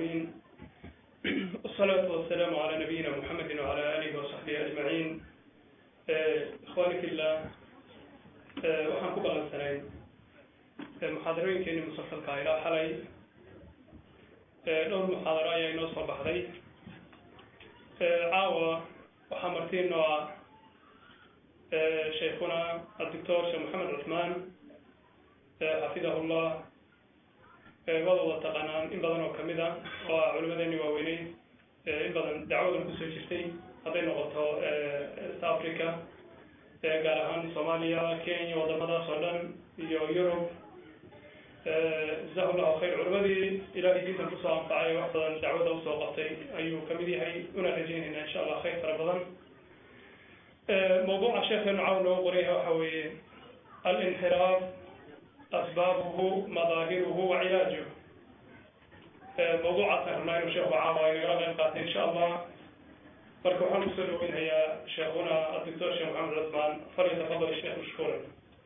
العالمين والصلاة والسلام على نبينا محمد وعلى آله وصحبه أجمعين إخواني في الله waxaan ku ballansanayn muxaadarooyinkeeni musalsalka ilaa xalay dhowr muxaadaro ayaa inoo soo baxday caawa waxaa martiinoo ah sheikhuna adoctor sheekh maxamed cusmaan xafidahullah wada wada taqaanaan in badan oo kamid a oo ah culimadeeni waaweyney in badan dacwadan kusoo jirtay hadday noqoto east africa gaar ahaan soomaaliya kenya wadamadaas oo dhan iyo yurub jazahu llahu khayr culimadii ilahay diintan kusoo anfacay wax badan dacwada usoo qabtay ayuu kamid yahay una rajeynayna insha allah khayr fara badan mawduuca sheekeenu caaw nooga qoryaha waxa weeye alinxiraaf asbaabuhu madaahiruhu wa cilaajuh mawduucaasaan rabnaa inuu sheekhu caawa inagala qayb qaatay insha allah marka waxaan kusoo dhaweynayaa sheekhuna adoctor sheekh maxamed cusmaan falyatafadal sheekh mashkuura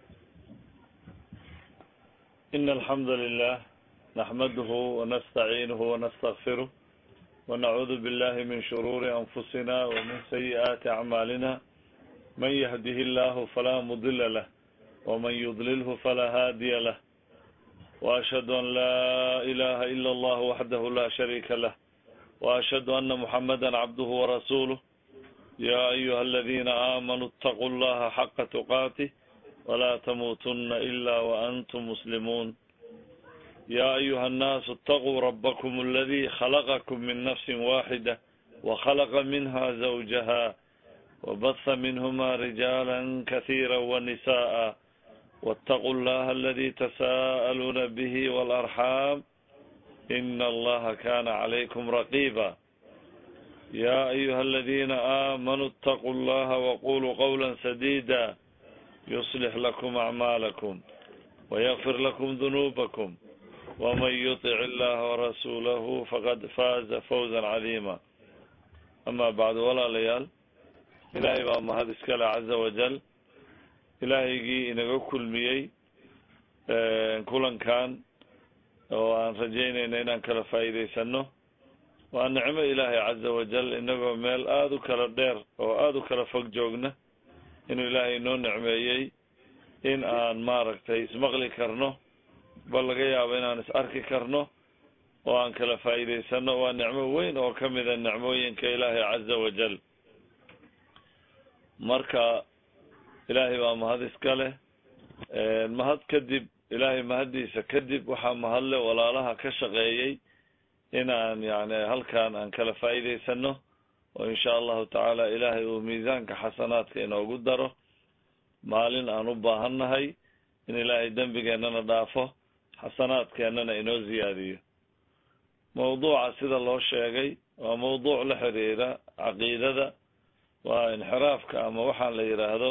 إن الحمد لله نحمده ونستعينه ونستغفره ونعوذ بالله من شرور أنفسنا ومن سيئات أعمالنا من يهده الله فلا مضل له ومن يضلله فلا هادي له وأشهد أن لا إله إلا الله وحده لا شريك له وأشهد أن محمدا عبده ورسوله يا أيها الذين آمنوا اتقوا الله حق تقاته ولا تموتن إلا وأنتم مسلمون يا أيها الناس اتقوا ربكم الذي خلقكم من نفس واحدة وخلق منها زوجها وبث منهما رجالا كثيرا ونساء واتقوا الله الذي تساءلون به والأرحام إن الله كان عليكم رقيبا يا أيها الذين آمنوا اتقوا الله وقولوا قولا سديدا يصلح لكم أعمالكم ويغفر لكم ذنوبكم ومن يطع الله ورسوله فقد فاز فوزا عظيما أما بعد ولا ليال إلهي baa mahad iskale caza wajal ilaahygii inaga kulmiyey kulankan oo aan rajaynayna inaan kala faa'iidaysano waa nicmo ilaahay caza wajal inagoo meel aada u kala dheer oo aada u kala fog joogna inuu ilaahay inoo nicmeeyey in aan maaragtay ismaqli karno bal laga yaabo inaan is arki karno oo aan kala faa'iidaysano waa nicmo weyn oo kamida nicmooyinka ilaahay caza wajal marka ilaahay baa mahad iska leh mahad kadib ilaahay mahaddiisa kadib waxaa mahadle walaalaha ka shaqeeyey inaan yani halkan aan kala faa'iidaysano oo insha allahu tacaala ilaahay uu miisaanka xasanaadka inoogu daro maalin aan u baahannahay in ilaahay dembigeennana dhaafo xasanaadkeennana inoo ziyaadiyo mawduuca sida loo sheegay waa mawduuc la xiriira caqiidada waa inxiraafka ama waxaan la yidhaahdo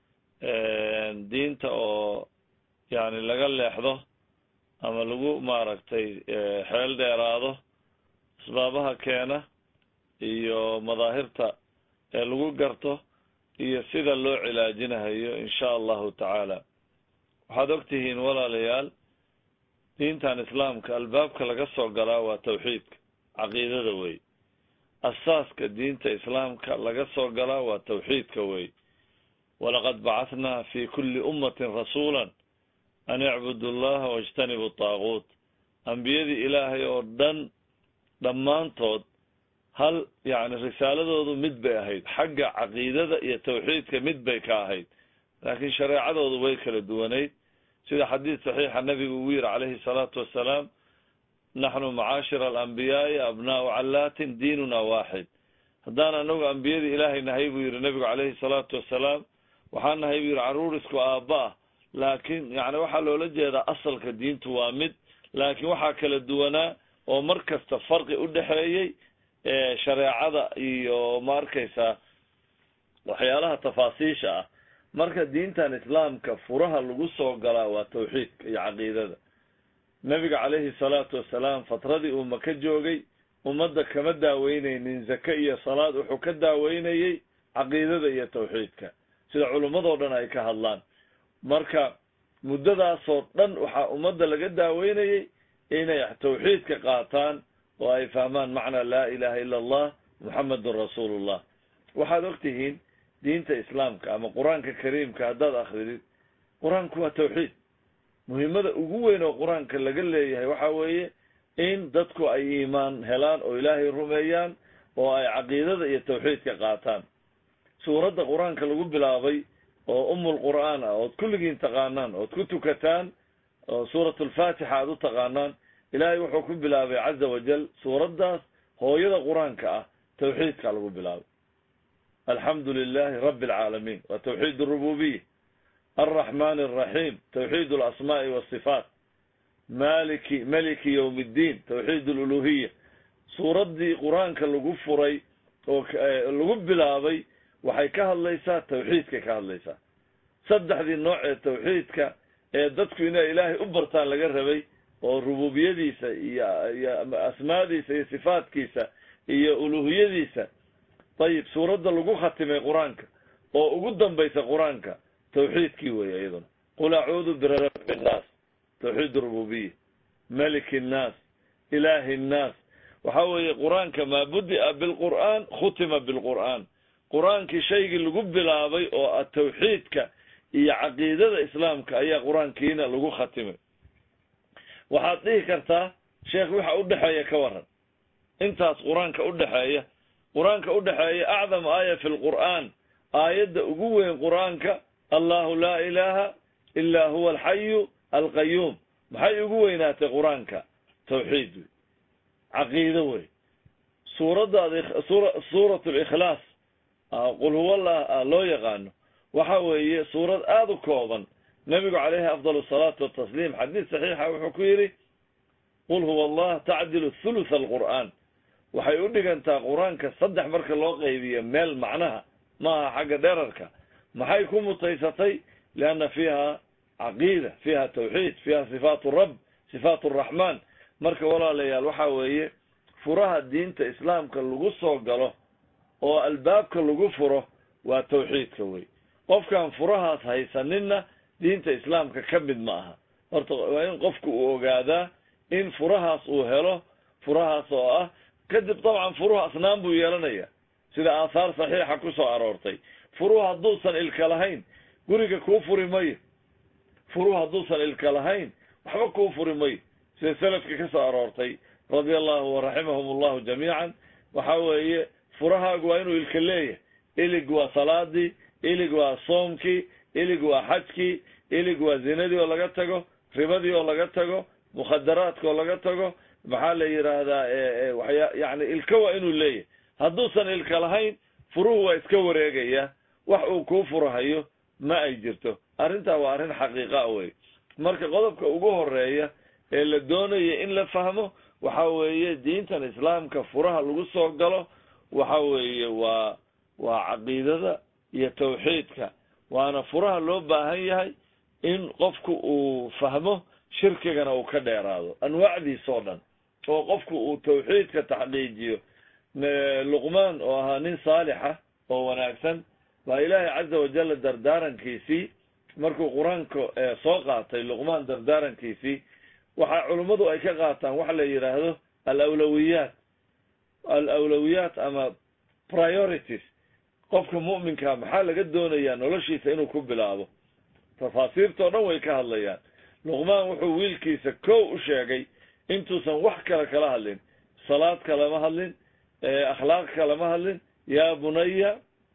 diinta oo yani laga leexdo ama lagu maaragtay xeel dheeraado asbaabaha keena iyo madaahirta ee lagu garto iyo sida loo cilaajinahayo insha allahu tacaala waxaad og tihiin walaalayaal diintan islaamka albaabka laga soo galaa waa tawxiidka caqiidada wey asaaska diinta islaamka laga soo galaa waa tawxiidka wey walaqad bacahnaa fi kulli ummatin rasuula an icbudu llaha wajtanibu taaguut ambiyadii ilaahay oo dhan dhammaantood hal yani risaaladoodu mid bay ahayd xagga caqiidada iyo tawxiidka mid bay ka ahayd laakiin shareecadoodu way kala duwanayd sida xadiid saxiixa nabigu ugu yiri calayhi salaatu wassalaam naxnu macaashira alambiyaai abnaau callaatin diinuna waaxid haddaan anagu ambiyadii ilaahay nahay buu yihi nabigu calayhi salaatu wassalaam waxaan nahay buu yihi caruur isku aabba ah laakiin yani waxaa loola jeedaa asalka diintu waa mid laakiin waxaa kala duwanaa oo mar kasta farqi u dhexeeyey shareecada iyo ma arkaysaa waxyaalaha tafaasiisha ah marka diintan islaamka furaha lagu soo galaa waa tawxiidka iyo caqiidada nabiga calayhi salaatu wassalaam fatradii uu maka joogay ummadda kama daaweyneynin zake iyo salaad wuxuu ka daaweynayey caqiidada iyo tawxiidka sida culummadoo dhan ay ka hadlaan marka muddadaasoo dhan waxaa ummadda laga daaweynayey inay tawxiidka qaataan oo ay fahmaan macnaa laa ilaha illa allah muxamedun rasuulullah waxaad og tihiin diinta islaamka ama qur-aanka kariimka haddaad akridid qur-aanku waa tawxiid muhiimada ugu weyn oo qur-aanka laga leeyahay waxa weeye in dadku ay iimaan helaan oo ilaahay rumeeyaan oo ay caqiidada iyo tawxiidka qaataan suuradda qur-aanka lagu bilaabay oo umul qur'aan ah ood kulligiin taqaanaan ood ku tukataan oo suurat alfaatixa aad u taqaanaan ilaahay wuxuu ku bilaabay caza wajal suuraddaas hooyada qur-aanka ah tawxiidka lagu bilaabay alxamdu lilahi rabi alcaalamiin waa tawxiid arububiya alraxmani alraxiim tawxiid alasmaai wasifaat maliki maliki yowm ddiin tawxiid aluluhiya suuraddii qur-aanka lagu furay oo lagu bilaabay waxay ka hadlaysaa tawxiidkay ka hadlaysaa saddexdii nooc ee tawxiidka ee dadku inay ilaahay u bartaan laga rabay oo rububiyadiisa iyo iyo asmaadiisa iyo sifaatkiisa iyo uluhiyadiisa ayib suuradda lagu khatimay qur-aanka oo ugu dambaysa qur-aanka tawxiidkii weeye iyaduna qul acuudu birabbi nnaas tawxiid rububiya maliki nnaas ilaahi nnaas waxa weeye qur-aanka maa budi'a bilqur'aan khutima bilqur'aan qur-aankii shaygii lagu bilaabay oo ah tawxiidka iyo caqiidada islaamka ayaa qur-aankiina lagu khatimay waxaad dhihi kartaa sheekh waxa udhexeeya ka waran intaas qur-aanka udhexeeya qur-aanka udhexeeya acdam aaya fi lqur'aan aayadda ugu weyn qur-aanka allahu laa ilaha ila huwa alxayu alqayuum maxay ugu weynaatay qur-aanka tawxiid wey caqiido wey suuradda suurat likhlaas qul huwallah loo yaqaano waxa weeye suurad aada u kooban nabigu calayhi afdal asalaatu watasliim xadiis saxiixa wuxuu ku yidhi qul huwa allah tacdilu thulutha alqur'aan waxay u dhigantaa qur-aanka saddex marka loo qaybiyo meel macnaha maaha xagga dherarka maxay ku mutaysatay lianna fiiha caqiida fiiha tawxiid fiiha sifaat rab sifaat araxmaan marka walaalayaal waxa weeye furaha diinta islaamka lagu soo galo oo albaabka lagu furo waa tawxiidka wey qofkaan furahaas haysaninna diinta islaamka ka mid ma aha horta waa in qofku uu ogaadaa in furahaas uu helo furahaas oo ah kadib dabcan furuhu asnaan buu yeelanaya sida aathaar saxiixa ku soo aroortay furuhu hadduusan ilka lahayn guriga kuu furi mayo furuhu hadduusan ilka lahayn waxba kuu furi mayo sida salafka ka soo aroortay radia allahu waraximahum allahu jamiican waxa weeye furahaagu waa inuu ilka leeyahay ilig waa salaadii ilig waa soomkii ilig waa xajkii ilig waa zinadii oo laga tago ribadii oo laga tago mukhadaraadka oo laga tago maxaa la yidhaahdaa waya yani ilka waa inuu leeyahay hadduusan ilka lahayn furuhu waa iska wareegaya wax uu kuu furahayo ma ay jirto arrintaa waa arrin xaqiiqa wey marka qodobka ugu horeeya ee la doonaya in la fahmo waxa weeye diintan islaamka furaha lagu soo galo waxa weeye waa waa caqiidada iyo tawxiidka waana furaha loo baahan yahay in qofku uu fahmo shirkigana uu ka dheeraado anwaacdiisoo dhan oo qofku uu tawxiidka taxqiijiyo luqmaan oo ahaa nin saalixa oo wanaagsan baa ilaahay caza wajalla dardaarankiisii markuu qur-aanka soo qaatay luqmaan dardaarankiisii waxa culummadu ay ka qaataan waxa la yidhaahdo alawlawiyaat alawlawiyaat ama priorities qofka mu'minka maxaa laga doonayaa noloshiisa inuu ku bilaabo tafaasiirtao dhan way ka hadlayaan luqmaan wuxuu wiilkiisa kow u sheegay intuusan wax kale kala hadlin salaad kalama hadlin akhlaaq kalama hadlin yaa bunaya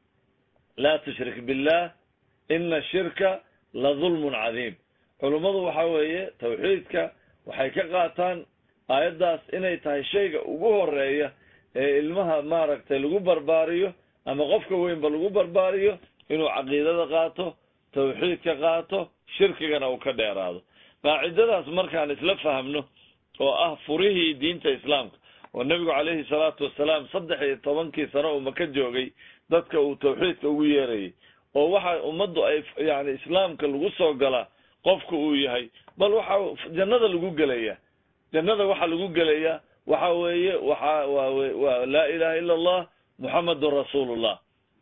laa tushrik billah ina shirka la dulmun cadiim culummadu waxa weeye tawxiidka waxay ka qaataan aayaddaas inay tahay shayga ugu horeeya ee ilmaha maaragtay lagu barbaariyo ama qofka weynba lagu barbaariyo inuu caqiidada qaato tawxiidka qaato shirkigana uu ka dheeraado qaacidadaas markaan isla fahmno oo ah furihii diinta islaamka oo nebigu calayhi salaatu wasalaam saddex iyo tobankii sano uu maka joogay dadka uu tawxiidka ugu yeerayay oo waxa ummaddu ay yani islaamka lagu soo galaa qofka uu yahay bal waxa jannada lagu gelaya jannada waxa lagu gelayaa waxa weeye waxa waa laa ilaha illa allah muxamedun rasuulullah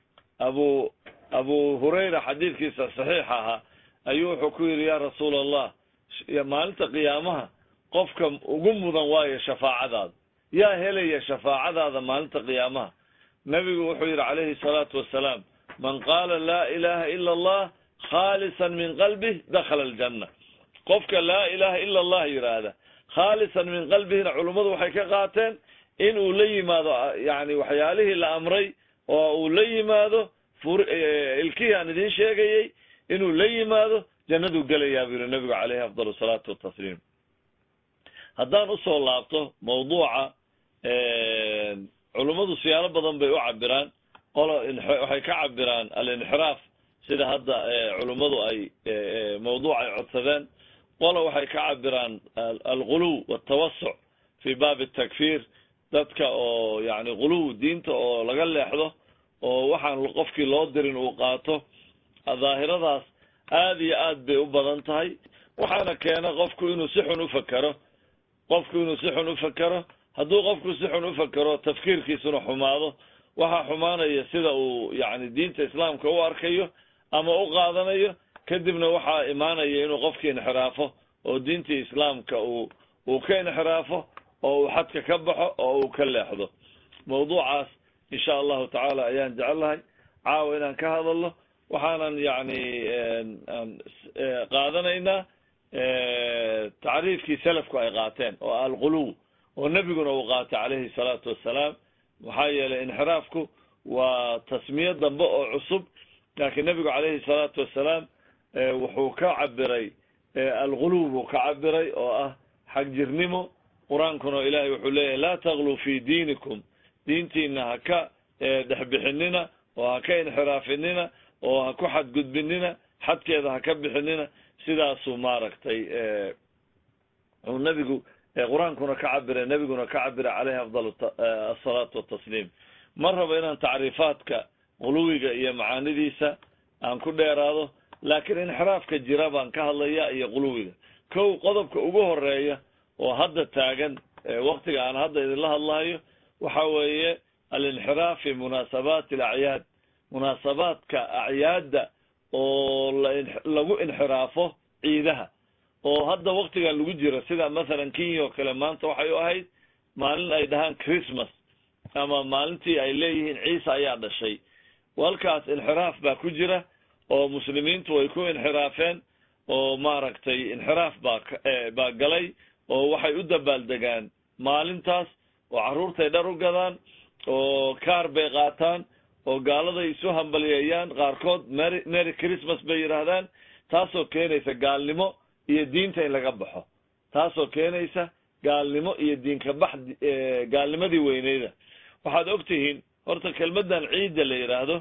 abu abu hurayra xadiidkiisa saxiixa ahaa ayuu wuxuu ku yidhi ya rasuula allah maalinta qiyaamaha qofka ugu mudan waayo shafaacadaada yaa helaya shafaacadaada maalinta qiyaamaha nebigu wuxuu yidhi calayhi salaatu wasalaam man qaala laa ilaha ila allah khaalisan min qalbih dakhala aljanna qofka laa ilaha ila allah yidhaahda khaalisan min qalbihina culummadu waxay ka qaateen in uu la yimaado yani waxyaalihii la amray oo uu la yimaado ilkihii aan idiin sheegayey inuu la yimaado jannaduu gelayaa buu yihi nabigu caleyhi afdal asalaatu watasliim haddaan usoo laabto mawduuca culummadu siyaalo badan bay u cabiraan qolo waxay ka cabiraan alinxiraaf sida hadda culummadu ay mawduuc ay codsadeen qolo waxay ka cabiraan alguluw waltawasuc fi baabi takfiir dadka oo yani guluw diinta oo laga leexdo oo waxaan qofkii loo dirin uu qaato daahiradaas aad iyo aad bay u badan tahay waxaana keena qofku inuu si xun ufakero qofku inuu si xun ufakero hadduu qofku si xun ufakero tafkiirkiisuna xumaado waxaa xumaanaya sida uu yani diinta islaamka u arkayo ama u qaadanayo kadibna waxaa imaanaya inuu qofkii inxiraafo oo diintii islaamka uu uu ka inxiraafo oo uu xadka ka baxo oo uu ka leexdo mawduucaas insha allahu tacaala ayaan jecelahay caawa inaan ka hadalno waxaanan yani qaadanaynaa tacriifkii selafku ay qaateen oo alguluw oo nebiguna uu qaatay calayhi salaatu wassalaam maxaa yeelay inxiraafku waa tasmiye dambe oo cusub laakiin nebigu calayhi salaatu wassalaam wuxuu ka cabiray alguluw buu ka cabiray oo ah xagjirnimo qur-aankuna ilaahay wuxuu leeyahy laa tagluu fi diinikum diintiina ha ka dhexbixinina oo ha ka inxiraafinina oo ha ku xadgudbinina xadkeeda ha ka bixinina sidaasuu maaragtay uu nebigu qur-aankuna ka cabiray nebiguna ka cabiray caleyhi afdal asalaatu watasliim ma rabo inaan tacriifaadka guluwiga iyo macaanidiisa aan ku dheeraado laakiin inxiraafka jira baan ka hadlaya iyo guluwiga kow qodobka ugu horeeya oo hadda taagan waktiga aan hadda idinla hadlahayo waxa weeye alinxiraaf fi munaasabaati alacyaad munaasabaadka acyaadda oo lagu inxiraafo ciidaha oo hadda waktigan lagu jiro sida mathalan kenya oo kale maanta waxay u ahayd maalin ay dhahaan christmas ama maalintii ay leeyihiin ciise ayaa dhashay halkaas inxiraaf baa ku jira oo muslimiintu way ku inxiraafeen oo maaragtay inxiraaf baa baa galay oo waxay u dabaaldegaan maalintaas oo carruurtay dhar u gadaan oo kaar bay qaataan oo gaaladay isu hambalyeeyaan qaarkood mary mary christmas bay yidhaahdaan taasoo keenaysa gaalnimo iyo diinta in laga baxo taasoo keenaysa gaalnimo iyo diinka bax gaalnimadii weyneyda waxaad og tihiin horta kelmadan ciidda la yidhaahdo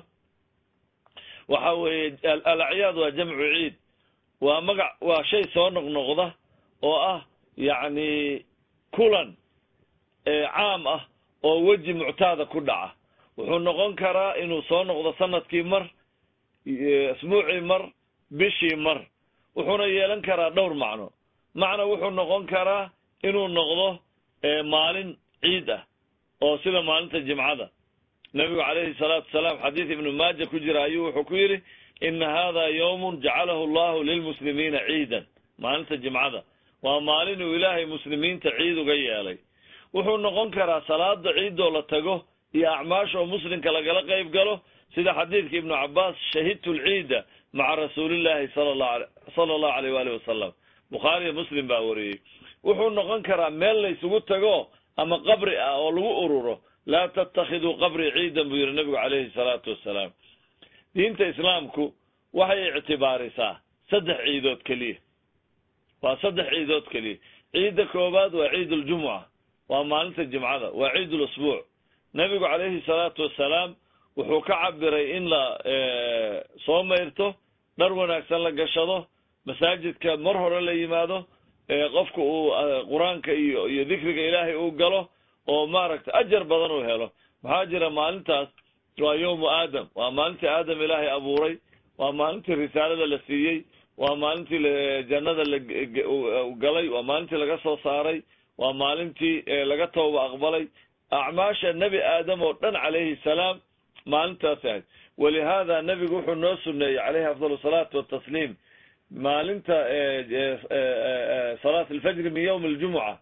waxa weeye alacyaad waa jamcu ciid waa magac waa shay soo noqnoqda oo ah yacni kulan caam ah oo weji muctaada ku dhaca wuxuu noqon karaa inuu soo noqdo sanadkii mar isbuucii mar bishii mar wuxuuna yeelan karaa dhowr macno macna wuxuu noqon karaa inuu noqdo maalin ciid ah oo sida maalinta jimcada nabigu calayhi salaatu wasalaam xadiis ibnu maaja ku jira ayuu wuxuu ku yidhi ina hada yawmun jacalahu allahu lilmuslimiina ciidan maalinta jimcada waa maalin uu ilaahay muslimiinta ciid uga yeelay wuxuu noqon karaa salaada ciidoo la tago iyo acmaash oo muslimka lagala qayb galo sida xadiidka ibnu cabaas shahidtu lciida maca rasuulillahi sala allahu aleyh waalihi wasalam bukhaariyo muslim baa wariyey wuxuu noqon karaa meel laysugu tago ama qabri ah oo lagu ururo laa tattakhiduu qabri ciidan buu yihi nabigu calayhi salaatu wassalaam diinta islaamku waxay ictibaarisaa saddex ciidood keliya waa saddex ciidood keliya ciidda koowaad waa ciid uljumuca waa maalinta jimcada waa ciid ulusbuuc nabigu calayhi salaatu wassalaam wuxuu ka cabiray in la soo mayrto dhar wanaagsan la gashado masaajidka mar hore la yimaado qofka uu qur-aanka iyo iyo dikriga ilaahay uu galo oo maaragtay ajar badan uu helo maxaa jira maalintaas waa yawmu aadam waa maalintii aadam ilaahay abuuray waa maalintii risaalada la siiyey waa maalintii jannada la galay waa maalintii laga soo saaray waa maalintii laga tooba aqbalay acmaasha nebi aadam oo dhan calayhi salaam maalintaas ahayd walihaada nebigu wuxuu noo suneeyey calayhi afdal asalaatu watasliim maalinta salaat alfajri min yawmi aljumuca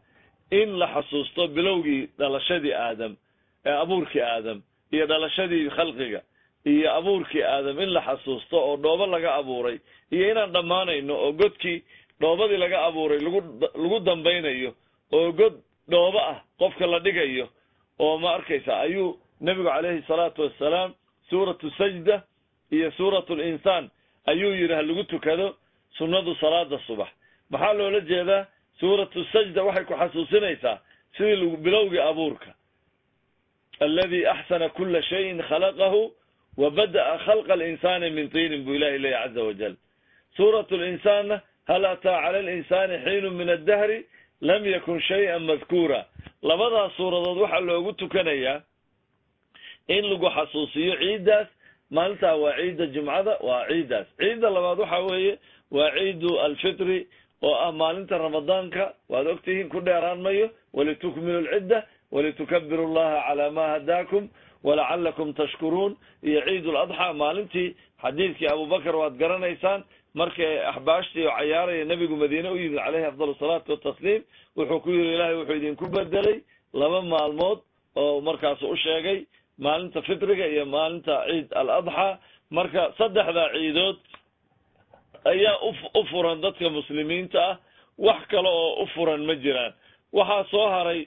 in la xasuusto bilowgii dhalashadii aadam ee abuurkii aadam iyo dhalashadii khalqiga iyo abuurkii aadam in la xasuusto oo dhoobo laga abuuray iyo inaan dhammaanayno oo godkii dhoobadii laga abuuray lagu lagu dambaynayo oo god dhoobo ah qofka la dhigayo oo ma arkaysa ayuu nebigu calayhi salaatu wassalaam suuratu sajda iyo suuratu linsaan ayuu yidhi ha lagu tukado sunnadu salaada subax maxaa loola jeedaa suuratu sajda waxay ku xasuusinaysaa sidii bilowgii abuurka aladi axsana kula shayin khalaqahu wa bada'a khalqa alinsaani min tiinin buu ilahi leeyahy caza wajal suuratu linsaanna hal ataa cala alinsani xiinu min addahri lam yakun shay-an madkuura labadaas suuradood waxaa loogu tukanayaa in lagu xasuusiyo ciiddaas maalintaa waa ciidda jumcada waa ciiddaas ciidda labaad waxa weeye waa ciidu alfitri oo ah maalinta ramadaanka waad ogtihiin ku dheeraan mayo walitukmilu alcidda walitukabiru llaha calaa ma hadaakum walacalakum tashkuruun iyo ciid ladxaa maalintii xadiidkii abubakar waad garanaysaan markay axbaashtii oo cayaaraya nebigu madiine u yimid caleyhi afdal salaatu watasliim wuxuu ku yidhi ilaahay wuxuu idinku bedelay laba maalmood oo markaasu u sheegay maalinta fitriga iyo maalinta ciid aladxaa marka saddexdaa ciidood ayaa u furan dadka muslimiinta ah wax kale oo u furan ma jiraan waxaa soo haray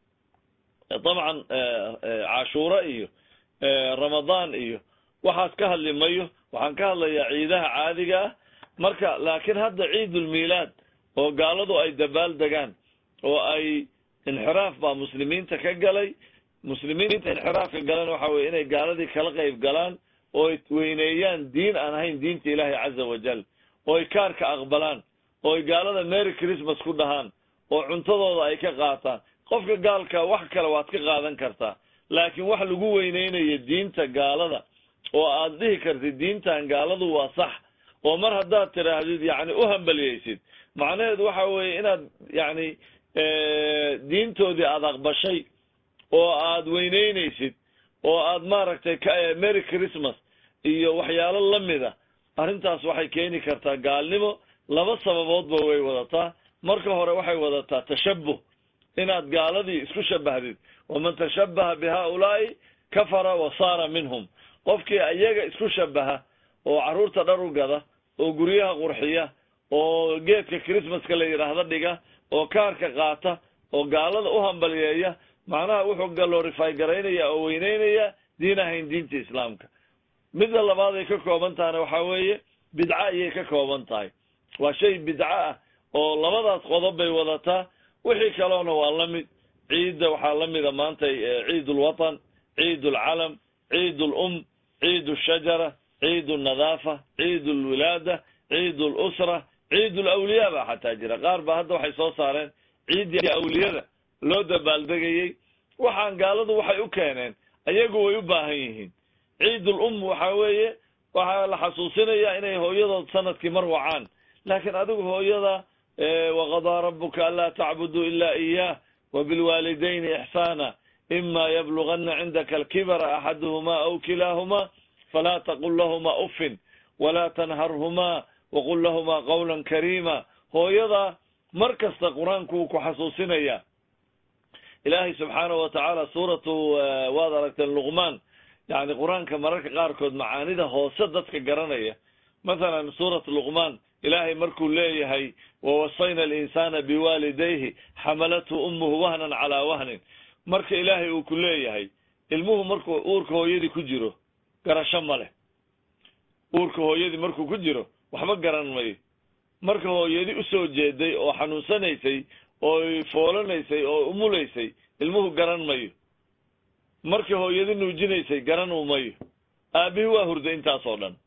dabcan cashuura iyo ramadaan iyo waxaas ka hadli mayo waxaan ka hadlayaa ciidaha caadiga ah marka laakiin hadda ciidulmiilaad oo gaaladu ay dabaal degaan oo ay inxiraaf baa muslimiinta ka galay muslimiinta inxiraafka galan waxa weye inay gaaladii kala qayb galaan oo ay weyneeyaan diin aan ahayn diinta ilaahi caza wajal oo ay kaarka aqbalaan oo ay gaalada merry christmas ku dhahaan oo cuntadooda ay ka qaataan qofka gaalka wax kale waad ka qaadan kartaa laakiin wax lagu weyneynayo diinta gaalada oo aad dhihi kartid diintan gaaladu waa sax oo mar haddaad tidhaahdid yacni u hambaliyeysid macnaheedu waxa weeye inaad yacni diintoodii aada aqbashay oo aad weyneyneysid oo aad maaragtay merry christmas iyo waxyaalo lamida arrintaas waxay keeni kartaa gaalnimo laba sababoodba way wadataa marka hore waxay wadataa tashabuh inaad gaaladii isku shabahdid waman tashabaha bi haaulaa'i kafara wa saara minhum qofkii iyaga isku shabaha oo carruurta dhar u gada oo guryaha qurxiya oo geedka christmaska la yidhaahdo dhiga oo kaarka qaata oo gaalada u hambaliyeeya macnaha wuxuu galorify garaynaya oo weyneynaya diin ahayn diinta islaamka midda labaad ay ka kooban tahana waxaa weeye bidca ayay ka kooban tahay waa shay bidco ah oo labadaas qodob bay wadataa wixii kaleona waa la mid ciidda waxaa la mida maanta ciid ulwatan ciid ulcalam ciid ulum ciid ushajara ciid ulnadaafa ciid ulwilaada ciid ulusra ciid ulawliyaa baa xataa jira qaar ba hadda waxay soo saareen ciiddii awliyada loo dabaaldegayey waxaan gaaladu waxay u keeneen ayagu way u baahan yihiin ciidul um waxa weeye waxaa la xasuusinayaa inay hooyadood sanadkii mar wacaan laakiin adigu hooyada waqadaa rabuka anlaa tacbuduu ila iyaah wabilwaalidayni ixsaana ima yablugana cindaka alkibara axaduhumaa aw kilaahumaa falaa taqul lahumaa uffin walaa tanharhumaa waqul lahumaa qawlan kariima hooyada mar kasta qur-aanku wuu ku xasuusinaya ilaahay subxaanahu watacaala suuratu waad aragteen luqmaan yani qur-aanka mararka qaarkood macaanida hoose dadka garanaya mathalan suurat luqmaan ilaahay markuu leeyahay wawasayna alinsaana biwaalidayhi xamalathu ummuhu wahnan calaa wahnin marka ilaahay uu ku leeyahay ilmuhu markuu uurka hooyadii ku jiro garasho ma leh uurka hooyadii markuu ku jiro waxba garan mayo marka hooyadii usoo jeeday oo xanuunsanaysay oo foolanaysay oo umulaysay ilmuhu garan mayo markii hooyadi nuujinaysay garan u mayo aabbihi waa hurday intaasoo dhan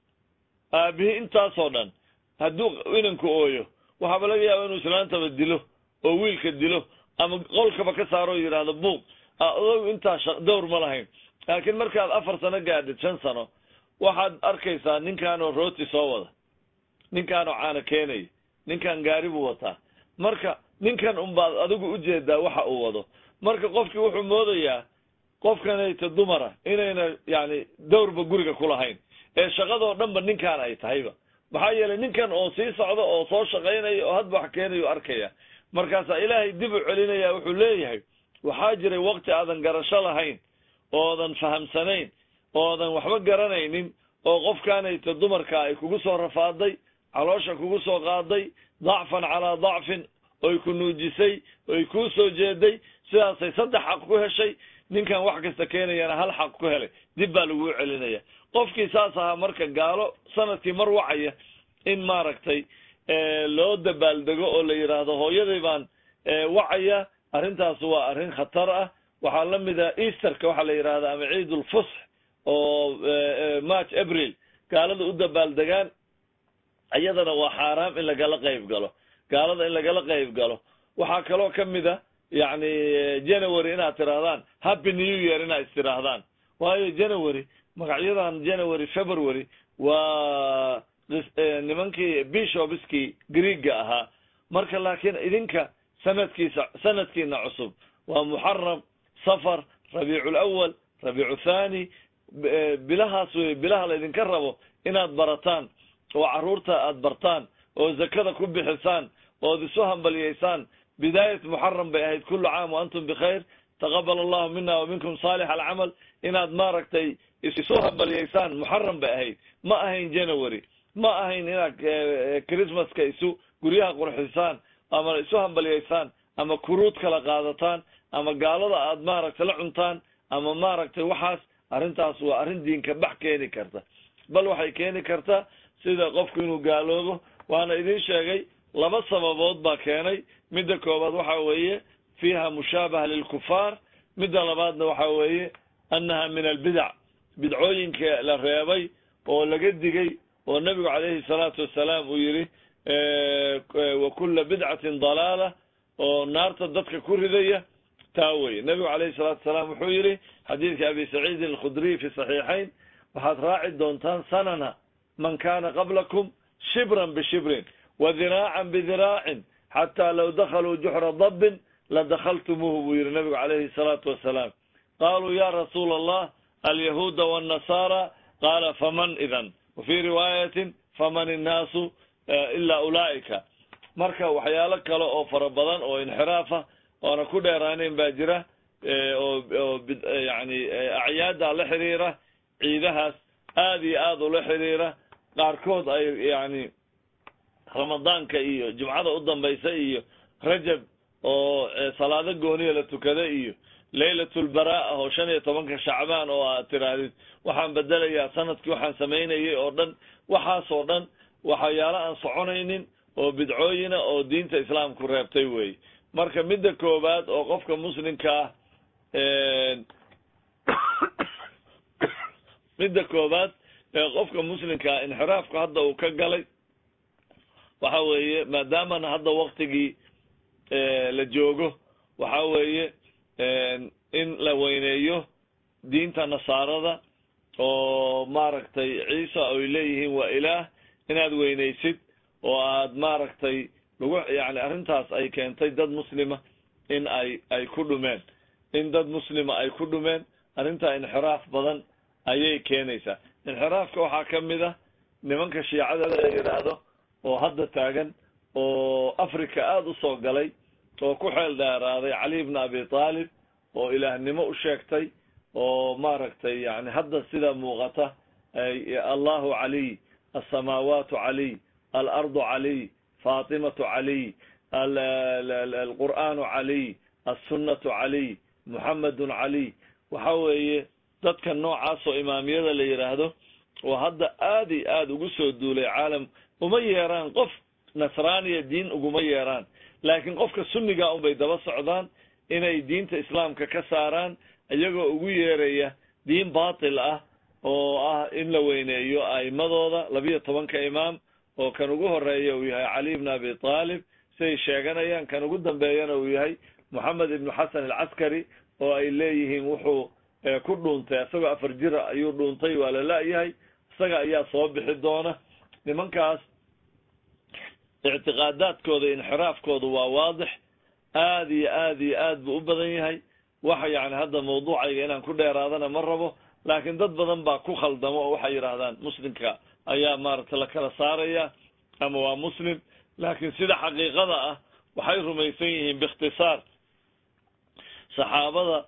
aabbihi intaasoo dhan hadduu inanku ooyo waxaaba laga yaaba inuu islaantaba dilo oo wiilka dilo ama qolkaba ka saaro o yidhaahdo buuq adogu intaa dowr ma lahayn laakiin markaad afar sano gaadhid shan sano waxaad arkaysaa ninkaanoo rooti soo wada ninkaanoo caana keenaya ninkan gaari buu wataa marka ninkan unbaad adigu ujeedaa waxa uu wado marka qofkii wuxuu moodayaa qofkanayta dumara inayna yani dowrba guriga ku lahayn ee shaqadoo dhanba ninkaan ay tahayba maxaa yeelay ninkan oo sii socda oo soo shaqaynaya oo hadba wax keenayo arkaya markaasaa ilaahay dib u celinaya wuxuu leeyahay waxaa jiray waqti aadan garasho lahayn oodan fahamsanayn oodan waxba garanaynin oo qofkaanayta dumarka ay kugu soo rafaaday caloosha kugu soo qaaday dacfan calaa dacfin oy ku nuujisay oy kuu soo jeeday sidaasay saddex xaq ku heshay ninkan wax kasta keenayana hal xaq ku helay dib baa laguu celinaya qofkii saas ahaa marka gaalo sanadkii mar wacaya in maaragtay loo dabaaldego oo la yidhaahdo hooyaday baan wacaya arrintaas waa arrin khatar ah waxaa la mid ah easterka waxaa la yidhahda ama ciid ulfusx oo march april gaalada u dabaaldegaan iyadana waa xaaraam in lagala qayb galo gaalada in lagala qayb galo waxaa kaloo ka mid a yacni january inaad tidhaahdaan happy new year inaad istidhaahdaan waayo january magacyadan january february waa nimankii bishopskii greega ahaa marka laakiin idinka sanadkiisa sanadkiina cusub waa muxaram safar rabiicu lawal rabiicu thani bilahaas wey bilaha laydinka rabo inaad barataan oo carruurta aad bartaan oo zakada ku bixisaan ood isu hambaliyeysaan bidaayat muxaram bay ahayd kullu caam wa antum bikhayr taqabal allahu mina wa minkum saalix alcamal inaad maaragtay isu hambaliyeysaan muxaram bay ahayd ma ahayn january ma ahayn inaad christmaska isu guryaha qurxisaan ama isu hambaliyeysaan ama kuruud kala qaadataan ama gaalada aad maaragtay la cuntaan ama maaragtay waxaas arrintaas waa arrin diinka bax keeni karta bal waxay keeni kartaa sida qofku inuu gaaloobo waana idin sheegay laba sababood baa keenay midda koobaad waxa weeye fiiha mushaabaha lilkufaar midda labaadna waxa weeye annaha min albidac bidcooyinka la reebay oo laga digay oo nebigu calayhi salaatu wasalaam uu yidhi wa kulla bidcatin dalaala oo naarta dadka ku ridaya taa weye nebigu calayhi salaatu wasalaam wuxuu yidhi xadiidka abi saciidin alkhudriy fi saxiixayn waxaad raaci doontaan sanana man kana qablakum shibran bishibrin wa diraacan bidiraacin xataa law dakhaluu juxra dabbin ladakhaltumuuhu buu yidhi nebigu calayhi salaatu wasalaam qaaluu ya rasuula allah alyahuuda waannasaara qaala faman idan wa fii riwaayatin faman innaasu ilaa ulaa'ika marka waxyaalo kale oo fara badan oo inxiraafa oona ku dheeraanayn baa jira oo oo yani acyaada la xiriira ciidahaas aad iyo aad ula xiriira qaarkood ay yani ramadaanka iyo jumcada u dambaysa iyo rajab oo salaado gooniya la tukada iyo laylatulbaraa oo shan iyo tobanka shacbaan oo aad tidhaahdid waxaan bedelayaa sanadkii waxaan samaynayay oo dhan waxaas oo dhan waxyaalo aan soconaynin oo bidcooyina oo diinta islaamku reebtay wey marka midda koowaad oo qofka muslimka ah midda koowaad ee qofka muslimkaa inxiraafku hadda uu ka galay waxa weeye maadaamana hadda waktigii la joogo waxa weeye in la weyneeyo diinta nasaarada oo maaragtay ciisa ay leeyihiin waa ilaah inaad weynaysid oo aad maaragtay lagu yani arrintaas ay keentay dad muslima in ay ay ku dhumeen in dad muslima ay ku dhumeen arrintaa inxiraaf badan ayay keenaysaa inxiraafka waxaa ka mid ah nimanka shiicada la yidhaahdo oo hadda taagan oo africa aada u soo galay oo ku xeel dheeraaday cali ibna abi taalib oo ilaahnimo u sheegtay oo maaragtay yani hadda sida muuqata allahu caliy alsamaawaatu caliy alardu caliy faatimatu caliy alqur'aanu caliy alsunnatu caliy muxamedun caliy waxa weeye dadka noocaas oo imaamiyada la yidhaahdo oo hadda aada iyo aada ugu soo duulay caalam uma yeeraan qof nasraaniya diin uguma yeeraan laakiin qofka sunniga unbay daba socdaan inay diinta islaamka ka saaraan iyagoo ugu yeeraya diin baatil ah oo ah in la weyneeyo a'imadooda labiyo tobanka imaam oo kan ugu horeeya uu yahay cali ibn abi taalib siday sheeganayaan kan ugu dambeeyana uu yahay moxamed ibnu xasan alcaskari oo ay leeyihiin wuxuu ku dhuuntay isagoo afar jira ayuu dhuuntay waa la la-yahay isaga ayaa soo bixi doona nimankaas ictiqaadaadkooda inxiraafkoodu waa waadix aada iyo aada iyo aad buu u badan yahay waxa yani hadda mawduucayga inaan ku dheeraadana ma rabo laakiin dad badan baa ku khaldamo oo waxay yidhaahdaan muslimka ayaa maaragtay la kala saaraya ama waa muslim laakiin sida xaqiiqada ah waxay rumaysan yihiin biikhtisaar saxaabada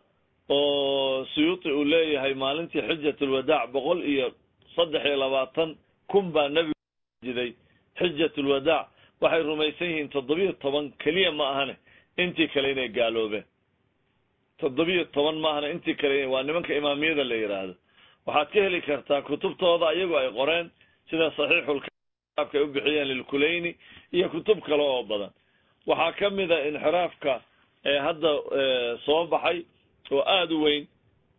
oo suyuuti uu leeyahay maalintii xijatulwadaac boqol iyo saddex iyo labaatan kun baa nebigu jiday xijatulwadaac waxay rumaysan yihiin toddobiyo toban keliya ma ahane intii kale inay gaaloobeen toddobiyo toban ma ahane intii kale waa nimanka imaamiyada la yidhaahdo waxaad ka heli kartaa kutubtooda iyagu ay qoreen sida saxiixulkaabka ay u bixiyeen lilkulayni iyo kutub kale oo badan waxaa ka mid a inxiraafka ee hadda soo baxay oo aada u weyn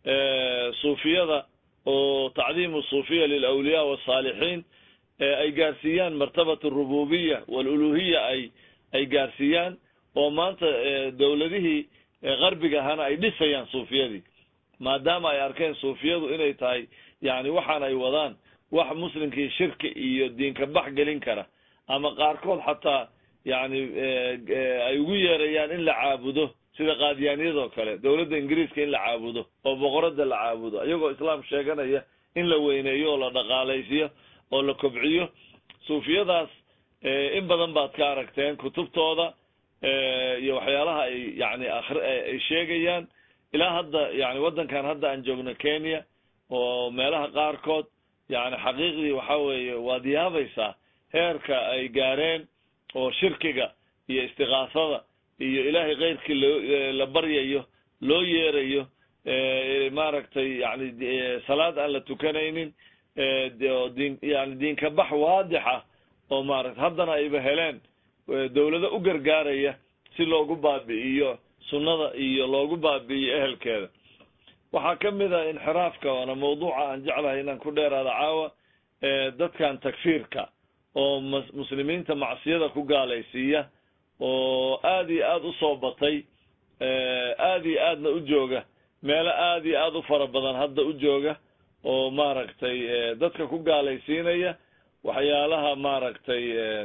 suufiyada oo tacdiimu suufiya lilawliyaa wasaalixiin ay gaarsiiyaan martabat arububiya waluluhiya ay ay gaarsiiyaan oo maanta dowladihii qarbiga ahana ay dhisayaan suufiyadii maadaama ay arkeen suufiyadu inay tahay yani waxaan ay wadaan wax muslimkii shirki iyo diinka bax gelin kara ama qaarkood xataa yani ay ugu yeerayaan in la caabudo sida qaadiyaaniyadoo kale dowladda ingiriiska in la caabudo oo boqorada la caabudo iyagoo islaam sheeganaya in la weyneeyo oo la dhaqaalaysiyo oo la kobciyo suufiyadaas in badan baad ka aragteen kutubtooda iyo waxyaalaha ay yani ay sheegayaan ilaa hadda yani waddankan hadda aan joogno kenya oo meelaha qaarkood yani xaqiiqdii waxa weeye waad yaabaysaa heerka ay gaareen oo shirkiga iyo istiqaasada iyo ilaahay keyrkii loo la baryayo loo yeerayo maaragtay yani salaad aan la tukanaynin din yani diinka bax waadixa oo maarata haddana ayba heleen dawlado u gargaaraya si loogu baabi'iyo sunnada iyo loogu baabi'iyo ehelkeeda waxaa ka mid a inxiraafka waana mawduuca aan jeclahay inaan ku dheeraado caawa dadkan takfiirka oo muslimiinta macsiyada ku gaalaysiiya oo aada iyo aada u soo batay aada iyo aadna u jooga meelo aada iyo aada u fara badan hadda u jooga oo maaragtay dadka ku gaalaysiinaya waxyaalaha maaragtay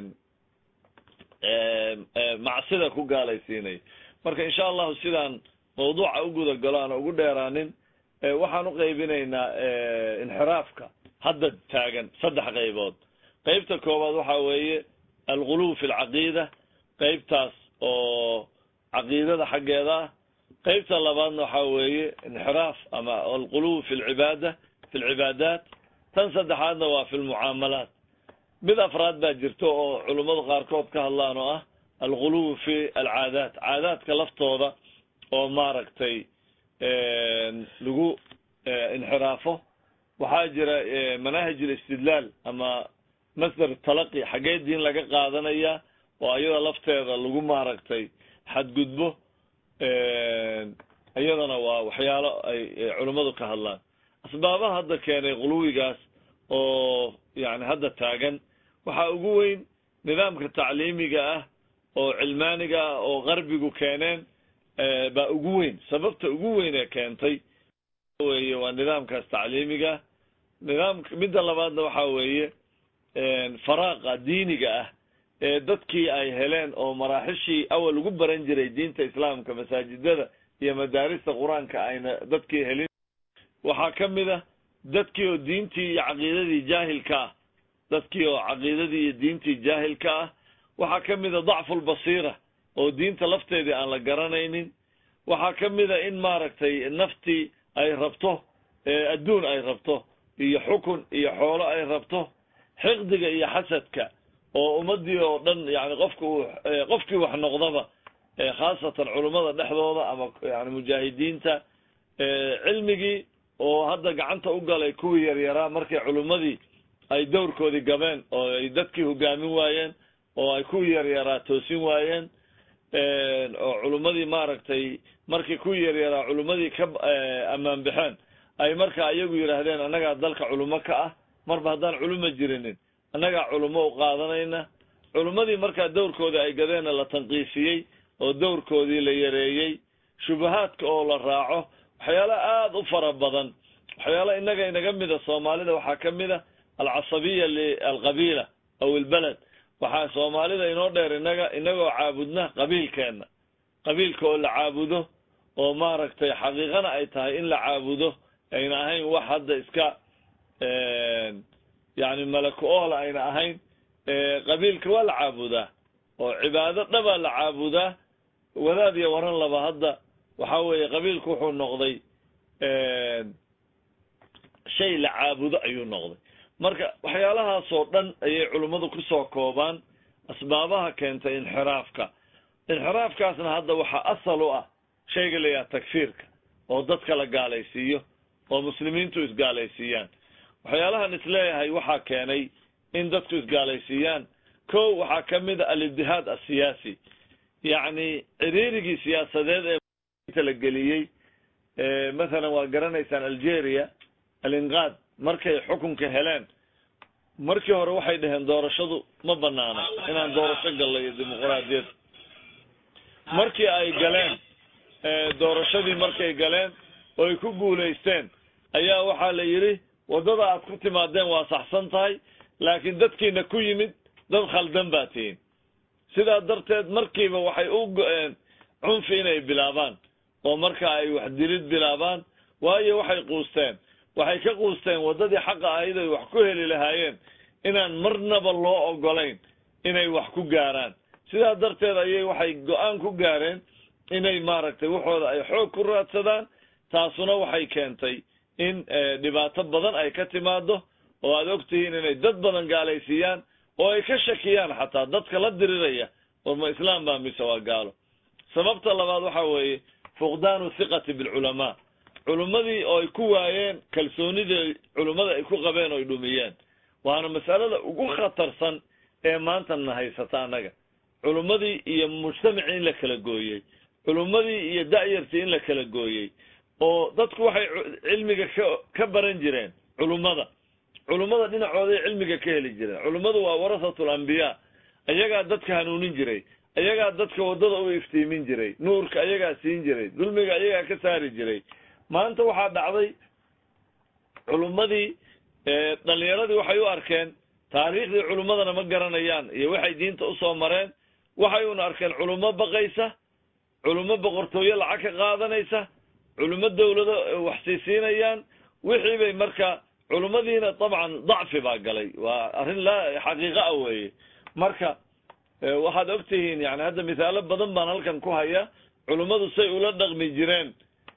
macsida ku gaalaysiinaya marka insha allahu sidaan mawduuca u guda galo aan ugu dheeraanin waxaan uqaybinaynaa inxiraafka hadda taagan saddex qaybood qeybta koowaad waxa weeye alguluw fi lcaqiida qeybtaas oo caqiidada xaggeeda ah qeybta labaadna waxa weeye inxiraaf ama alguluw fi lcibaada fi lcibaadaat tan saddexaadna waa fi lmucaamalaat mid afraad baa jirto oo culummadu qaarkood ka hadlaan oo ah alguluw fi alcaadaat caadaadka laftooda oo maaragtay lagu inxiraafo waxaa jira manaahij alistidlaal ama masdar talaqi xaggee diin laga qaadanaya oo iyada lafteeda lagu maaragtay xadgudbo iyadana waa waxyaalo ay culummadu ka hadlaan asbaabaha hadda keenay quluwigaas oo yani hadda taagan waxaa ugu weyn nidaamka tacliimiga ah oo cilmaaniga ah oo qarbigu keeneen baa ugu weyn sababta ugu weyn ee keentay weye waa nidaamkaas tacliimiga nidaamka midda labaadna waxa weeye faraaqa diiniga ah ee dadkii ay heleen oo maraaxishii awal ugu baran jiray diinta islaamka masaajidada iyo madaarista qur-aanka ayna dadkii helin waxaa ka mid a dadkii oo diintii iyo caqiidadii jaahilka ah dadkii oo caqiidadii iyo diintii jaahilka ah waxaa ka mid a dacfulbasiira oo diinta lafteedii aan la garanaynin waxaa ka mid a in maaragtay naftii ay rabto adduun ay rabto iyo xukun iyo xoolo ay rabto xiqdiga iyo xasadka oo ummadii oo dhan yani qofka uu qofkii wax noqdaba khaasatan culummada dhexdooda ama yani mujaahidiinta cilmigii oo hadda gacanta u galay kuwii yaryaraa markay culummadii ay dowrkoodii gabeen oo ay dadkii hogaamin waayeen oo ay kuwii yaryaraa toosin waayeen oo culummadii maaragtay markii kuwii yaryaraa culummadii ka ammaan baxeen ay markaa iyagu yidhaahdeen annagaa dalka culummo ka ah marba haddaan culummo jirinin annagaa culummo u qaadanayna culummadii markaa dowrkoodii ay gadeenna la tanqiisiyey oo dowrkoodii la yareeyey shubahaadka oo la raaco waxyaalo aada u fara badan waxyaalo innaga inaga mida soomaalida waxaa ka mid a alcasabiya lialqabiila aw ilbaled waxaa soomaalida inoo dheer inaga inagoo caabudna qabiilkeenna qabiilka oo la caabudo oo maaragtay xaqiiqana ay tahay in la caabudo ayna ahayn wax hadda iska yani malaku oola ayna ahayn qabiilka waa la caabudaa oo cibaado dhabaa la caabudaa wadaad iyo waran laba hadda waxa weeye qabiilku wuxuu noqday shay la caabudo ayuu noqday marka waxyaalahaasoo dhan ayay culimmadu kusoo koobaan asbaabaha keentay inxiraafka inxiraafkaasna hadda waxaa asal u ah shayga la yidhaha takfiirka oo dadka la gaalaysiiyo oo muslimiintu isgaalaysiiyaan waxyaalahan isleeyahay waxaa keenay in dadku isgaalaysiiyaan ko waxaa ka mid a alibdihaad asiyaasi yacni ciriirigii siyaasadeed ee la geliyey mathalan waa garanaysaan algeria alinqaad markay xukunka heleen markii hore waxay dhaheen doorashadu ma banaana inaan doorasho gallo iyo dimuqraadiyad markii ay galeen doorashadii markay galeen oo ay ku guulaysteen ayaa waxaa la yidhi waddada aad ku timaadeen waa saxsan tahay laakiin dadkiina ku yimid dad khaldan baa tihiin sidaa darteed markiiba waxay u go-een cunfi inay bilaabaan oo marka ay wax dilid bilaabaan waayo waxay quusteen waxay ka quusteen waddadii xaqa ahayd ay wax ku heli lahaayeen inaan marnaba loo ogolayn inay wax ku gaaraan sidaa darteed ayay waxay go-aan ku gaareen inay maaragtay waxooda ay xoog ku raadsadaan taasuna waxay keentay in dhibaato badan ay ka timaado oo aad ogtihiin inay dad badan gaalaysiiyaan oo ay ka shakiyaan xataa dadka la diriraya war ma islaam baa mise waa gaalo sababta labaad waxa weeye fuqdaanu thiqati bilculamaa culimmadii oo ay ku waayeen kalsoonidii culimmada ay ku qabeen oo ay dhumiyeen waana masalada ugu khatarsan ee maanta na haysata annaga culimmadii iyo mujtamacii in la kala gooyey culimmadii iyo da'yartii in la kala gooyey oo dadku waxay cilmiga ka ka baran jireen culummada culummada dhinacooday cilmiga ka heli jireen culummadu waa warasatul ambiyaa ayagaa dadka hanuunin jiray ayagaa dadka waddada u iftiimin jiray nuurka ayagaa siin jiray dulmiga ayagaa ka saari jiray maanta waxaa dhacday culummadii dhalinyaradii waxay u arkeen taariikhdii culummadana ma garanayaan iyo waxay diinta usoo mareen waxay una arkeen culummo baqaysa culummo boqortooyo lacag ka qaadanaysa culummo dawlado waxsiisiinayaan wixii bay marka culummadiina dabcan dacfi baa galay waa arrin la xaqiiqa ah weeye marka waxaad ogtihiin yani hadda mithaalo badan baan halkan ku haya culummadu say ula dhaqmi jireen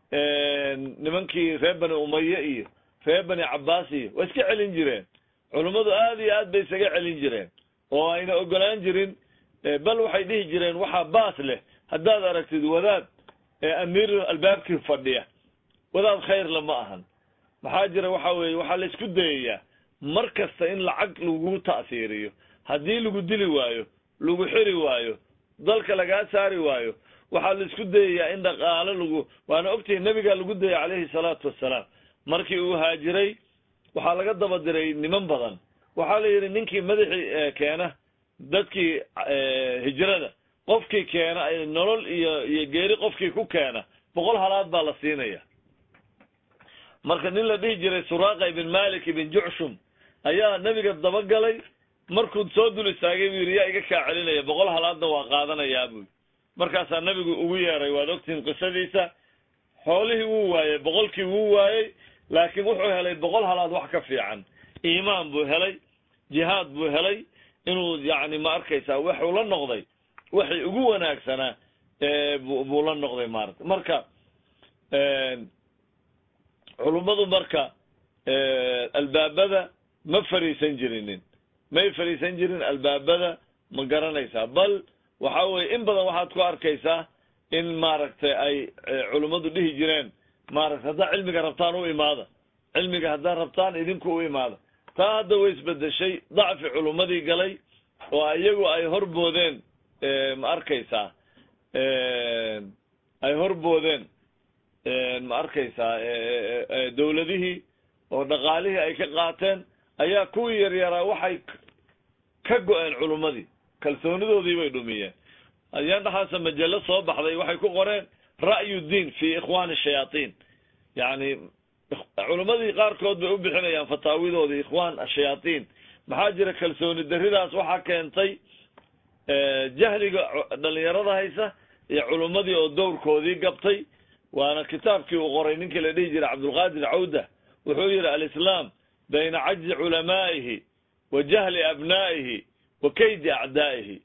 nimankii reer bani umaye iyo reer bani cabbaas iyo waa iska celin jireen culummadu aad iyo aad bay isaga celin jireen oo ayna ogolaan jirin bal waxay dhihi jireen waxaa baas leh haddaad aragtid wadaad amiir albaabkii fadhiya wadaad khayrla ma ahan maxaa jira waxa weeye waxaa la isku dayayaa mar kasta in lacag lagu ta'siiriyo haddii lagu dili waayo lagu xiri waayo dalka lagaa saari waayo waxaa la isku dayayaa in dhaqaalo lagu waana ogtihi nebigaa lagu dayay calayhi salaatu wassalaam markii uu haajiray waxaa laga daba diray niman badan waxaa la yidhi ninkii madaxii keena dadkii hijrada qofkii keena nolol iyo iyo geeri qofkii ku keena boqol halaad baa la siinaya marka nin la dhihi jiray suraaqa ibn malik ibn jucshum ayaa nebiga dabagalay markuu soo dul istaagay buu yidhi yaa iga kaa celinaya boqol halaadna waa qaadanayaa buy markaasaa nebigu ugu yeeray waad ogtihiin qisadiisa xoolihii wuu waayey boqolkii wuu waayey laakiin wuxuu helay boqol halaad wax ka fiican iimaan buu helay jihaad buu helay inuu yacni ma arkaysaa waxuu la noqday waxay ugu wanaagsanaa buu la noqday maarata marka culummadu marka albaabada ma fariisan jirinin may fariisan jirin albaabada ma garanaysaa bal waxa weye in badan waxaad ku arkaysaa in maaragtay ay culummadu dhihi jireen maaragtay haddaa cilmiga rabtaan u imaada cilmiga haddaa rabtaan idinku u imaada taa hadda way isbedeshay dacfi culummadii galay oo iyagu ay horboodeen ma arkaysaa ay horboodeen ma arkaysaa dawladihii oo dhaqaalihii ay ka qaateen ayaa kuwii yaryaraa waxay ka go-een culummadii kalsoonidoodii bay dhumiyeen ayaan dhaxaasa majallo soo baxday waxay ku qoreen ra'yu diin fi ikhwaani shayaatiin yani culummadii qaarkood bay u bixinayaan fataawidoodii ikhwaan ashayaatiin maxaa jira kalsooni daridaas waxaa keentay jahliga dhalinyarada haysa iyo culummadii oo dowrkoodii gabtay waana kitaabkii uu qoray ninkii la dhihi jiray cabdulqaadir cawda wuxuu yihi alislaam bayna cajzi culamaa'ihi wa jahli abnaa'ihi wa kaydi acdaa'ihi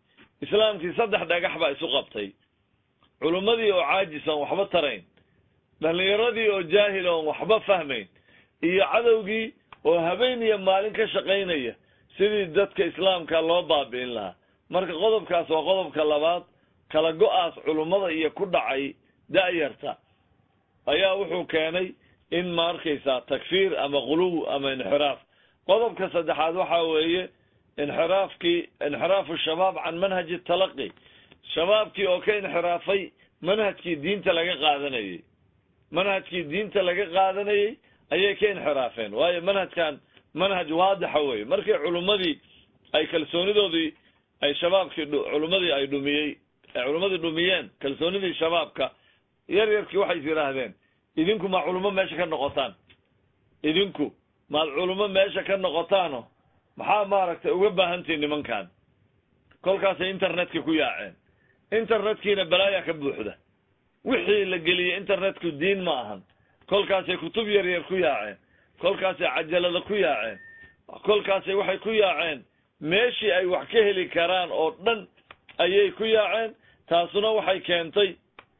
islaamkii saddex dhagax baa isu qabtay culummadii oo caajis oon waxba tarayn dhallinyaradii oo jaahil oon waxba fahmayn iyo cadowgii oo habeen iyo maalin ka shaqaynaya sidii dadka islaamka loo baabi'in lahaa marka qodobkaas waa qodobka labaad kala go-aas culummada iyo ku dhacay da'yarta ayaa wuxuu keenay in ma arkaysaa takfiir ama quluw ama inxiraaf qodobka saddexaad waxa weeye inxiraafkii inxiraafu shabaab can manhaji talaqi shabaabkii oo ka inxiraafay manhajkii diinta laga qaadanayey manhajkii diinta laga qaadanayey ayay ka inxiraafeen waayo manhajkan manhaj waadixa weye markii culummadii ay kalsoonidoodii ay shabaabkii culummadii ay dhumiyey culummadii dhumiyeen kalsoonidii shabaabka yar yarkii waxay is yidhaahdeen idinku ma culummo meesha ka noqotaan idinku maad culummo meesha ka noqotaano maxaa maaragtay uga baahantihin nimankan kolkaasay internetka ku yaaceen internetkiina balaaya ka buuxda wixii la geliyey internetku diin ma ahan kolkaasay kutub yar yar ku yaaceen kolkaasay cajalada ku yaaceen kolkaasay waxay ku yaaceen meeshii ay wax ka heli karaan oo dhan ayay ku yaaceen taasuna waxay keentay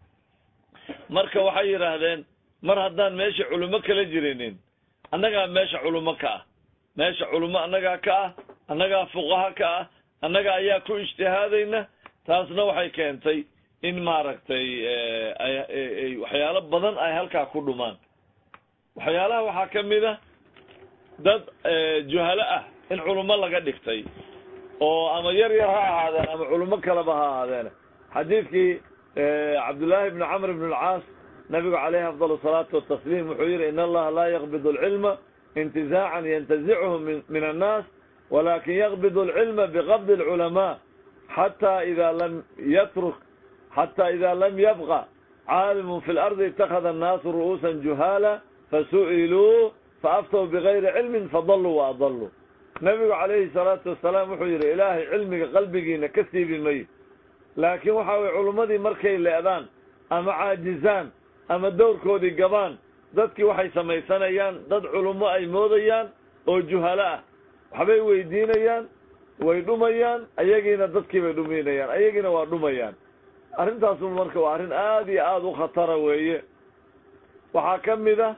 marka waxay yidhaahdeen mar haddaan meesha culummo kala jirinin annagaa meesha culummo ka ah meesha culummo annagaa ka ah annagaa fuqaha ka ah annaga ayaa ku ijtihaadayna taasna waxay keentay in maaragtay waxyaalo badan ay halkaa ku dhumaan waxyaalaha waxaa ka mid a dad juhalo ah in culummo laga dhigtay oo ama yar yar ha ahaadeen ama culummo kaleba ha ahaadeen xadiidkii cabdullaahi bni camr bn alcaas nabigu caleyhi afdal asalaatu watasliim wuxuu yihi in allaha laa yaqbid alcilma intizaacan yantazichu min annaas walakin yaqbid alcilma biqabdi alculamaa xata ida lam yatruk xata ida lam yabqa caalimun fi lardi itakada annaasu ru'uusan juhaala fasu'iluu faaftow bigayri cilmin fadaluu waadaluu nabigu calayhi salaatu wasalaam wuxuu yidhi ilaahay cilmiga qalbigiina ka siibi mayo laakiin waxa weye culummadii markay le'daan ama caajizaan ama dowrkoodii gabaan dadkii waxay samaysanayaan dad culummo ay moodayaan oo juhalo ah waxbay weydiinayaan way dhumayaan ayagiina dadkii bay dhuminayaan ayagiina waa dhumayaan arrintaasu marka waa arrin aada iyo aada u khatara weeye waxaa ka mid a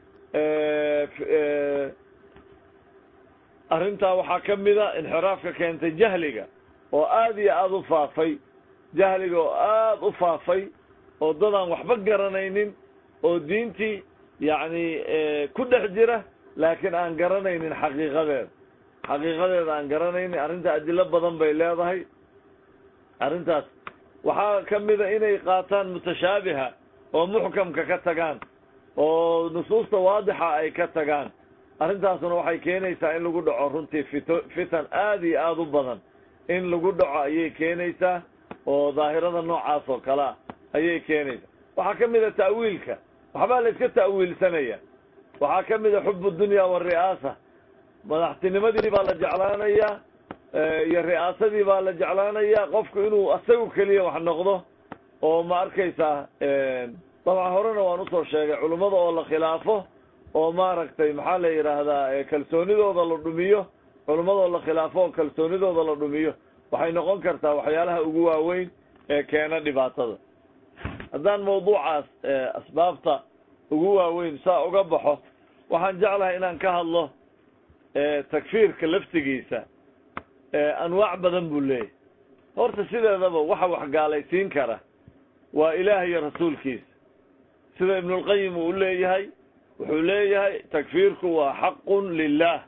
arrintaa waxaa ka mid a inxiraafka keentay jahliga oo aada iyo aada u faafay jahliga oo aada u faafay oo dadaan waxba garanaynin oo diintii yacni ku dhex jira laakiin aan garanaynin xaqiiqadeeda xaqiiqadeeda aan garanaynin arrinta adilo badan bay leedahay arrintaas waxaa ka mid a inay qaataan mutashaabiha oo muxkamka ka tagaan oo nusuusta waadixa ay ka tagaan arrintaasuna waxay keenaysaa in lagu dhaco runtii fito fitan aada iyo aada u badan in lagu dhaco ayay keenaysaa oo daahirada noocaas oo kale ah ayay keenaysaa waxaa ka mid a ta'wiilka waxbaa la iska ta'wiilsanaya waxaa ka mid a xub dunya wari'aasa madaxtinimadii baa la jeclaanayaa iyo ri'aasadii baa la jeclaanayaa qofku inuu asagu keliya wax noqdo oo ma arkaysaa dabcan horena waan usoo sheegay culummada oo la khilaafo oo maaragtay maxaa la yidhaahdaa kalsoonidooda la dhumiyo culummada oo la khilaafo oo kalsoonidooda la dhumiyo waxay noqon kartaa waxyaalaha ugu waaweyn ee keena dhibaatada haddaan mawduucaas asbaabta ugu waaweyn saa uga baxo waxaan jeclahay inaan ka hadlo takfiirka laftigiisa anwaac badan buu leeyahy horta sideedaba waxa wax gaalaysiin kara waa ilaah iyo rasuulkiisa sida ibnulqayim uu leeyahay wuxuu leeyahay takfiirku waa xaqun lilah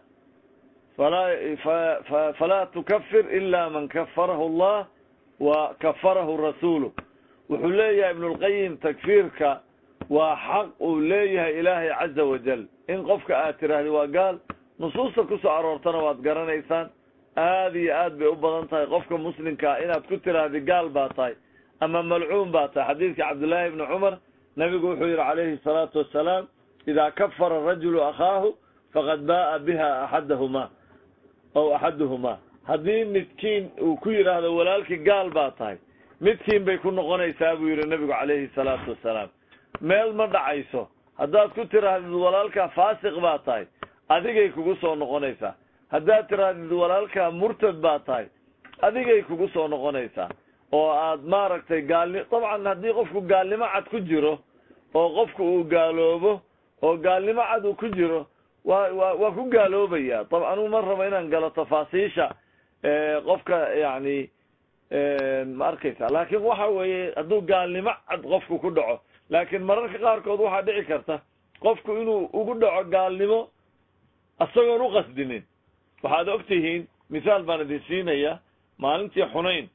falaa falaa tukafir ila man kafarahu allah wa kafarahu rasuuluh wuxuu leeyahay ibnulqayim takfiirka waa xaq uu leeyahay ilaahay caza wajal in qofka aad tiraahdi waa gaal nusuusta kusoo aroortana waad garanaysaan aada iyo aad bay u badan tahay qofka muslimkaa inaad ku tiraahdi gaal baa tahay ama malcuun baa tahay xadiidka cabdullaahi ibni cumar nabigu wuxuu yihi calayhi salaatu wassalaam idaa kafara rajulu akhaahu faqad ba'a biha axadahuma ow axaduhumaa haddii midkiin uu ku yidhaahdo walaalkii gaal baa tahay midkiin bay ku noqonaysaa buu yihi nabigu calayhi salaatu wassalaam meel ma dhacayso haddaad ku tiraahdid walaalkaa faasiq baa tahay adigay kugu soo noqonaysaa haddaad tiraahdid walaalkaa murtad baa tahay adigay kugu soo noqonaysaa oo aad maaragtay gaalni dabcan haddii qofku gaalnimo cad ku jiro oo qofku uu gaaloobo oo gaalnimo cad uu ku jiro waa wa waa ku gaaloobaya dab anugu ma rabo inaan galo tafaasiisha qofka yani ma arkaysa laakin waxa weeye hadduu gaalnimo cad qofku ku dhaco laakiin mararka qaarkood waxaa dhici karta qofku inuu ugu dhaco gaalnimo isagoon u qasdinin waxaad og tihiin mithaal baan idin siinaya maalintii xunayn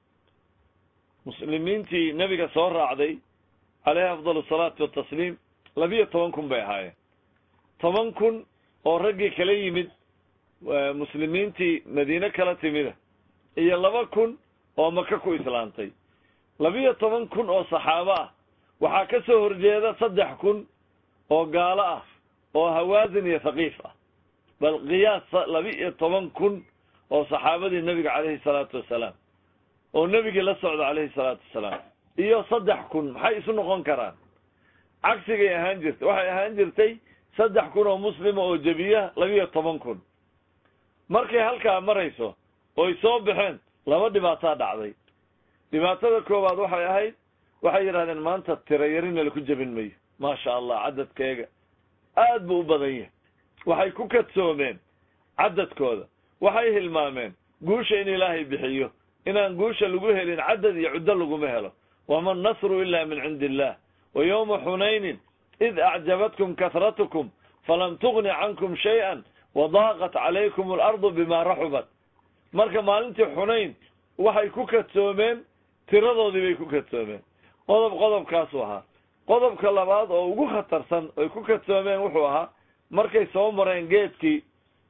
muslimiintii nebiga soo raacday caleyhi afdal asalaatu watasliim labiyo toban kun bay ahaayeen toban kun oo raggii kala yimid muslimiintii madiine kala timida iyo laba kun oo maka ku islaantay labiyo toban kun oo saxaabo ah waxaa ka soo horjeeda saddex kun oo gaalo ah oo hawaasin iyo thaqiif ah bal qiyaas laba-iyo toban kun oo saxaabadii nebiga caleyhi salaatu wasalaam oo nebigii la socda caleyhi salaatu wasalaam iyo saddex kun maxay isu noqon karaan cagsigay ahaan jirtay waxay ahaan jirtay saddex kun oo muslima oo jebiya labiyo toban kun markay halkaa marayso oy soo baxeen laba dhibaataa dhacday dhibaatada koowaad waxay ahayd waxay yidhahdeen maanta tirayarina laku jebin mayo maasha allah cadadkeega aad buu u badan yahay waxay ku kadsoomeen cadadkooda waxay hilmaameen guusha in ilaahay bixiyo inaan guusha lagu helin cadad iyo cuddo laguma helo wama nasru ila min cindi illah wa yowma xunaynin id acjabatkum kahratukum falam tugni cankum shay-an wadaaqat calaykum alardu bima raxubat marka maalintii xunayn waxay ku kadsoomeen tiradoodii bay ku kadsoomeen qodob qodobkaasuu ahaa qodobka labaad oo ugu khatarsan oy ku kadsoomeen wuxuu ahaa markay soo mareen geedkii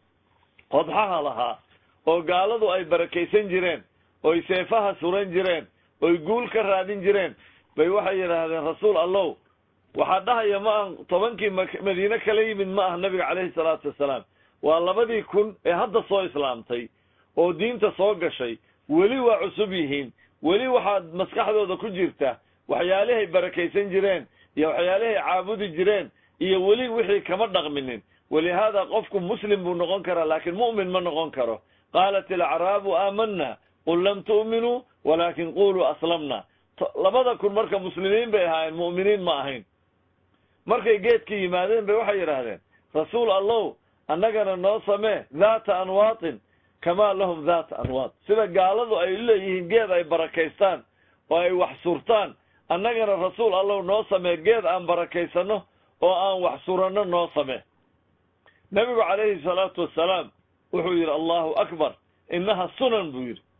qodxaha lahaa oo gaaladu ay barakaysan jireen oy seefaha suran jireen oy guul ka raadin jireen bay waxay yidhaahdeen rasuul allow waxaa dhahaya ma ah tobankii madiine kala yimid ma ah nabiga caleyhi salaatu wasalaam waa labadii kun ee hadda soo islaamtay oo diinta soo gashay weli waa cusub yihiin weli waxaad maskaxdooda ku jirta waxyaalihay barakaysan jireen iyo waxyaalihay caabudi jireen iyo weli wixii kama dhaqminin walihaada qofku muslim buu noqon karaa laakiin mu'min ma noqon karo qaalat alacraabu aamana qul lam tu'minuu walaakin quluu aslamna labada kun marka muslimiin bay ahaayeen mu'miniin ma ahayn markay geedka yimaadeen bay waxay yidhaahdeen rasuul allow annagana noo samee dhaata anwaatin kamaa lahum dhaata anwaat sida gaaladu ay leeyihiin geed ay barakaystaan oo ay wax surtaan annagana rasuul allow noo samee geed aan barakaysano oo aan wax suranno noo samee nebigu calayhi salaatu wassalaam wuxuu yidhi allahu akbar innaha sunan buu yidhi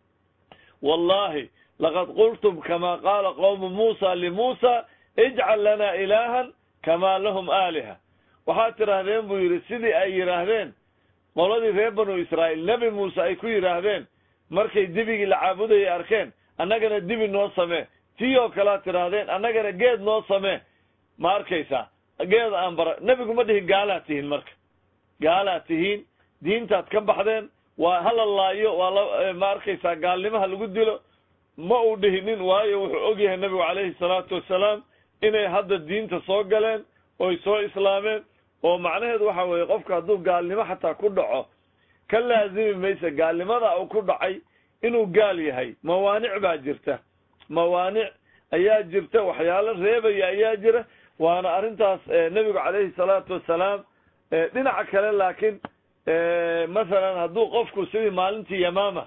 wallahi laqad qultum kama qaala qowmu muusa limuusa ijcal lana ilaahan kamaa lahum aaliha waxaad tidhaahdeen buu yidhi sidii ay yidhaahdeen qoladii reer banu israa'iil nebi muuse ay ku yidhaahdeen markay dibigii la caabudayay arkeen annagana dibi noo samee tii oo kalead tidhaahdeen annagana geed noo samee ma arkaysaa geed aan bara nebigu ma dhihin gaalaad tihiin marka gaalaad tihiin diintaad ka baxdeen waa hala laayo waa la ma arkaysaa gaalnimaha lagu dilo ma uu dhihinin waayo wuxuu ogyahay nebigu calayhi salaatu wassalaam inay hadda diinta soo galeen oy soo islaameen oo macnaheedu waxa weeye qofka hadduu gaalnimo xataa ku dhaco ka laazimi maysa gaalnimada uu ku dhacay inuu gaal yahay mawaanic baa jirta mawaanic ayaa jirta waxyaalo reebaya ayaa jira waana arrintaas nebigu calayhi salaatu wassalaam dhinaca kale laakiin masalan hadduu qofku sidii maalintii yamaama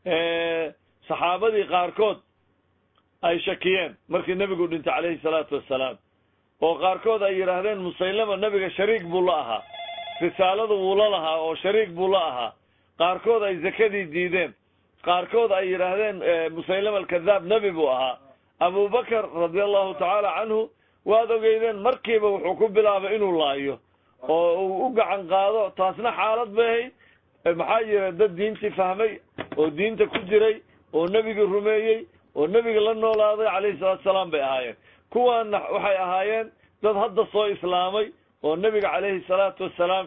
saxaabadii qaarkood ay shakiyeen markii nebigu dhintay calayhi salaatu wassalaam oo qaarkood ay yidhaahdeen musaylama nebiga shariik buu la ahaa risaaladu wuu la lahaa oo shariik buu la ahaa qaarkood ay zakadii diideen qaarkood ay yidhaahdeen musaylama alkadaab nebi buu ahaa abubakar radia allahu tacaala canhu waad ogeydeen markiiba wuxuu ku bilaabay inuu laayo oo uu u gacan qaado taasna xaalad bay ahayd maxaa jira dad diintii fahmay oo diinta ku jiray oo nebigii rumeeyey oo nebiga la noolaaday calayhi salaatu salaam bay ahaayeen kuwaana waxay ahaayeen dad hadda soo islaamay oo nebiga calayhi salaatu wassalaam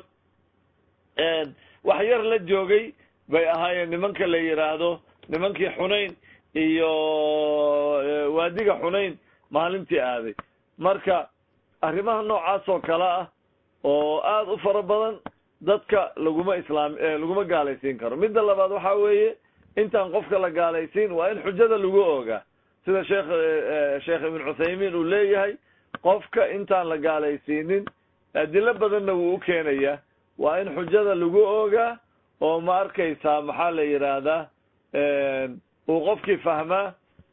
wax yar la joogay bay ahaayeen nimanka la yidhaahdo nimankii xunayn iyo waadiga xunayn maalintii aaday marka arrimaha noocaas oo kale ah oo aada u fara badan dadka laguma islaam laguma gaalaysiin karo midda labaad waxaa weeye intaan qofka la gaalaysiin waa in xujada lagu ogaa sida sheekh sheekh ibn cuthaymiin uu leeyahay qofka intaan la gaalaysiinin adilo badanna wuu u keenayaa waa in xujada lagu ogaa oo ma arkaysaa maxaa la yidhaahdaa uu qofkii fahmaa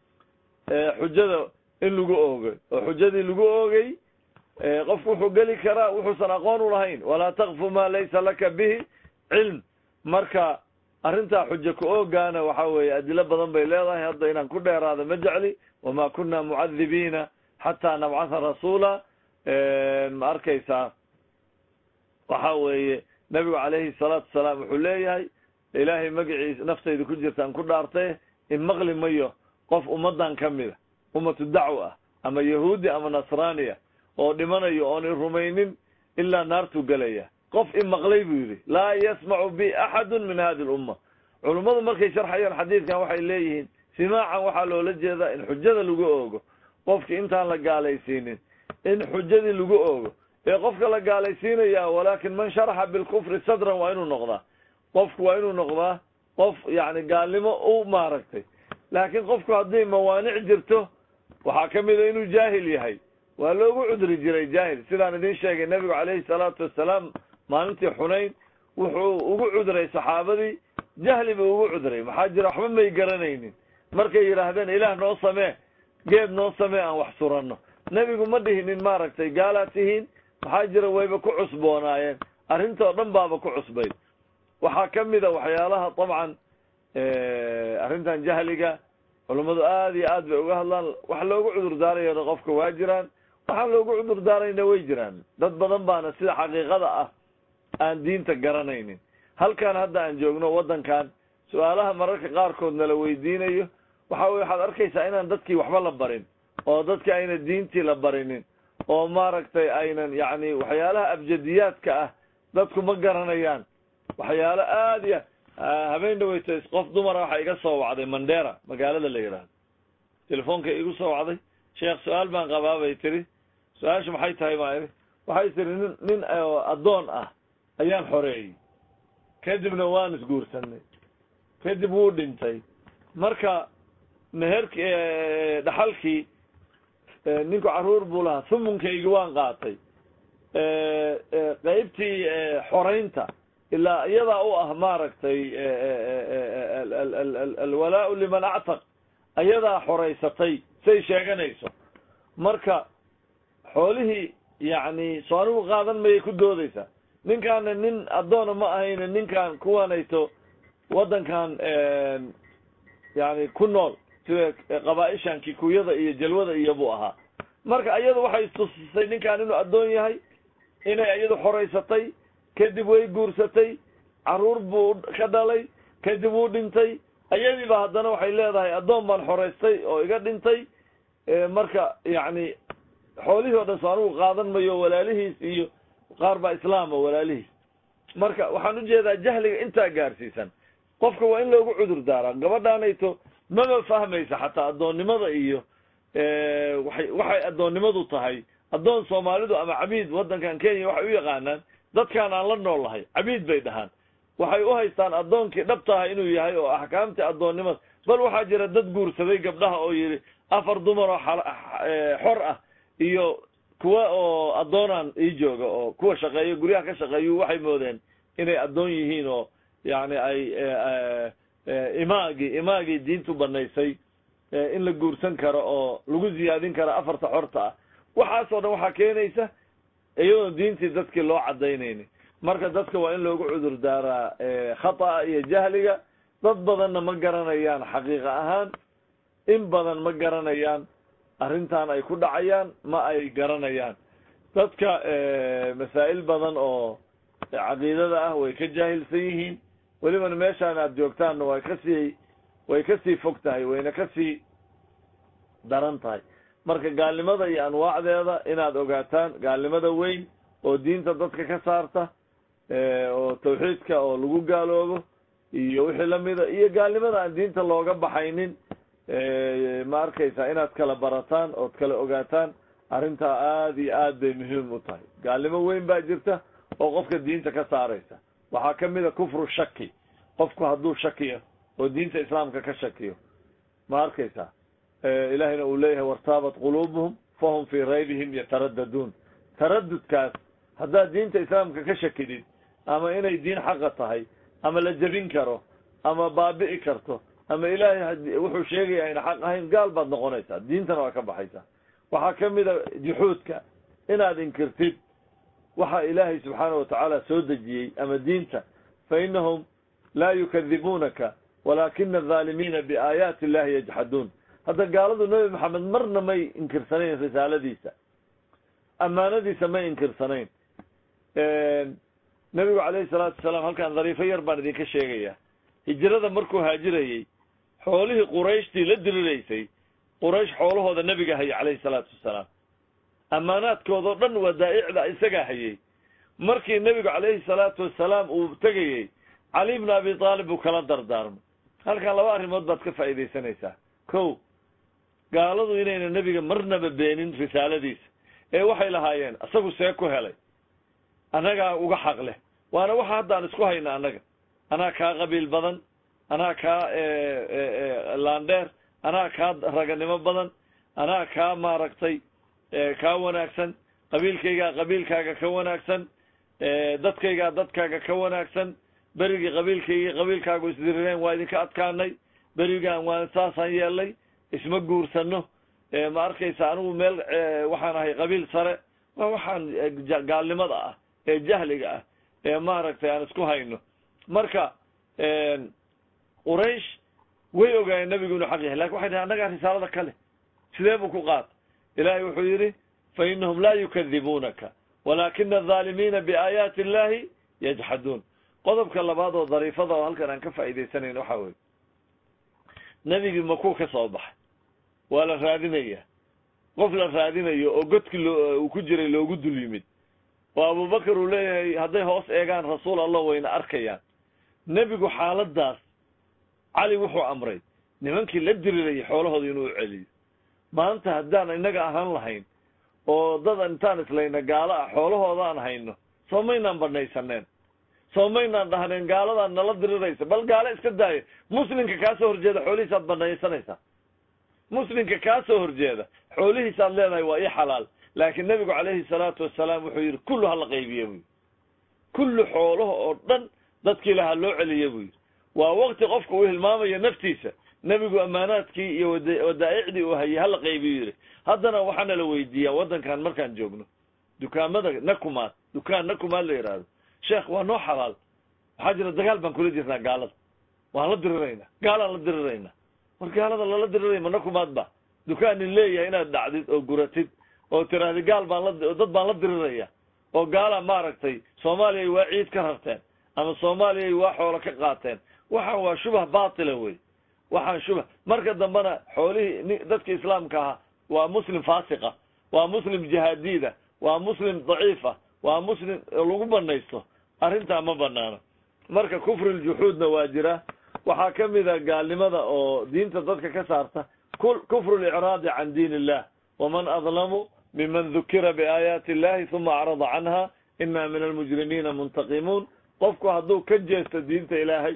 xujada in lagu oogay oo xujadii lagu oogay qofku wuxuu geli karaa wuxuusan aqoon u lahayn walaa takfu ma laysa laka bihi cilm marka arrintaa xujo ku oogaana waxa weeye adilo badan bay leedahay hadda inaan ku dheeraado ma jecli wama kuna mucadibiina xataa nabcatha rasuula ma arkaysaa waxa weeye nabigu calayhi salaatu wasalaam wuxuu leeyahay ilaahay magaciisa naftayda ku jirtaan ku dhaartay in maqli mayo qof ummadan ka mida ummatu dacwa ah ama yahuudi ama nasraaniya oo dhimanayo oon i rumaynin ilaa naartuu gelaya qof i maqlay buu yidhi laa yasmacu bi axadun min hadi lumma culummadu markay sharxayaan xadiidkan waxay leeyihiin simaacan waxaa loola jeedaa in xujada lagu oogo qofki intaan la gaalaysiinin in xujadii lagu oogo ee qofka la gaalaysiinaya walaakin man sharaxa bilkufri sadran waa inuu noqdaa qofku waa inuu noqdaa qof yani gaalnimo u maaragtay laakiin qofku haddii mawaanic jirto waxaa ka mida inuu jaahil yahay waa loogu cudri jiray jaahil sidaan idin sheegay nebigu calayhi salaatu wasalaam maalintii xunayn wuxuu ugu cudray saxaabadii jahli buu ugu cudray maxaa jira waxba may garanaynin markay yidhaahdeen ilaah noo samee geed noo samee aan wax suranno nebigu ma dhihinin maaragtay gaalaad tihiin maxaa jira wayba ku cusboonaayeen arrintoo dhan baaba ku cusbayd waxaa ka mida waxyaalaha dabcan arrintan jahliga culummadu aada iyo aad bay uga hadlaan wax loogu cudur daarayana qofka waa jiraan waxaan loogu cudur daarayna way jiraan dad badan baana sida xaqiiqada ah aan diinta garanaynin halkan hadda aan joogno waddankan su-aalaha mararka qaarkood nala weydiinayo waxa weye waxaad arkaysaa inaan dadkii waxba la barin oo dadki ayna diintii la barinin oo maaragtay aynan yacni waxyaalaha abjadiyaadka ah dadku ma garanayaan waxyaalo aada iyo habeen dhaweyta qof dumara waxaa iga soo wacday mandera magaalada la yidhaahdo telefoonka igu soo wacday sheekh su-aal baan qabaa bay tiri su-aashu maxay tahay baa iri waxay tiri nin nin addoon ah ayaan xoreeyey kadibna waan isguursanay kadib wuu dhintay marka meherki dhaxalkii ninku carruur buu lahaa sumunkaygii waan qaatay qeybtii xoraynta ilaa iyadaa u ah maaragtay alwalaau liman actaq ayadaa xoraysatay say sheeganayso marka xoolihii yacni soo anigu qaadan mayay ku doodaysaa ninkaana nin addoona ma ahayne ninkan kuwanayto waddankan yani ku nool sida qabaa-ishan kikuyada iyo jalwada iyo buu ahaa marka iyadu waxay istusisay ninkan inuu addoon yahay inay iyadu xoraysatay kadib way guursatay carruur buu ka dhalay kadib wuu dhintay iyadiiba haddana waxay leedahay addoon baan xoraystay oo iga dhintay marka yacni xoolihii o dhan so anigu qaadan mayo walaalihiis iyo qaar baa islaama walaalihiis marka waxaan ujeedaa jahliga intaa gaarsiisan qofka waa in loogu cudur daaraa gabadhaanayto maba fahmaysa xataa addoonnimada iyo waay waxay addoonnimadu tahay addoon soomaalidu ama cabiid waddankan kenya waxay u yaqaanaan dadkaan aan la nool lahay cabiid bay dhahaan waxay u haystaan addoonkii dhabtaha inuu yahay oo axkaamtii addoonnimada bal waxaa jira dad guursaday gabdhaha oo yidhi afar dumar oo xor ah iyo kuwa oo addoonaan ii jooga oo kuwa shaqeeyo guryaha ka shaqeeyu waxay moodeen inay addoon yihiin oo yacni ay imaagii imaagii diintu banaysay in la guursan karo oo lagu ziyaadin karo afarta xorta ah waxaasoo dhan waxaa keenaysa iyadoon diintii dadkii loo cadaynaynin marka dadka waa in loogu cudur daaraa khata'a iyo jahliga dad badanna ma garanayaan xaqiiqa ahaan in badan ma garanayaan arrintan ay ku dhacayaan ma ay garanayaan dadka masaa'il badan oo caqiidada ah way ka jaahilsan yihiin welibana meeshaan aada joogtaanna way kasii way kasii fog tahay wayna kasii daran tahay marka gaalnimada iyo anwaacdeeda inaad ogaataan gaalnimada weyn oo diinta dadka ka saarta oo tawxiidka oo lagu gaaloobo iyo wixii lamida iyo gaalnimada aan diinta looga baxaynin ma arkaysaa inaad kala barataan ood kala ogaataan arrintaa aada iyo aad bay muhiim u tahay gaalnimo weyn baa jirta oo qofka diinta ka saaraysa waxaa kamid a kufru shaki qofku hadduu shakiyo oo diinta islaamka ka shakiyo ma arkaysaa ilahina uu leeyahay wartaabat quluubuhum fahum fii raybihim yataraddaduun taradudkaas haddaad diinta islaamka ka shakidid ama inay diin xaqa tahay ama la jebin karo ama baabi'i karto ama ilaahay wuxuu sheegaya ayna xaq ahayn gaal baad noqonaysaa diintana waa ka baxaysaa waxaa ka mid a juxuudka inaad inkirtid waxa ilaahay subxaana watacaala soo dejiyey ama diinta fa inahum laa yukadibuunaka walaakina adaalimiina biaayaati illahi yajxaduun hadda gaaladu nebi maxamed marna may inkirsanayn risaaladiisa ammaanadiisa may inkirsanayn nebigu calayhi salaatu wasalaam halkaan dhariifo yar baan idinka sheegaya hijrada markuu haajirayey xoolihii qurayshtii la diriraysay quraysh xoolahooda nebiga hayay calayhi salaatu wasalaam ammaanaadkoodao dhan wadaa'icda isagaa hayay markii nebigu calayhi salaatu wasalaam uu tegayey cali bna abi taalib buu kala dardaarmay halkan laba arrimood baad ka faa'iidaysanaysaa ko gaaladu inayna nebiga marnaba beenin risaaladiisa ee waxay lahaayeen isagu see ku helay annagaa uga xaq leh waana waxa haddaan isku hayna annaga anaa kaa qabiil badan anaa kaa laandheer anaa kaa raganimo badan anaa kaa maaragtay kaa wanaagsan qabiilkaygaa qabiilkaaga ka wanaagsan dadkaygaa dadkaaga ka wanaagsan berigii qabiilkaygii qabiilkaagu isdirireen waa idinka adkaanay berigaan waan saasaan yeelnay isma guursano ma arkaysa anigu meel waxaan ahay qabiil sare waa waxaan gaalnimada ah ee jahliga ah ee maaragtay aan isku hayno marka quraysh way ogaayeen nebigu inuu xaq yahay lakin waxay dhahay annagaa risaalada kale sidee buu ku qaata ilahay wuxuu yidhi fa inahum laa yukadibuunaka walaakina adaalimiina biaayaati illahi yajxaduun qodobka labaad oo dariifada oo halkan aan ka faa'iidaysanayn waxa weye nebigii makuu ka soo baxay waa la raadinaya qof la raadinayo oo godki loo uu ku jiray loogu dul yimid oo abubakar uu leeyahay hadday hoos eegaan rasuul allah wayna arkayaan nebigu xaaladaas cali wuxuu amray nimankii la dirirayay xoolahooda inuu celiyo maanta haddaan innaga ahaan lahayn oo dad intaan islayna gaalo ah xoolahoodaan hayno soo maynaan banaysaneen soo maynaan dhahneen gaaladan nala diriraysa bal gaalo iska daaya muslimka kaa soo horjeeda xoolihiisaad banaysanaysaa muslimka kaa soo horjeeda xoolihiisaad leedahay waa ii xalaal laakiin nebigu calayhi salaatu wasalaam wuxuu yidhi kullu hala qaybiye buu yidhi kullu xoolaha oo dhan dadkii lahaa loo celiye buu yidhi waa wakti qofka uu hilmaamayo naftiisa nebigu ammaanaadkii iyo wadaa'icdii uu hayay hala qaybiyu yidhi haddana waxaana la weydiiyaa waddankan markaan joogno dukaamada nakumaad dukaan nakumaad la yidhaahdo sheekh waa noo xalaal waxaa jira dagaal baan kula jirnaa gaalada waan la diriraynaa gaalaan la diriraynaa war gaalada lala diriray ma nakumaad ba dukaanin leeyahay inaad dhacdid oo guratid oo tiraahdi gaal baan la dad baan la diriraya oo gaala maaragtay soomaaliyay waa ciid ka rarteen ama soomaaliyay waa xoolo ka qaateen waxaan waa shubah baatila wey waxaan shubah marka dambena xoolihii dadka islaamka ahaa waa muslim faasiqa waa muslim jihaadiida waa muslim daciifa waa muslim lagu banaysto arrintaa ma banaano marka kufri ljuxuudna waa jira waxaa ka mid a gaalnimada oo diinta dadka ka saarta kufru licraadi can diin illah waman adlamu miman dukira biaayaati illahi uma acrada canha ina min almujrimiina muntaqimuun qofku hadduu ka jeesto diinta ilaahay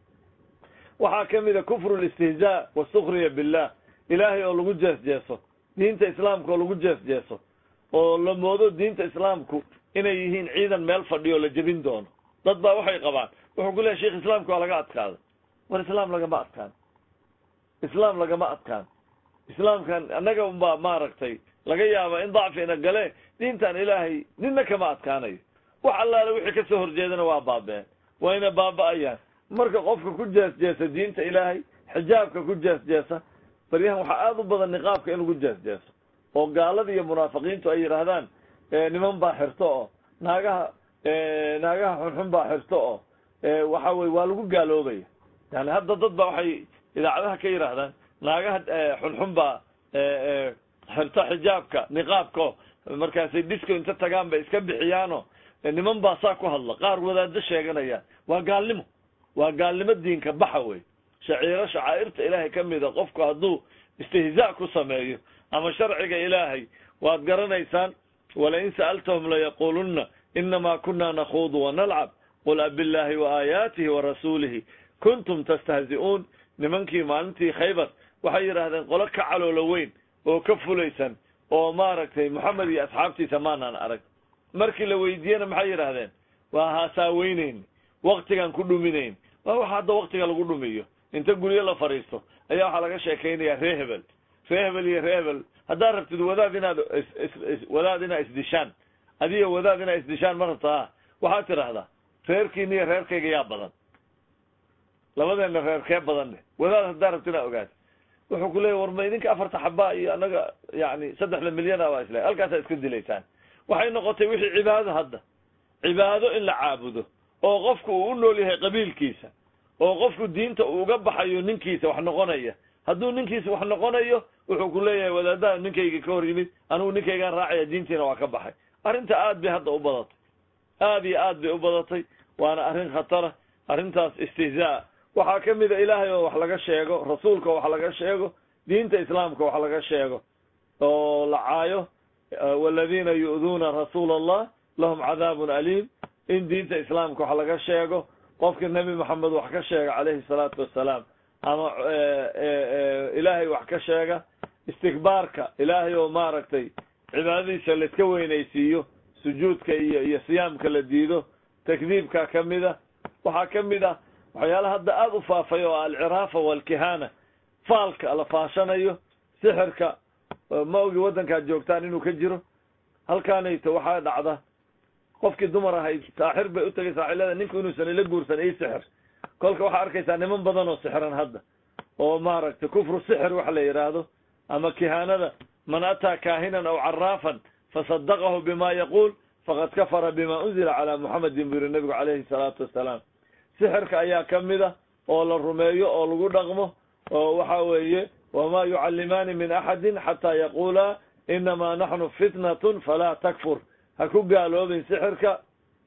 waxaa ka mid a kufru listihzaa wasukriya billah ilaahay oo lagu jees jeeso diinta islaamka oo lagu jees jeeso oo la moodo diinta islaamku inay yihiin ciidan meel fadhiyo la jebin doono dad baa waxay qabaan wuxuu ku leehay sheikh islaamka waa laga adkaaday war islaam lagama adkaan islaam lagama adkaan islaamkan annaga unbaa maaragtay laga yaaba in dacfina gale diintan ilaahay nina kama adkaanayo wax allaale wixii kasoo horjeedana waa baabeen wayna baaba'ayaan marka qofka ku jees jeesa diinta ilaahay xijaabka ku jees jeesa baryahan waxaa aada u badan niqaabka in lagu jees jeeso oo gaalada iyo munaafiqiintu ay yidhaahdaan niman baa xirto oo naagaha naagaha xunxun baa xirto oo waxa weye waa lagu gaaloobaya yani hadda dad ba waxay idaacadaha ka yidhaahdaan naagaha xunxun baa xirto xijaabka niqaabko markaasay disco inta tagaan bay iska bixiyaano niman baa saa ku hadla qaar wadaado sheeganaya waa gaalnimo waa gaalnimo diinka baxa wey shaciiro shacaa'irta ilaahay ka mida qofku hadduu istihzaa ku sameeyo ama sharciga ilaahay waad garanaysaan walain sa'altahum layaquluna inama kuna nakhuudu wanalcab qul abillahi waaaayaatihi warasuulihi kuntum tastahzi'uun nimankii maalintii khaybar waxay yidhaahdeen qolo ka caloolo weyn oo ka fulaysan oo maaragtay moxamed iyo asxaabtiisa maanaan arag markii la weydiiyena maxay yidhaahdeen waa haasaaweynayni waktigaan ku dhuminayn waa waxa hadda waktiga lagu dhumiyo inta guryo la fadhiisto ayaa waxaa laga sheekaynayaa ree hebel ree hebel iyo ree hebel haddaad rabtid wadaad inaad wadaad inaad isdishaan adiga wadaad inaad isdishaan ma rabtaa waxaad tidhaahdaa reerkiina iyo reerkayga yaa badan labadeena reerkee badanne wadaad haddaad rabti inaad ogaad wuxuu ku leeya war ma idinka afarta xabaa iyo anaga yani saddexda milyan a waa isle halkaasaad iska dilaysaan waxay noqotay wixii cibaado hadda cibaado in la caabudo oo qofku uu u nool yahay qabiilkiisa oo qofku diinta uu uga baxayo ninkiisa wax noqonaya hadduu ninkiisa wax noqonayo wuxuu ku leeyahay wadaadaha ninkayga ka hor yimid anigu ninkaygaan raacaya diintiina waa ka baxay arrinta aad bay hadda u badatay aad iyo aad bay u badatay waana arrin khatara arrintaas istihzaa waxaa ka mid a ilaahay oo wax laga sheego rasuulka oo wax laga sheego diinta islaamka wax laga sheego oo la caayo waladiina yu'duuna rasuula allah lahum cadaabun aliim in diinta islaamka wax laga sheego qofka nebi moxamed wax ka sheega calayhi salaatu wassalaam ama ilaahay wax ka sheega istikbaarka ilaahay oo maaragtay cibaadadiisa laiska weynaysiiyo sujuudka iyo iyo siyaamka la diido takdiibka ka mid a waxaa ka mid ah waxyaalaha hadda aada u faafay oo alciraafa waalkihana faalka la faashanayo sixirka ma ogi waddankaad joogtaan inuu ka jiro halkaanayto waxaa dhacda qofkii dumar ahayd saaxir bay u tegay saaxilada ninku inuusan ila guursan ii sixir kolka waxaa arkaysaa niman badan oo sixiran hadda oo maaragtay kufru sixir waxa la yidhaahdo ama kihaanada man ataa kaahinan aw caraafan fasadaqahu bima yaquul faqad kafara bima unzila calaa muxamedin buu yihi nabigu calayhi salaatu wassalaam sixirka ayaa ka mid a oo la rumeeyo oo lagu dhaqmo oo waxa weeye wamaa yucallimaani min axadin xataa yaquulaa inamaa naxnu fitnatun falaa takfur ha ku gaaloobin sixirka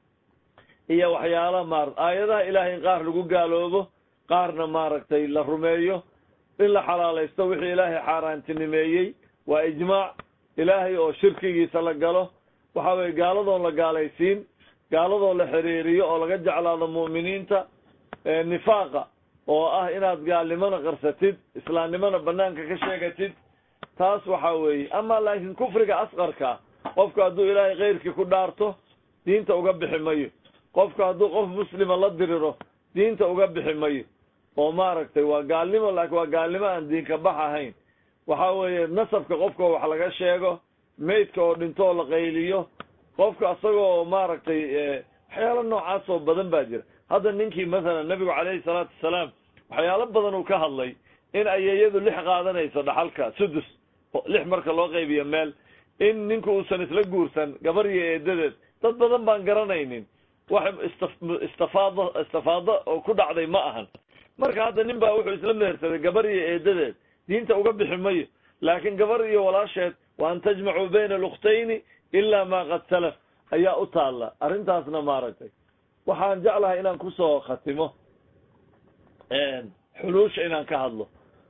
iyo waxyaala maar aayadaha ilaahay in qaar lagu gaaloobo qaarna maaragtay la rumeeyo in la xalaalaysto wixii ilaahay xaaraantinimeeyey waa ijmaac ilaahay oo shirkigiisa la galo waxa weye gaaladoon la gaalaysiin gaaladoo la xiriiriyo oo laga jeclaado mu'miniinta nifaaqa oo ah inaad gaalnimona qarsatid islaamnimona banaanka ka sheegatid taas waxa weeye ama laakiin kufriga asqarka qofku hadduu ilaahay keyrkii ku dhaarto diinta uga bixi mayo qofku hadduu qof muslima la diriro diinta uga bixi mayo oo maaragtay waa gaalnimo laakiin waa gaalnimo aan diinka bax ahayn waxa weeye nasabka qofka wax laga sheego maydka oo dhinto oo la qayliyo qofka asagoo maaragtay waxyaalo noocaas oo badan baa jira hadda ninkii mathalan nabigu calayhi salaatu wasalaam waxyaalo badan uu ka hadlay in ayeeyadu lix qaadanayso dhaxalka sudus lix marka loo qaybiyo meel in ninku uusan isla guursan gabar iyo eedadeed dad badan baan garanaynin wax istifaado istifaado oo ku dhacday ma ahan marka hadda nin baa wuxuu isla mehersaday gabar iyo eedadeed diinta uga bixi mayo laakiin gabar iyo walaasheed wa an tajmacuu bayna alukhtayni ilaa ma qad salaf ayaa u taalla arrintaasna maaragtay waxaan jeclahay inaan kusoo khatimo xuluusha inaan ka hadlo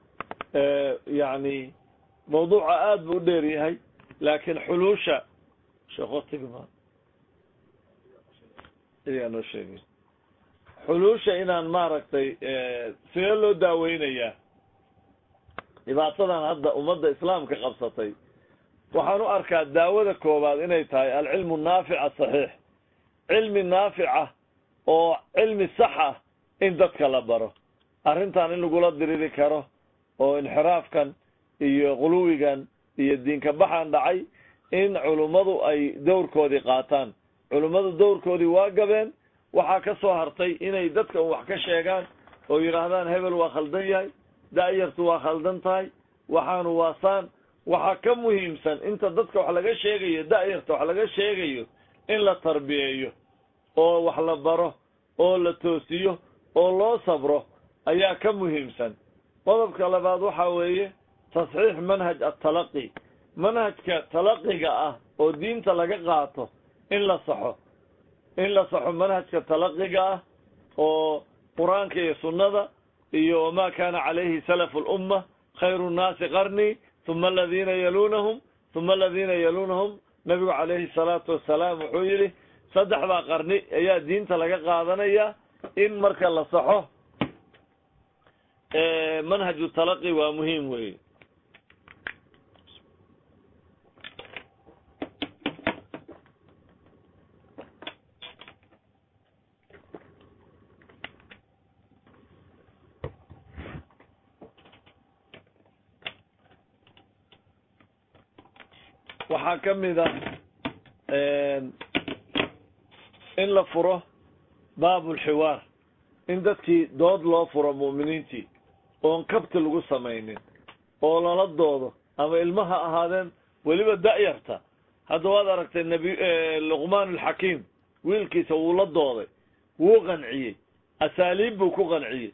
yani mawduuca aada buu u dheer yahay laakiin xuluusha sheekhotigma iyaa noo sheegay xuluusha inaan maaragtay sidee loo daaweynayaa dhibaatadan hadda ummadda islaamka qabsatay waxaan u arkaa daawada koowaad inay tahay alcilmu naafic asaxiix cilmi naafica oo cilmi sax ah in dadka la baro arrintan in lagula diriri karo oo inxiraafkan iyo quluwigan iyo diinka baxan dhacay in culummadu ay dowrkoodii qaataan culummadu dowrkoodii waa gabeen waxaa ka soo hartay inay dadka wax ka sheegaan oo yidhaahdaan hebel waa khaldan yahay da'yartu waa khaldan tahay waxaanu waasaan waxaa ka muhiimsan inta dadka wax laga sheegayo da'yarta wax laga sheegayo in la tarbiyeeyo oo wax la baro oo la toosiyo oo loo sabro ayaa ka muhiimsan qodobka labaad waxa weeye tasxiix manhaj atalaqi manhajka talaqiga ah oo diinta laga qaato in la saxo in la saxo manhajka talaqiga ah oo qur-aanka iyo sunnada iyo wamaa kaana calayhi salafu lumma khayru nnaasi qarnii uma aladiina yalunahum uma aladiina yalunahum nabigu calayhi salaatu wasalaam wuxuu yidhi saddexdaa qarni ayaa diinta laga qaadanaya in marka la saxo manhaju talaqi waa muhiim wey waxaa ka mid a in la furo baabulxiwaar in dadkii dood loo furo mu'miniintii oon kabti lagu samaynin oo lala doodo ama ilmaha ahaadeen weliba da'yarta hadda waad aragtay nabi luqmaan alxakiim wiilkiisa wuu la dooday wuu qanciyey asaaliib buu ku qanciyey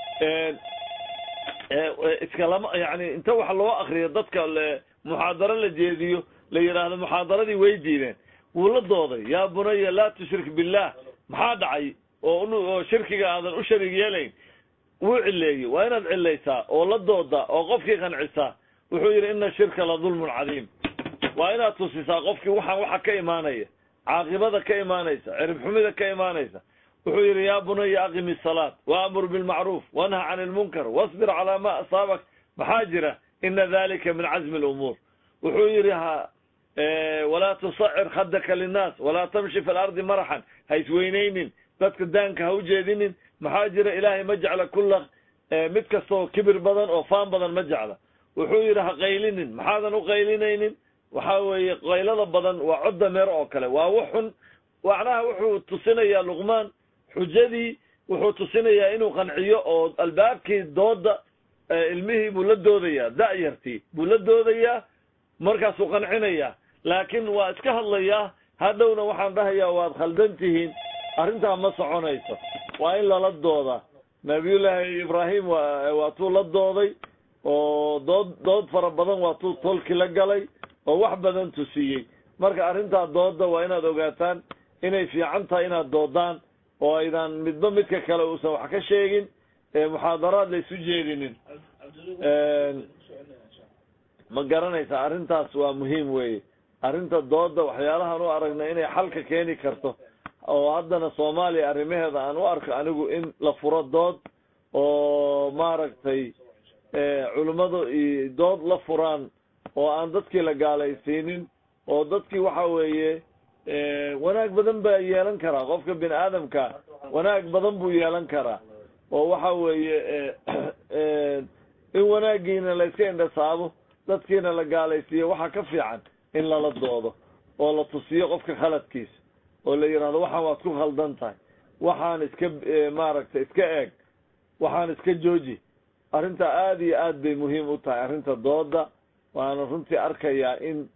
iskalama yani inta wax loo akriyo dadka muxaadaro la jeediyo la yidhaahdo muxaadaradii way diideen wuu la dooday yaa bunaya laa tushrik billah maxaa dhacay oo shirkiga aadan u sharig yeelayn wuu cileeyey waa inaad cilaysaa oo la dooda oo qofkii qancisaa wuxuu yidhi ina shirka la dulmun cadiim waa inaad tusisaa qofkii waxaan waxa ka imaanaya caaqibada ka imaanaysa cirib xumida ka imaanaysa wuxuu yidhi yaa bunaya aqimi salaat waamur bilmacruuf wanha can ilmunkar wasbir calaa ma asaabak maxaa jira ina dalika min cazmi lumuur wuxuu yidhi ha walaa tusacir khadaka linnaas walaa tamshi fi lardi maraxan ha isweyneynin dadka daanka ha u jeedinin maxaa jira ilaahay ma jecla kulla mid kastoo kibir badan oo faan badan ma jecla wuxuu yidhi ha qaylinin maxaadan u qaylinaynin waxa weeye qaylada badan waa cod dameer oo kale waa waxun macnaha wuxuu tusinayaa luqmaan xujadii wuxuu tusinayaa inuu qanciyo oo albaabkii dooda ilmihii buu la doodayaa da'yartii buu la doodayaa markaasuu qancinayaa laakiin waa iska hadlayaa hadhowna waxaan dhahayaa waad khaldan tihiin arrintaa ma soconayso waa in lala doodaa nabiyullaahi ibraahim wa waatuu la dooday oo dood dood fara badan waatuu tolki la galay oo wax badan tusiyey marka arrintaa dooda waa inaad ogaataan inay fiican tahay inaad doodaan oo aydan midba midka kale uusan wax ka sheegin muxaadaraad la isu jeedinin ma garanaysa arrintaas waa muhiim weye arrinta dooda waxyaalahaan u aragna inay xalka keeni karto oo haddana soomaaliya arrimaheeda aan u arko anigu in la furo dood oo maaragtay culimmadu dood la furaan oo aan dadkii la gaalaysiinin oo dadkii waxa weeye wanaag badan baa yeelan karaa qofka bini aadamka wanaag badan buu yeelan karaa oo waxa weeye in wanaagiina la iska indhasaabo dadkiina la gaalaysiiyo waxaa ka fiican in lala doodo oo la tusiyo qofka khaladkiisa oo la yidhahdo waxaan waad ku khaldan tahay waxaan iska maaragtay iska eeg waxaan iska jooji arrinta aada iyo aad bay muhiim u tahay arrinta dooda waana runtii arkayaa in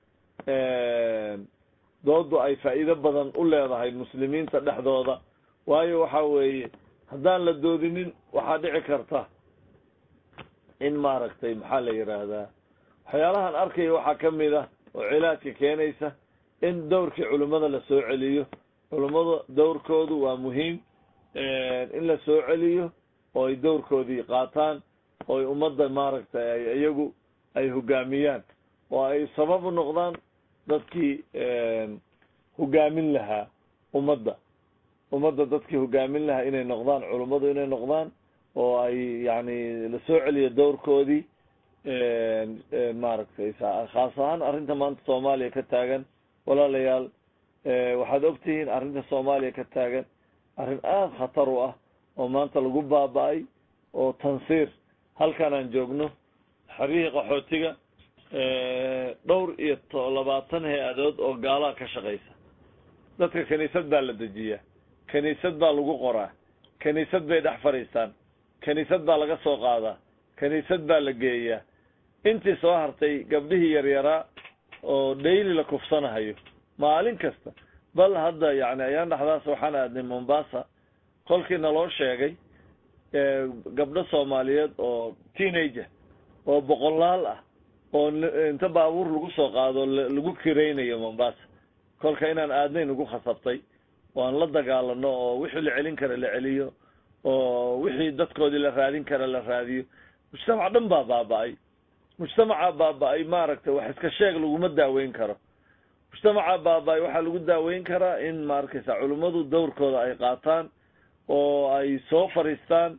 doodu ay faa'iido badan u leedahay muslimiinta dhexdooda waayo waxa weeye haddaan la doodinin waxaa dhici karta in maaragtay maxaa la yidhaahdaa waxyaalahan arkaya waxaa ka mid ah oo cilaadka keenaysa in dowrkii culimmada la soo celiyo culimmada dowrkoodu waa muhiim in la soo celiyo oo ay dowrkoodii qaataan oo ay ummadda maaragtay ay iyagu ay hogaamiyaan oo ay sabab u noqdaan dadkii hogaamin lahaa ummadda ummadda dadkii hogaamin lahaa inay noqdaan culummadu inay noqdaan oo ay yani la soo celiyo dowrkoodii maaragtay khaas ahaan arrinta maanta soomaaliya ka taagan walaalayaal waxaad ogtihiin arrinta soomaaliya ka taagan arrin aada khatar u ah oo maanta lagu baaba-ay oo tansiir halkan aan joogno xeryihii qaxootiga dhowr iyo labaatan hay-adood oo gaalaa ka shaqaysa dadka kiniisad baa la dejiyaa kiniisad baa lagu qoraa kiniisad bay dhex fadhiistaan kiniisad baa laga soo qaadaa kiniisad baa la geeyaa intii soo hartay gabdhihii yaryaraa oo dhayli la kufsanahayo maalin kasta bal hadda yani ayaan dhexdaas waxaan aadnay mombasa kolkii naloo sheegay gabdho soomaaliyeed oo teenager oo boqolaal ah oo inta baabuur lagu soo qaado lagu kiraynayo mombasa kolka inaan aadnay nagu khasabtay oo aan la dagaalano oo wixii la celin kara la celiyo oo wixii dadkoodii la raadin kara la raadiyo mujtamac dhan baa baaba-ay mujtamaca baaba-ay maaragtay wax iska sheeg laguma daaweyn karo mujtamaca baaba-ay waxaa lagu daaweyn karaa in maarkaysa culimmadu dowrkooda ay qaataan oo ay soo fadhiistaan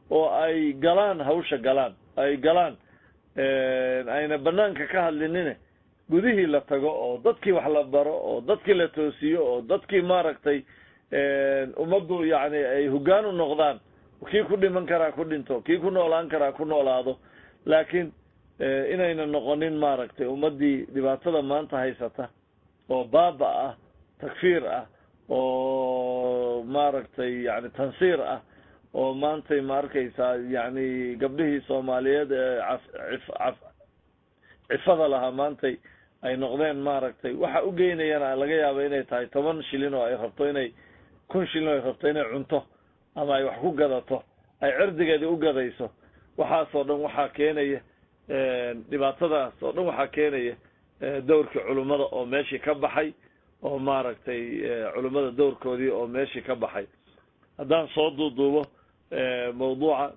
oo ay galaan hawsha galaan ay galaan ayna banaanka ka hadlinine gudihii la tago oo dadkii wax la baro oo dadkii la toosiyo oo dadkii maaragtay ummaddu yacni ay hoggaan u noqdaan kii ku dhiman karaa ku dhinto kii ku noolaan karaa ku noolaado laakiin inayna noqonin maaragtay ummaddii dhibaatada maanta haysata oo baaba ah takfiir ah oo maaragtay yani tansiir ah oo maantay ma arkaysaa yani gabdhihii soomaaliyeed ee caf cifada lahaa maantay ay noqdeen maaragtay waxa u geynayana laga yaaba inay tahay toban shilin oo ay rabto inay kun shilin oo ay rabto inay cunto ama ay wax ku gadato ay cirdigeedii u gadayso waxaasoo dhan waxaa keenaya dhibaatadaas oo dhan waxaa keenaya dowrkii culummada oo meeshii ka baxay oo maaragtay culummada dowrkoodii oo meeshii ka baxay haddaan soo duuduubo mawduuca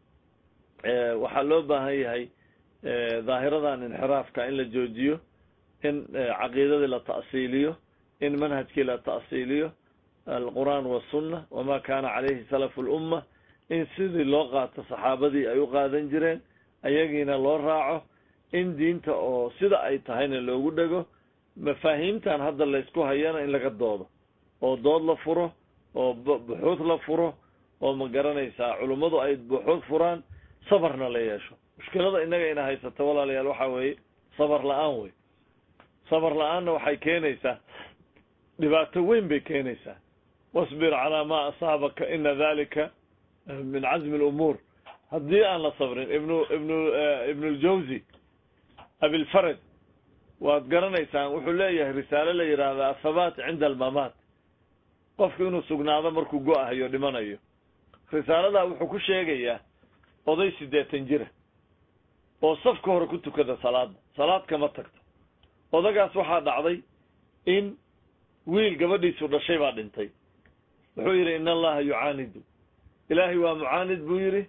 waxaa loo baahan yahay daahiradan inxiraafka in la joojiyo in caqiidadii la ta'siiliyo in manhajkii la ta'siiliyo alqur'aan wasunna wama kana calayhi salafu lumma in sidii loo qaato saxaabadii ay u qaadan jireen ayagiina loo raaco in diinta oo sida ay tahayna loogu dhego mafaahiimtan hadda laysku hayana in laga doodo oo dood la furo oo buxuud la furo oo ma garanaysaa culummadu ay buxuud furaan sabarna la yeesho mushkilada innaga ina haysato walaalayaal waxaa weeye sabar la-aan wey sabar la-aanna waxay keenaysaa dhibaato weyn bay keenaysaa wasbir calaa maa asaabaka ina dalika min cazmi lumuur haddii aan la sabrin ibnu ibnu ibnu ljawzi abilfarad waad garanaysaan wuxuu leeyahay risaale la yidhaahda athabaat cinda almamaat qofku inuu sugnaado markuu go-ahayo dhimanayo risaaladaa wuxuu ku sheegayaa oday siddeetan jira oo safka hore ku tukada salaada salaad kama tagto odagaas waxaa dhacday in wiil gabadhiisu dhashay baa dhintay wuxuu yidhi in allaha yucaanidu ilaahay waa mucaanid buu yidhi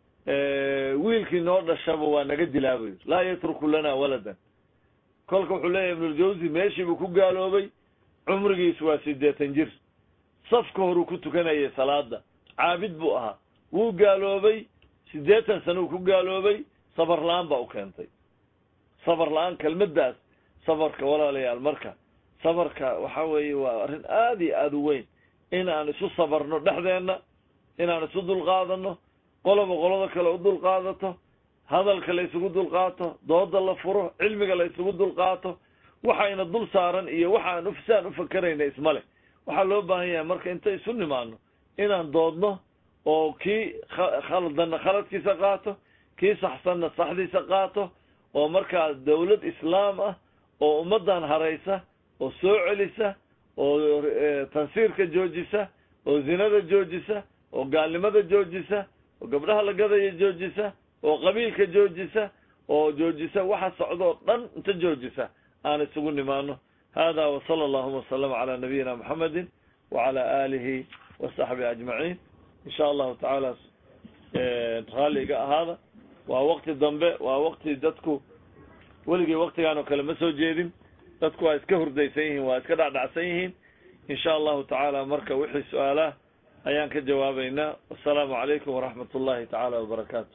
wiilkii noo dhashaba waa naga dilaa buu yidhi laa yatruku lana waladan kolka wuxuu leeyahay ibnuljawsi meeshii buu ku gaaloobay cumrigiisu waa siddeetan jir safka horuu ku tukanayay salaada caabid buu ahaa wuu gaaloobay siddeetan sana uu ku gaaloobay sabar la-aan baa u keentay sabar la-aan kelmaddaas sabarka walaalayaal marka sabarka waxa weeye waa arrin aada iyo aada u weyn in aan isu sabarno dhexdeenna inaan isu dulqaadano qoloba qolada kale u dulqaadato hadalka la isugu dulqaato dooda la furo cilmiga la isugu dulqaato waxayna dul saaran iyo waxaan saan u fakerayna isma leh waxaa loo baahan yahay marka inta isu nimaano inaan doodno oo kii khaldanna khaladkiisa qaato kii saxsanna saxdiisa qaato oo markaa dawlad islaam ah oo ummaddan haraysa oo soo celisa oo tansiirka joojisa oo zinada joojisa oo gaalnimada joojisa oo gabdhaha la gadaya joojisa oo qabiilka joojisa oo joojisa waxa socdoo dhan inta joojisa aan isugu nimaano hada wasala allahuma wasalama calaa nabiyina muxamedin wacala aalihi wasaxbihi ajmaciin insha allahu tacaala raalli iga ahaada waa wakti dambe waa wakti dadku weligii waktigaan oo kale ma soo jeedin dadku waa iska hurdaysan yihiin waa iska dhacdhacsan yihiin insha allahu tacaala marka wixii su-aalaha ayaan ka jawaabaynaa wasalaamu calaykum waraxmat ullahi tacaala wabarakaatu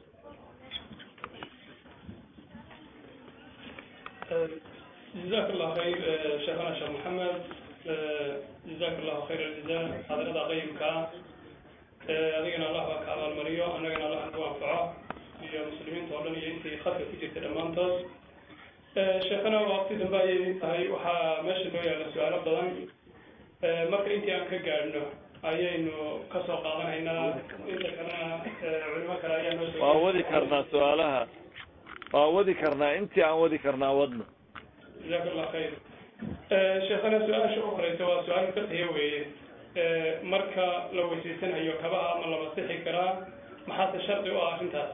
جزاك الله خير شيخنا شيخ محمد جزاك الله خير الجزاء حضرتك قيمك adigana allah baa ka abaalmariyo annagana allah nagu anfaco iyo muslimiinta oo dhan iyo intii khadka ku jirta dhammaantood sheekhana waqti dambe ayay idin tahay waxaa meesha noo yaalla su-aalo badan marka intii aan ka gaadhno ayaynu kasoo qaadanaynaa inta kalena culimo kale ayaa noo waa wadi karnaa su-aalaha waa wadi karnaa intii aan wadi karnaa wadno jazaak allah khayr sheekhana su-aasha u horeysa waa su-aal fiqhiya weeye marka la weysaysanayo kabaha ama la masixi karaa maxaase shardi u ah arrintaas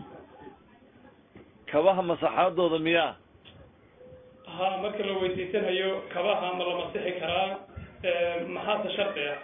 kabaha masaxaadooda miyaa ha marka la weysaysanayo kabaha ma la masixi karaa maxaase shardi ah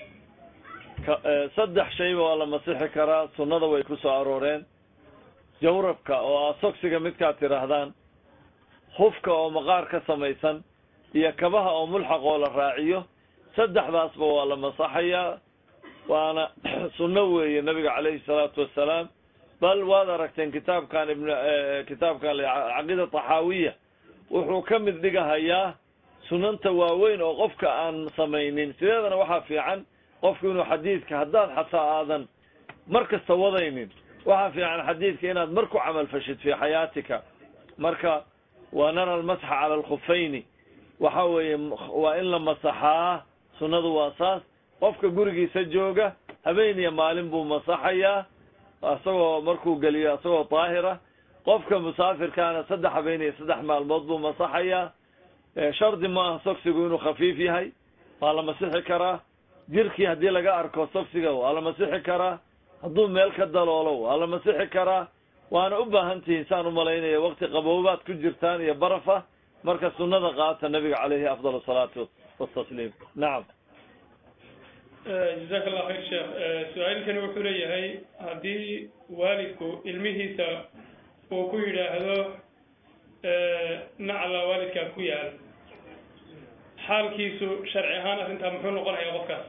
saddex shayba waa la masixi karaa sunnada way ku soo arooreen jawrabka oo ah sogsiga midkaad tidhaahdaan hufka oo maqaar ka samaysan iyo kabaha oo mulxaq oo la raaciyo saddexdaasba waa la masaxayaa waana sunno weeye nabiga calayhi salaatu wassalaam bal waad aragteen kitaabkan ibn kitaabkan caqiida taxaawiya wuxuu ka mid dhigahayaa sunanta waaweyn oo qofka aan samaynin sideedana waxaa fiican qofku inuu xadiidka haddaad xataa aadan mar kasta wadaynin waxaa fiican xadiidka inaad mar ku camal fashid fii xayaatika marka wa nara almasxa cala alkhufayni waxa weeye waa in la masaxaa sunnadu waa saas qofka gurigiisa jooga habeen iyo maalin buu masaxayaa isagoo markuu geliyo isagoo daahira qofka musaafirkaana saddex habeen iyo saddex maalmood buu masaxayaa shardi ma aha sogsigu inuu khafiif yahay waa la masixi karaa jirkii haddii laga arko sogsiga waa la masixi karaa hadduu meel ka daloolo waa la masixi karaa waana u baahan tihiin saan umalaynaya wakti qaboobaad ku jirtaan iyo barafa marka sunada qaata nabiga caleyhi afdal asalaatu watasliim nacam jazaaka allah khayr sheekh su-aalkani wuxuu leeyahay haddii waalidku ilmihiisa uu ku yidhaahdo nacla waalidkaa ku yaal xaalkiisu sharci ahaan arrintaa muxuu noqonayaa qofkaas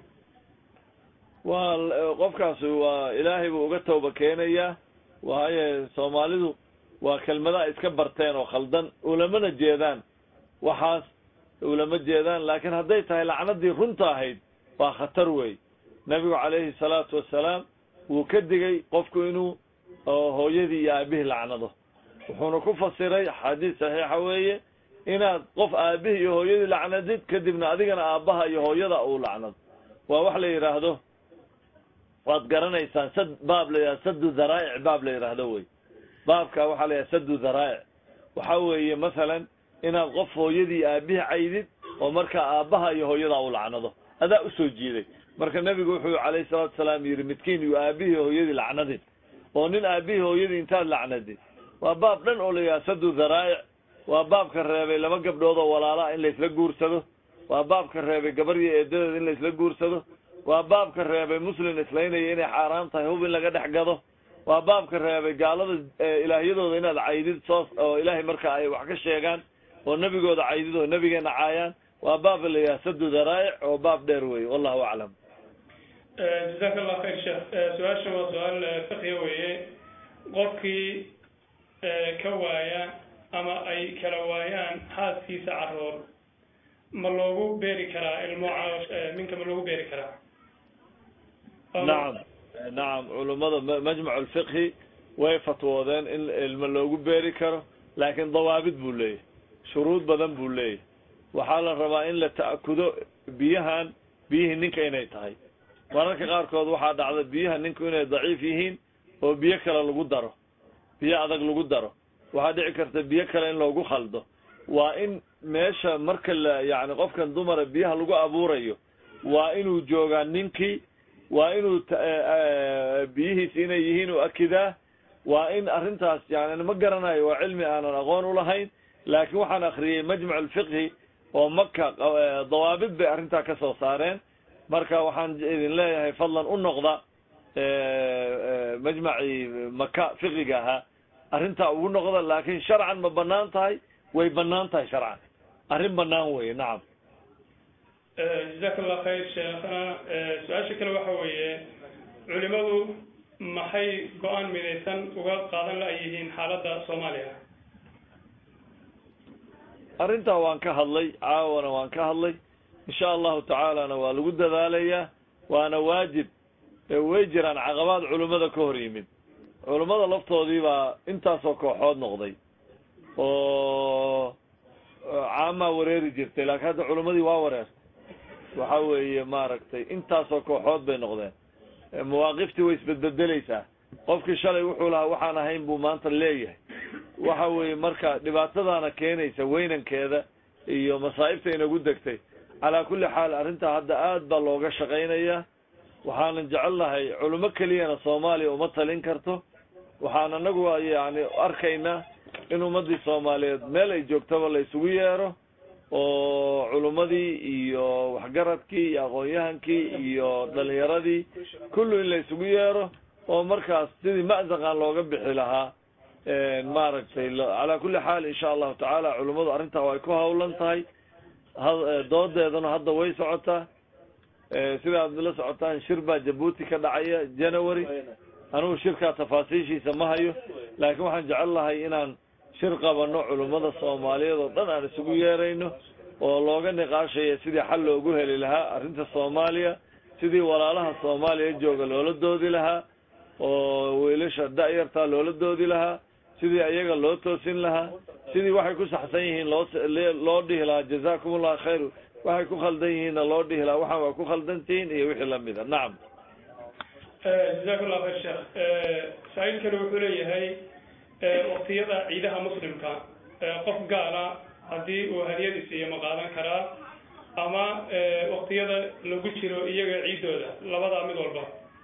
waa qofkaasi waa ilaahay buu uga tawba keenayaa waayo soomaalidu waa kelmada ay iska barteen oo khaldan ulamana jeedaan waxaas ulama jeedaan laakiin hadday tahay lacnadii runta ahayd waa khatar wey nabigu calayhi salaatu wassalaam wuu ka digay qofku inuu hooyadii iyo aabihii lacnado wuxuuna ku fasiray xadiis saxiixa weeye inaad qof aabihii iyo hooyadii lacnadid kadibna adigana aabbaha iyo hooyada uu lacnado waa wax la yidhaahdo waad garanaysaan sad baab la yidhahdo sadu dharaa'ic baab la yidhaahdo wey baabka waxaa la yidhahda sadu dharaa'ic waxa weeye masalan inaad qof hooyadii aabihii caydid oo markaa aabbaha iyo hooyada uu lacnado adaa usoo jiiday marka nebigu wuxuu calayhi salaatu salaam yidhi midkiin yu aabihii hooyadii lacnadin oo nin aabihii hooyadii intaad lacnadid waa baab dhan oo la yidhaha sadu dharaa'ic waa baabka reebay laba gabdhood oo walaalaa in laysla guursado waa baabka reebay gabar iyo eedadeed in laysla guursado waa baabka reebay muslim islaynaya inay xaaraan tahay hub in laga dhex gado waa baabka reebay gaalada ilaahyadooda inaad caydid soos oo ilaahay marka ay wax ka sheegaan oo nebigooda caydid oo nebigeena caayaan waa baab la yidhaha sadu dharaa'ic oo baab dheer wey wallahu aclam jazaaka allah khayr sheekh su-aasha waa su-aal fiqhiga weeye qofkii ka waaya ama ay kala waayaan xaaskiisa caroor ma loogu beeri karaa ilmo minka ma loogu beeri karaa nacam nacam culummada majmac lfiqhi way fatwoodeen in ilmo loogu beeri karo laakiin dawaabid buu leeyahy shuruud badan buu leeyahy waxaa la rabaa in la ta'kudo biyahan biyihii ninka inay tahay mararka qaarkood waxaa dhacda biyaha ninku inay daciif yihiin oo biyo kale lagu daro biyo adag lagu daro waxaa dhici karta biyo kale in loogu khaldo waa in meesha marka la yacni qofkan dumara biyaha lagu abuurayo waa inuu joogaa ninkii waa inuu biyihiisi inay yihiin u akidaa waa in arrintaas yani ma garanayo waa cilmi aanan aqoon ulahayn laakiin waxaan akriyey majmac alfiqhi oo maka dawaabid bay arrintaa ka soo saareen marka waxaan idin leeyahay fadlan u noqda majmacii maka fiqiga ahaa arrintaa ugu noqda laakin sharcan ma banaan tahay way banaan tahay sharcan arrin banaan weye nacam jazaaka allah khayr sheekhana su-aasha kale waxa weeye culimadu maxay go-aan midaysan uga qaadan la yihiin xaaladda soomaaliya arrintaa waan ka hadlay caawana waan ka hadlay insha allahu tacaalana waa lagu dadaalayaa waana waajib way jiraan caqabaad culimmada ka hor yimid culimmada laftoodii baa intaasoo kooxood noqday oo caamaa wareeri jirtay laakiin hadda culimmadii waa wareertay waxa weeye maaragtay intaasoo kooxood bay noqdeen mawaaqiftii way isbedbedeleysaa qofkii shalay wuxuu lahaa waxaan ahayn buu maanta leeyahay waxa weeye marka dhibaatadaana keenaysa weynankeeda iyo masaa'ibta inagu degtay calaa kulli xaal arrintaa hadda aad baa looga shaqaynayaa waxaanan jecelnahay culimo keliyana soomaaliya uma talin karto waxaan anagu yani arkaynaa in ummadii soomaaliyeed meel ay joogtaba la isugu yeero oo culummadii iyo waxgaradkii iyo aqoon-yahankii iyo dhalinyaradii kullu in la isugu yeero oo markaas sidii ma'zaqan looga bixi lahaa maaragtay calaa kulli xaal insha allahu tacaala culummadu arrintaa way ku hawlan tahay doodeeduna hadda way socotaa sida aad la socotaan shir baa jabuuti ka dhacaya january anugu shirkaa tafaasiishiisa ma hayo laakiin waxaan jecel lahay inaan shir qabano culummada soomaaliyeed oo dhan aan isugu yeerayno oo looga niqaashayo sidii xal loogu heli lahaa arrinta soomaaliya sidii walaalaha soomaaliya jooga loola doodi lahaa oo wiilasha da-yartaa loola doodi lahaa sidii ayaga loo toosin lahaa sidii waxay ku saxsan yihiin loo loo dhihi lahaa jazakum ullahu khayr waxay ku khaldan yihiinna loo dhihi lahaa waxaan waa ku khaldantihiin iyo wixii lamida nacam jazakum llahu khayr sheekh saa-iilkani wuxuu leeyahay waktiyada ciidaha muslimka qof gaala haddii uu hadiyad isiiyo ma qaadan karaa ama waktiyada lagu jiro iyaga ciiddooda labadaa mid walba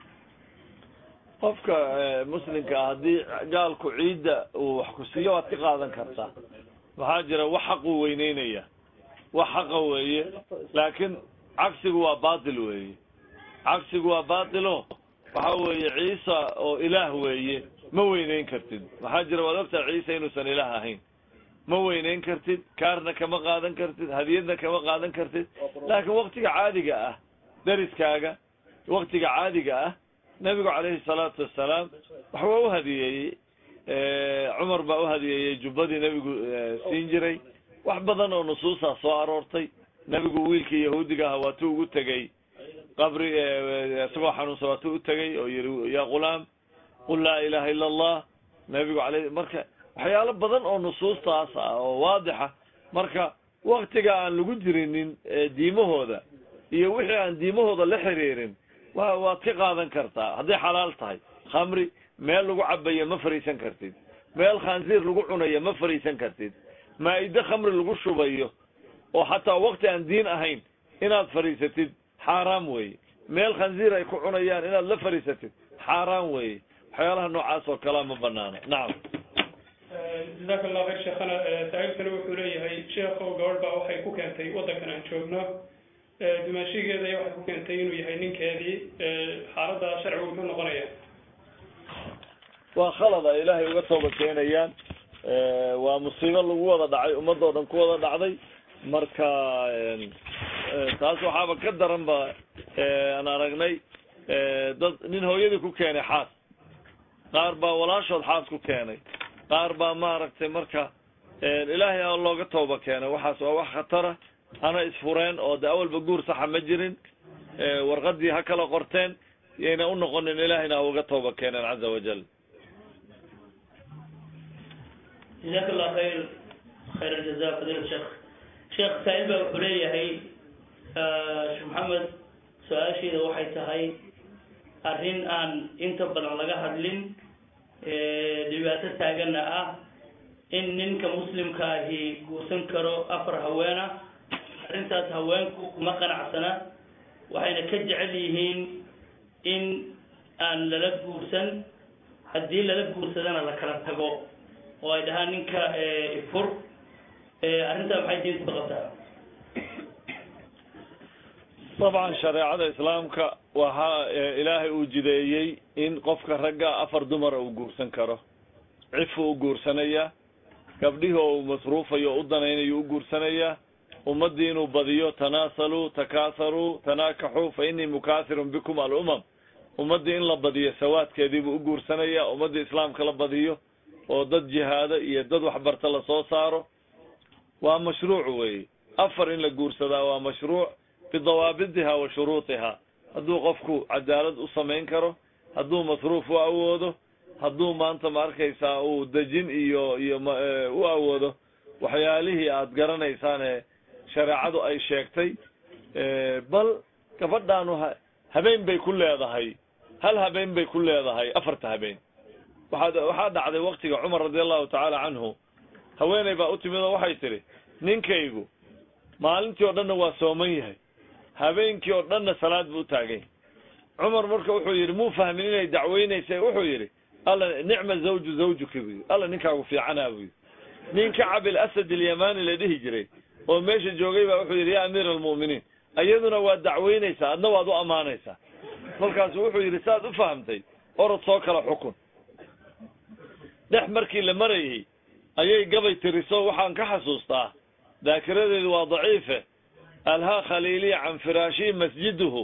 qofka muslimka ah haddii gaalku ciidda uu wax ku siiyo waad ka qaadan kartaa maxaa jira wax xaquu weyneynaya wax xaqa weeye laakiin cagsigu waa batil weeye cagsigu waa batilo waxa weeye ciisa oo ilaah weeye ma weyneyn kartid maxaa jira waad ogtaha ciisa inuusan ilaah ahayn ma weyneyn kartid kaarna kama qaadan kartid hadiyadna kama qaadan kartid laakiin waktiga caadiga ah dariskaaga waktiga caadiga ah nabigu calayhi salaatu wassalaam wax waa u hadiyeeyey cumar baa u hadiyeeyey jubbadii nebigu siin jiray wax badan oo nusuusaa soo aroortay nebigu wiilkii yahuudiga aha waatuu ugu tegey qabri isagoo xanuunsan waatuu u tegey oo yihi ya ghulaam qul laa ilaha illa allah nebigu alay marka waxyaalo badan oo nusuustaas ah oo waadixa marka waktiga aan lagu jirinin diimahooda iyo wixii aan diimahooda la xiriirin wa waad ka qaadan kartaa hadday xalaal tahay khamri meel lagu cabayo ma fariisan kartid meel khansiir lagu cunayo ma fariisan kartid maa-ide khamri lagu shubayo oo xataa wakti aan diin ahayn inaad fadhiisatid xaaraam weeye meel khansiir ay ku cunayaan inaad la fadhiisatid xaaraam weeye waxyaalaha noocaas oo kalea ma banaana nacam jazaaka allahu khayr sheekhana saa-iilkani wuxuu leeyahay sheekhow gabadh baa waxay ku keentay waddankan aan joogno dumaashigeeda ayaa waxay ku keentay inuu yahay ninkeedii xaaladda sharcigu muxuu noqonaya waa khalad ay ilaahay uga tooba keenayaan waa musiibo lagu wada dhacay ummadoo dhan ku wada dhacday marka taas waxaaba ka daran ba aan aragnay dad nin hooyadii ku keenay xaas qaar baa walaashood xaas ku keenay qaar baa maaragtay marka ilaahay a looga tooba keenay waxaas waa wax khatara hana isfureen oo de awalba guur saxa ma jirin warqadii ha kala qorteen yayna u noqonin ilaahayna ha uga tooba keeneen caza wajal jazaaka allah khayr khayr aljaza fadiila sheekh sheekh saa-il baa wuxuu leeyahay sheekh maxamed su-aasheeda waxay tahay arrin aan inta badan laga hadlin dhibaato taagana ah in ninka muslimka ahi guursan karo afar haweena arrintaas haweenku kuma qanacsana waxayna ka jecel yihiin in aan lala guursan haddii lala guursadana la kala tago oo ay dhahaan ninka ifur arrintaa maxay diintu ka qabtaa dabcan shareecada islaamka waxaa ilaahay uu jideeyey in qofka ragga afar dumara uu guursan karo cifu u guursanaya gabdhihii oo uu masruufayo o u danaynayo u guursanayaa ummaddii inuu badiyo tanaasaluu takaasaruu tanaakaxuu fa innii mukaahirun bikum alumam ummaddii in la badiyo sawaadkeediibuu u guursanaya ummaddii islaamka la badiyo oo dad jihaado iyo dad waxbarta lasoo saaro waa mashruuc weeye afar in la guursadaa waa mashruuc bidawaabidiha wa shuruudiha hadduu qofku cadaalad u samayn karo hadduu masruuf u awoodo hadduu maanta ma arkaysaa uu dejin iyo iyo u awoodo waxyaalihii aad garanaysaane shareecadu ay sheegtay bal gabadhaanu ha habeen bay ku leedahay hal habeen bay ku leedahay afarta habeen waxaad waxaa dhacday waktiga cumar radi allahu tacaala canhu haweeney baa u timid oo waxay tidhi ninkaygu maalintii oo dhanna waa sooman yahay habeenkii oo dhanna salaad buu utaagay cumar marka wuxuu yidhi muu fahmin inay dacweynaysa wuxuu yidhi alla nicma zawju zawjuka bu yidhi alla ninkaagu fiicanaa buu yidhi nin kacab ilasad ilyamani la dhihi jiray oo meesha joogay baa wuxuu yidhi ya amiira almu'miniin iyaduna waa dacweynaysaa adna waad u ammaanaysaa kolkaasu wuxuu yidhi saad u fahamtay orod soo kala xukun dhex markii la marayay ayay gabay tiriso waxaan ka xasuustaa daakiradeedu waa daciife alhaa khaliiliya can firaashii masjiduhu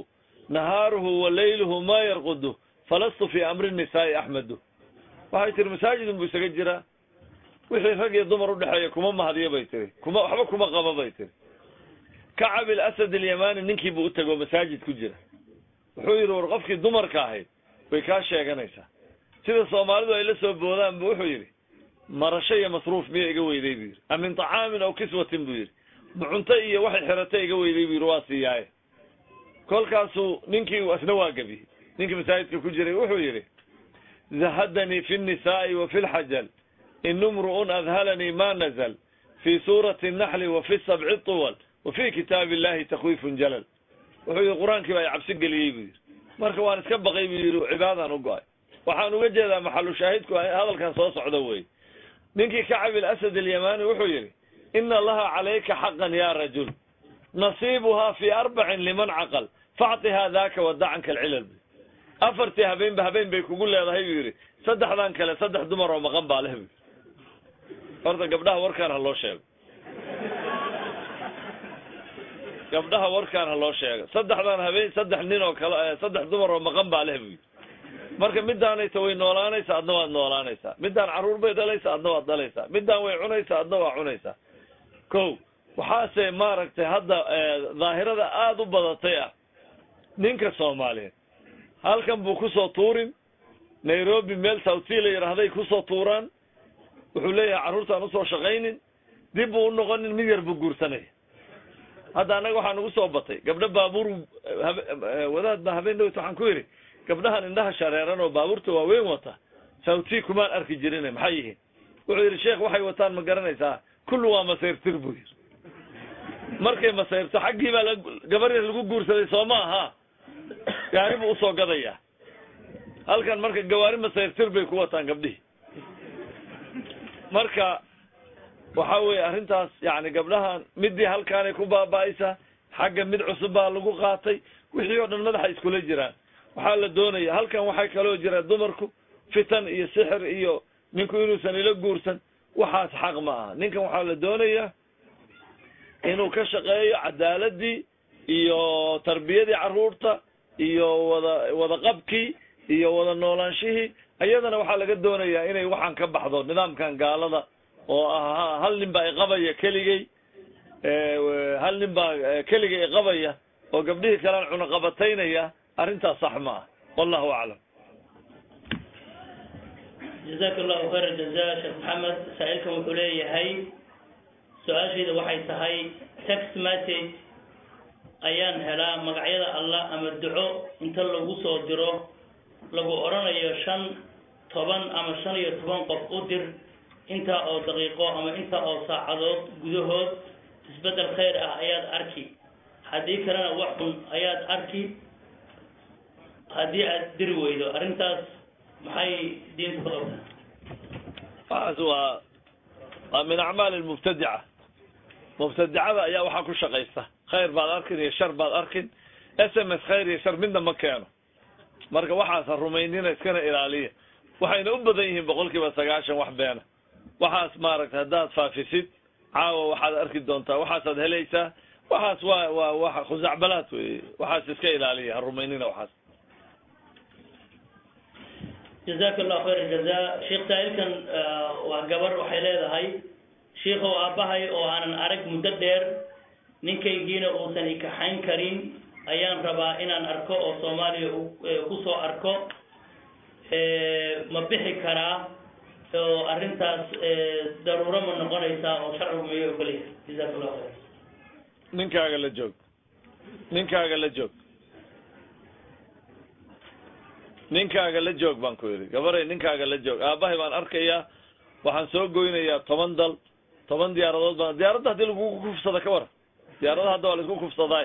nahaaruhu wa layluhu ma yarqudu falastu fi amri nisaa'i axmedu waxay tiri masaajidun buu isaga jiraa wixii rag iyo dumar udhexeeya kuma mahadiyo bay tiri kuma waxba kuma qaba bay tiri kacab ilasad alyamani ninkii buu utagoo masaajid ku jira wuxuu yidhi war qofkii dumarka ahayd way kaa sheeganaysaa sida soomaalidu ay la soo boodaan bu wuxuu yidhi marasho iyo masruuf miya iga weyday buu yidhi amin طacaamin aw kiswatin buu yidhi ma cunto iyo waxay xeratay iga weyday buu yidhi waa siiyaaye kolkaasuu ninkii asna waa gebiyey ninkii masaajidka ku jiray wuxuu yidhi zahadanii fi الnisaa'i wa fi lxajal in imru'un adhalanii ma nazl fi suurati الnaxli wa fi sabci طuwal wa fi kitaabi illahi takwifun jalal wuxuu yidhi qur-aankii baa cabsi geliyey buu yidhi marka waan iska baqay buu yidhi cibaadaan u go-ay waxaan uga jeedaa maxalu shaahidku hadalkan soo socda wey ninkii kacab ilasad alyamani wuxuu yidhi ina laha calayka xaqan ya rajul nasiibuha fi arbacin liman caqal factihaa daka wadacanka alcilal bu afartii habeenba habeen bay kugu leedahay buu yidhi saddexdan kale saddex dumar oo maqan baa leh bu horta gabdhaha warkaan ha loo sheego gabdhaha warkaan ha loo sheego saddexdan habeen saddex nin oo kale saddex dumar oo maqan baa leh bu yidhi marka midaanaysa way noolaanaysaa adna waad noolaanaysaa midaan carruur bay dhalaysaa adna waad dhalaysaa midaan way cunaysaa adna waa cunaysaa ko waxaase maaragtay hadda daahirada aada u badatay ah ninka soomaaliyeed halkan buu kusoo tuurin nairobi meel southsea la yidhaahday kusoo tuuraan wuxuu leeyahay carruurtaan usoo shaqaynin dib buu unoqonin mid yar buu guursanaya hadda annaga waxaa nagu soo batay gabdho baabuur wadaadba habeen dhowt waxaan ku yidhi gabdhahan indhaha shareeran oo baabuurta waaweyn wata southsea kumaan arki jirin maxay yihiin wuxuu yidhi sheekh waxay wataan ma garanaysaa kullu waa masayrtir buu yidhi markay masayrto xaggii baa gabar yar lagu guursaday soo ma aha gaari buu usoo gadayaa halkan marka gawaari masayrtir bay ku wataan gabdhihii marka waxa weeye arrintaas yani gabdhahan midii halkaanay ku baaba'aysaa xagga mid cusub baa lagu qaatay wixii oo dhan madaxa iskula jiraan waxaa la doonaya halkan waxay kaloo jira dumarku fitan iyo sixir iyo ninku inuusan ila guursan waxaas xaq ma aha ninkan waxaa la doonayaa inuu ka shaqeeyo cadaaladii iyo tarbiyadii carruurta iyo wada wada qabkii iyo wada noolaanshihii iyadana waxaa laga doonayaa inay waxaan ka baxdo nidaamkan gaalada oo ah hal nin baa iqabaya keligay hal nin baa keligay iqabaya oo gabdhihii kalean cunaqabataynaya arrintaas sax ma ah wallahu aclam jazaaka allahu khayr aljaza sheekh maxamed saa-ilkan wuxuu leeyahay su-aashayda waxay tahay text message ayaan helaa magacyada allah ama duco inta lagu soo diro lagu odhanayo shan toban ama shan iyo toban qof u dir intaa oo daqiiqo ama intaa oo saacadood gudahood isbeddel khayr ah ayaad arki haddii kalena wax xun ayaad arki haddii aad diri weydo arrintaas maxay diinta ku qabtaa waxaas waa waa min acmaali lmubtadica mubtadicada ayaa waxaa ku shaqaysta khayr baad arkin iyo shar baad arkin s m s khayr iyo shar midna ma keeno marka waxaasa rumaynina iskana ilaaliya waxayna u badan yihiin boqol kiiba sagaashan wax beena waxaas maaragtay haddaad faafisid caawa waxaad arki doontaa waxaasaad helaysaa waxaas waa waa wa khusacbalaad wey waxaas iska ilaaliya ha rumaynina waxaas jazaaka allahu khayr aljaza sheekh saa-ilkan waa gabar waxay leedahay shiikow aabbahay oo aanan arag muddo dheer ninkaygiina uusan ikaxayn karin ayaan rabaa inaan arko oo soomaaliya kusoo arko ma bixi karaa oo arrintaas daruuro ma noqonaysaa oo sharcigu mayo ogolyahay jazaaka allahu khayr ninkaaga la joog ninkaaga la joog ninkaaga la joog baan ku yidhi gabaray ninkaaga la joog aabbahay baan arkayaa waxaan soo goynayaa toban dal toban diyaaradood baan diyaaradda haddii lagugu kufsada ka waran diyaaradda hadda waa la isku kufsadaay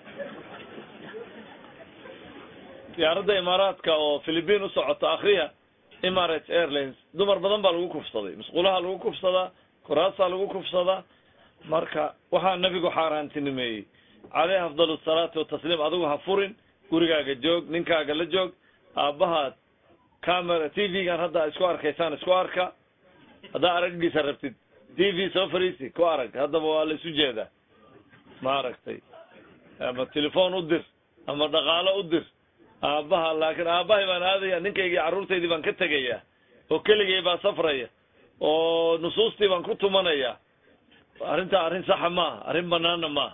diyaaradda imaaraadka oo philippine u socoto akriya emirates airlines dumar badan baa lagu kufsaday musqulaha lagu kufsadaa kuraasaa lagu kufsadaa marka waxaa nabigu xaaraantinimeeyey caleyhi afdal asalaatu watasliim adigu ha furin gurigaaga joog ninkaaga la joog aabbahaad camera t v-gan hadda isku arkaysaan isku arka haddaa araggiisa rabtid t v soo fariisi ku arag haddaba waa la isu jeedaa maaragtay ama telefon u dir ama dhaqaalo u dir aabbaha laakiin aabbahay baan aadaya ninkaygii carruurtaydii baan ka tegayaa oo keligay baa safraya oo nusuustii baan ku tumanaya arrintaa arrin saxa maaha arrin banaana maaha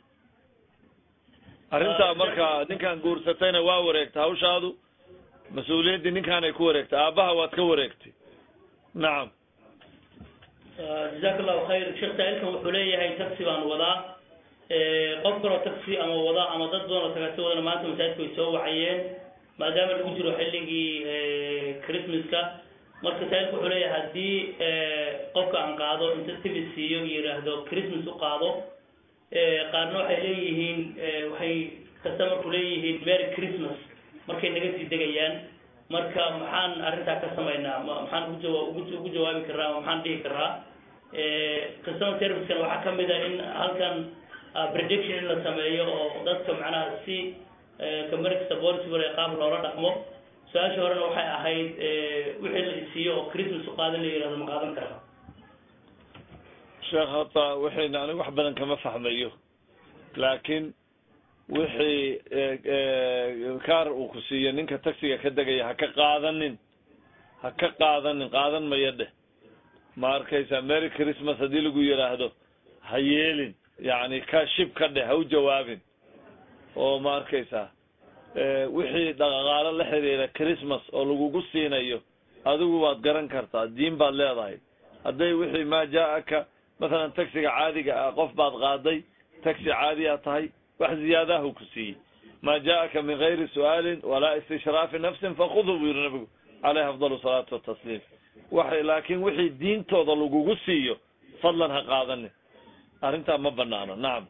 arrintaa marka ninkaan guursatayna waa wareegtay hawshaadu mas-uuliyaddii ninkaanay ku wareegtay aabbaha waad ka wareegtay nacam jazaak allahu khayr sheekh saa'ilkan wuxuu leeyahay taxi baan wadaa qof kaloo taxi ama wada ama dad badan oo tagaasi wadana maanta masaajidka way soo wacayeen maadaama lagu jiro xilligii christmaska marka saa'ilka wuxuu leeyahay haddii qofka aan qaado inta tibi siiyo iyo yidhaahdo christmas u qaado qaarna waxay leeyihiin waxay customerku leeyihiin merry christmas markay naga sii degayaan marka maxaan arrintaa ka samaynaa maxaan ugu jawa ugu jawaabi karraa ama maxaan dhihi karraa customer servicekan waxaa kamid a in halkan prediction in la sameeyo oo dadka macnaha si company kasta policybar ee qaab loola dhaqmo su-aasha horena waxay ahayd wixii la isiiyo oo christmas u qaadan la yihahdo ma qaadan karaa sheekh hata waxayna anigu wax badan kama fahmayo laakiin wixii kaar uu ku siiyo ninka taxiga ka degaya ha ka qaadanin ha ka qaadanin qaadan maya dheh ma arkaysa merry christmas haddii lagu yidhaahdo ha yeelin yacni ka shib ka dheh ha u jawaabin oo ma arkaysaa wixii dhaqaalo la xiriira christmas oo lagugu siinayo adigu waad garan kartaa diin baad leedahay hadday wixii maa jaa-aka masalan taxiga caadiga ah qof baad qaaday taxi caadiyaa tahay wax ziyaadahu ku siiyey maa jaa-aka min gayri su'aalin walaa istishraafi nafsin fakuduu buu yihi nabigu caleyhi afdal salaatu watasliim waxay laakiin wixii diintooda lagugu siiyo fadlan ha qaadanin arrintaa ma banaano nacam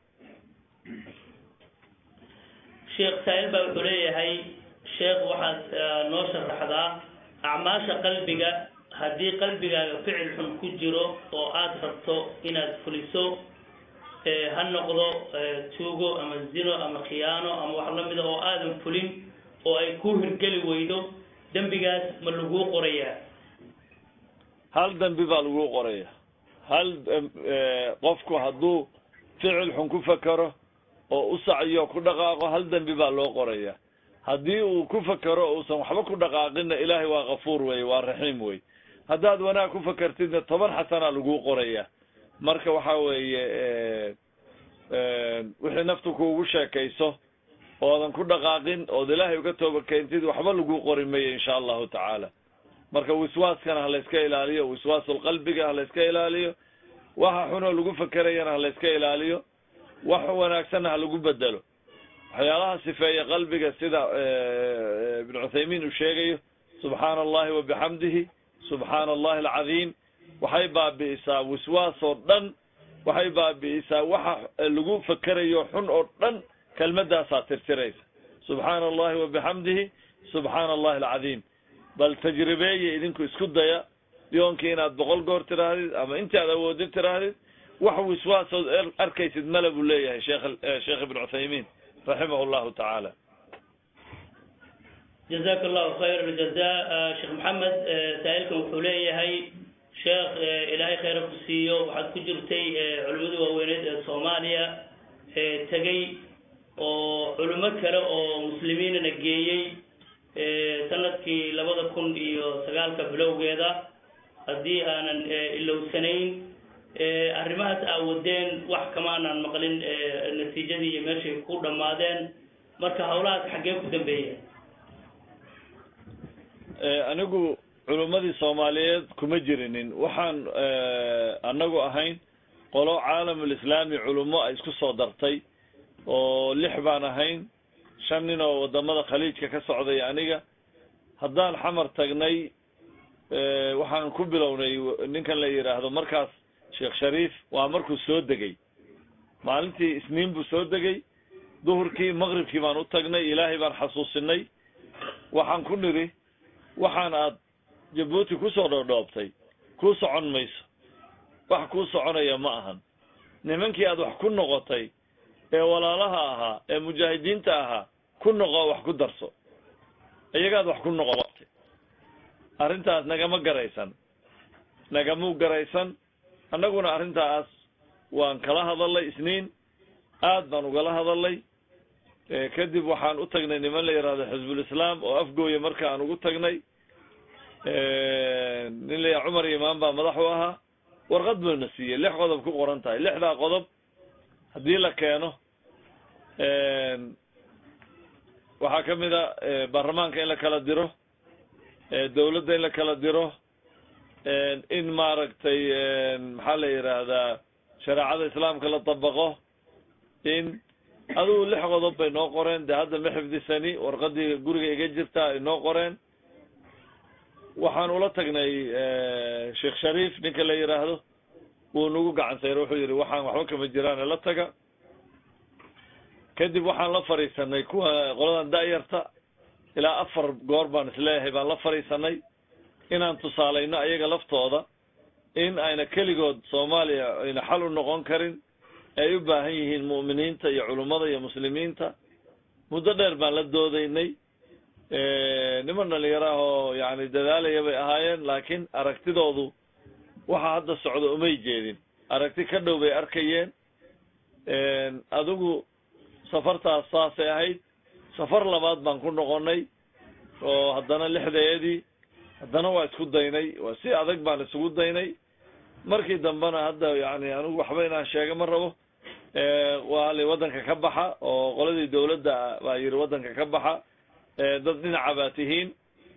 sheekh saa'il baa wuxuu leeyahay sheekh waxaad noo sharaxdaa acmaasha qalbiga haddii qalbigaaga ficil xun ku jiro oo aada rabto inaad fuliso ha noqdo tuugo ama zino ama khiyaano ama wax lamida oo aadan fulin oo ay ku hirgeli weydo dembigaas ma laguu qorayaa hal dembi baa laguu qoraya hal qofku hadduu ficil xun ku fakero oo u sacyo ku dhaqaaqo hal dembi baa loo qoraya haddii uu ku fakero uusan waxba ku dhaqaaqinna ilaahay waa kafuur wey waa raxiim wey haddaad wanaag ku fakertidna toban xasanaa laguu qoraya marka waxa weeye wixii naftu kuugu sheekayso oodan ku dhaqaaqin ood ilaahay uga tooba keentid waxba laguu qori mayo insha allahu tacaala marka wiswaaskana ha layska ilaaliyo wiswaasulqalbiga ha layska ilaaliyo waxa xunoo lagu fakerayana ha layska ilaaliyo wax wanaagsanna ha lagu bedelo waxyaalaha sifeeya qalbiga sida ibnu cuthaymiin uu sheegayo subxaana allahi wa bixamdihi subxaana allahi alcadiim waxay baabi'isaa wiswaas oo dhan waxay baabi'isaa waxa lagu fakerayo xun oo dhan kelmadaasaa tirtiraysa subxaana allahi wa bixamdihi subxaana allahi alcadiim bal tajribeeye idinku isku daya yoonkii inaad boqol goor tiraahdid ama inti aad awoodid tiraahdid wax wiswaasood arkaysid male buu leeyahay sheekh sheekh ibn cuthaymiin raximah llahu tacaala jazak allahu khayr aljaza sheekh maxamed saa'ilkan wuxuu leeyahay sheekh ilaahay khayra ku siiyo waxaad ku jirtay culimadii waaweyneed ee soomaaliya tegey oo culimo kale oo muslimiinana geeyey sanadkii labada kun iyo sagaalka bilowgeeda haddii aanan ilowsanayn arrimahaas aawadeen wax kamaanaan maqlin natiijadii iyo meeshay ku dhammaadeen marka hawlahaas xaggee ku dambeeya anigu culummadii soomaaliyeed kuma jirinin waxaan anagu ahayn qolo caalamulislaami culummo ay isku soo dartay oo lix baan ahayn shan nin oo wadamada khaliijka ka socday aniga haddaan xamar tagnay waxaan ku bilownay ninkan la yidhaahdo markaas sheekh shariif waa markuu soo degay maalintii isniin buu soo degay duhurkii maqribkii baan u tagnay ilaahay baan xasuusinay waxaan ku nidhi waxaan aad jabuuti kusoo dhoodhoobtay kuu socon mayso wax kuu soconaya ma ahan nimankii aad wax ku noqotay ee walaalaha ahaa ee mujaahidiinta ahaa ku noqo wax ku darso iyagaad wax ku noqotay arrintaas nagama garaysan nagamuu garaysan annaguna arrintaas waan kala hadalnay isniin aad baan ugala hadalnay kadib waxaan u tagnay niman la yihahdo xizbulislaam oo afgooya marka aan ugu tagnay nin la yaha cumar imaan baa madax u ahaa warqad buuna siiyey lix qodob ku qoran tahay lixdaa qodob haddii la keeno waxaa ka mid a baarlamaanka in la kala diro dawladda in la kala diro in maaragtay maxaa la yidhaahdaa shareecada islaamka la dabaqo in adugu lix qodob bay noo qoreen dee hadda ma xifdisani warqadii guriga iga jirta ay noo qoreen waxaan ula tagnay sheekh shariif ninka la yidhaahdo wuu nagu gacan sayro wuxuu yidhi waxaan waxba kama jiraan la taga kadib waxaan la fadhiisanay kuwa qoladan da'yarta ilaa afar goor baan isleeyahay baan la fadhiisanay inaan tusaalayno ayaga laftooda in ayna keligood soomaaliya ayna xal u noqon karin ay u baahan yihiin mu'miniinta iyo culummada iyo muslimiinta muddo dheer baan la doodaynay niman dhalinyaro ah oo yani dadaalaya bay ahaayeen laakiin aragtidoodu waxa hadda socda umay jeedin aragti ka dhow bay arkayeen adigu safartaas saasay ahayd safar labaad baan ku noqonay oo haddana lixdeedii haddana waa isku daynay waa si adag baan isugu daynay markii dambena hadda yani anigu waxba inaan sheega ma rabo waa li waddanka ka baxa oo qoladii dawladda baa yidhi waddanka ka baxa dad dhinaca baa tihiin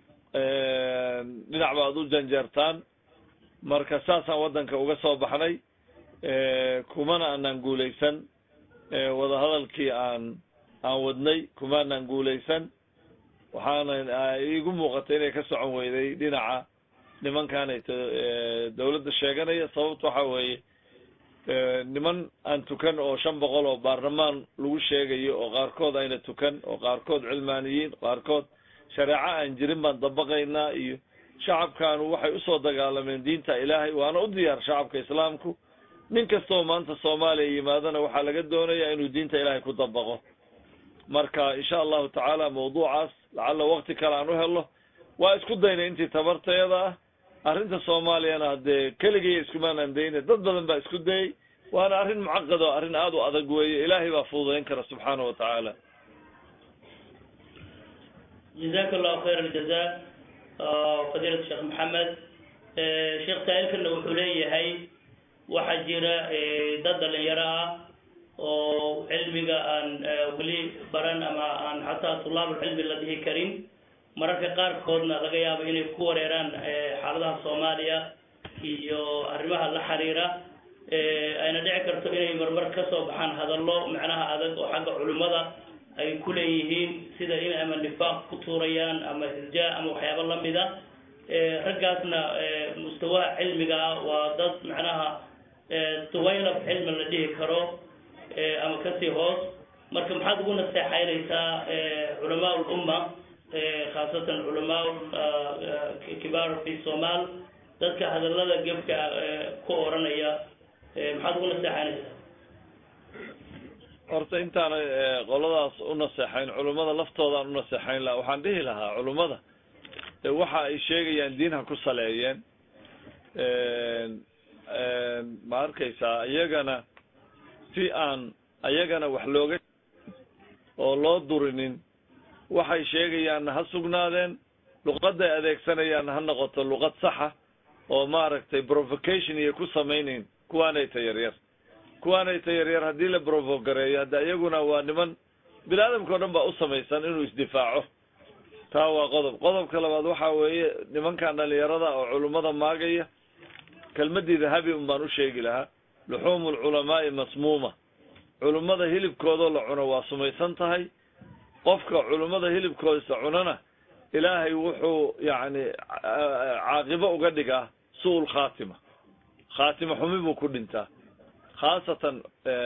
dhinac baad u janjeertaan marka saasaan waddanka uga soo baxnay kumana aanaan guulaysan wadahadalkii aan aan wadnay kumaanaan guulaysan waxaana iigu muuqatay inay ka socon weyday dhinaca nimankaanay dawladda sheeganaya sababta waxa weeye niman aan tukan oo shan boqol oo baarlamaan lagu sheegayo oo qaarkood ayna tukan oo qaarkood cilmaaniyiin qaarkood shareeco aan jirin baan dabaqaynaa iyo shacabkaanu waxay usoo dagaalameen diinta ilaahay waana u diyaar shacabka islaamku nin kastoo maanta soomaaliya yimaadana waxaa laga doonayaa inuu diinta ilaahay ku dabaqo marka insha allahu tacaala mawduucaas lacalla wakti kale aan u helo waa isku daynay intii tabarteeda ah arrinta soomaaliyana haddee keligay iskumaanaan dayne dad badan baa isku dayay waana arrin mucaqad oo arrin aada u adag weeye ilaahay baa fududayn kara subxaana wa tacaala جزاك الله خير الجزاء فضيلة الشيخ محمد sheekh saa'ilkana wuxuu leeyahay waxaa jira dad dhalinyaro ah oo cilmiga aan weli baran ama aan xataa tulaabulcilmi la dhihi karin mararka qaarkoodna laga yaabo inay ku wareeraan xaaladaha soomaaliya iyo arrimaha la xiriira ayna dhici karto inay marmar ka soo baxaan hadallo macnaha adag oo xagga culimmada ay ku leeyihiin sida in ama nifaaq ku tuurayaan ama irjaa ama waxyaabo lamida raggaasna mustawaha cilmiga ah waa dad macnaha tuwaylab cilmi la dhihi karo ama kasii hoos marka maxaad ugu naseexaynaysaa culamaa ulumma khaasatan culamaa kibaar fi somaal dadka hadallada gefka ku oranaya maxaad ugu naseexaynaysaa horta intaana qoladaas u naseexayn culummada laftoodaan u naseexayn laha waxaan dhihi lahaa culummada waxa ay sheegayaan diin ha ku saleeyeen ma arkaysaa iyagana si aan ayagana wax looga oo loo durinin waxay sheegayaanna ha sugnaadeen luqaday adeegsanayaanna ha noqoto luqad saxa oo maaragtay provocation iyo ku samaynayn kuwaanayta yaryar kuwaanayta yaryar haddii la provogareeyo hadda iyaguna waa niman bini aadamka o dhan baa u samaysan inuu isdifaaco taa waa qodob qodobka labaad waxa weeye nimankan dhalinyarada oo culummada maagaya kelmadii dahabi un baan u sheegi lahaa luxuumu lculamaai masmuuma culummada hilibkoodoo la cuno waa sumaysan tahay qofka culummada hilibkoodisa cunana ilaahay wuxuu yacni caaqibo uga dhigaa su-ul khaatima khaatima xumi buu ku dhintaa khaasatan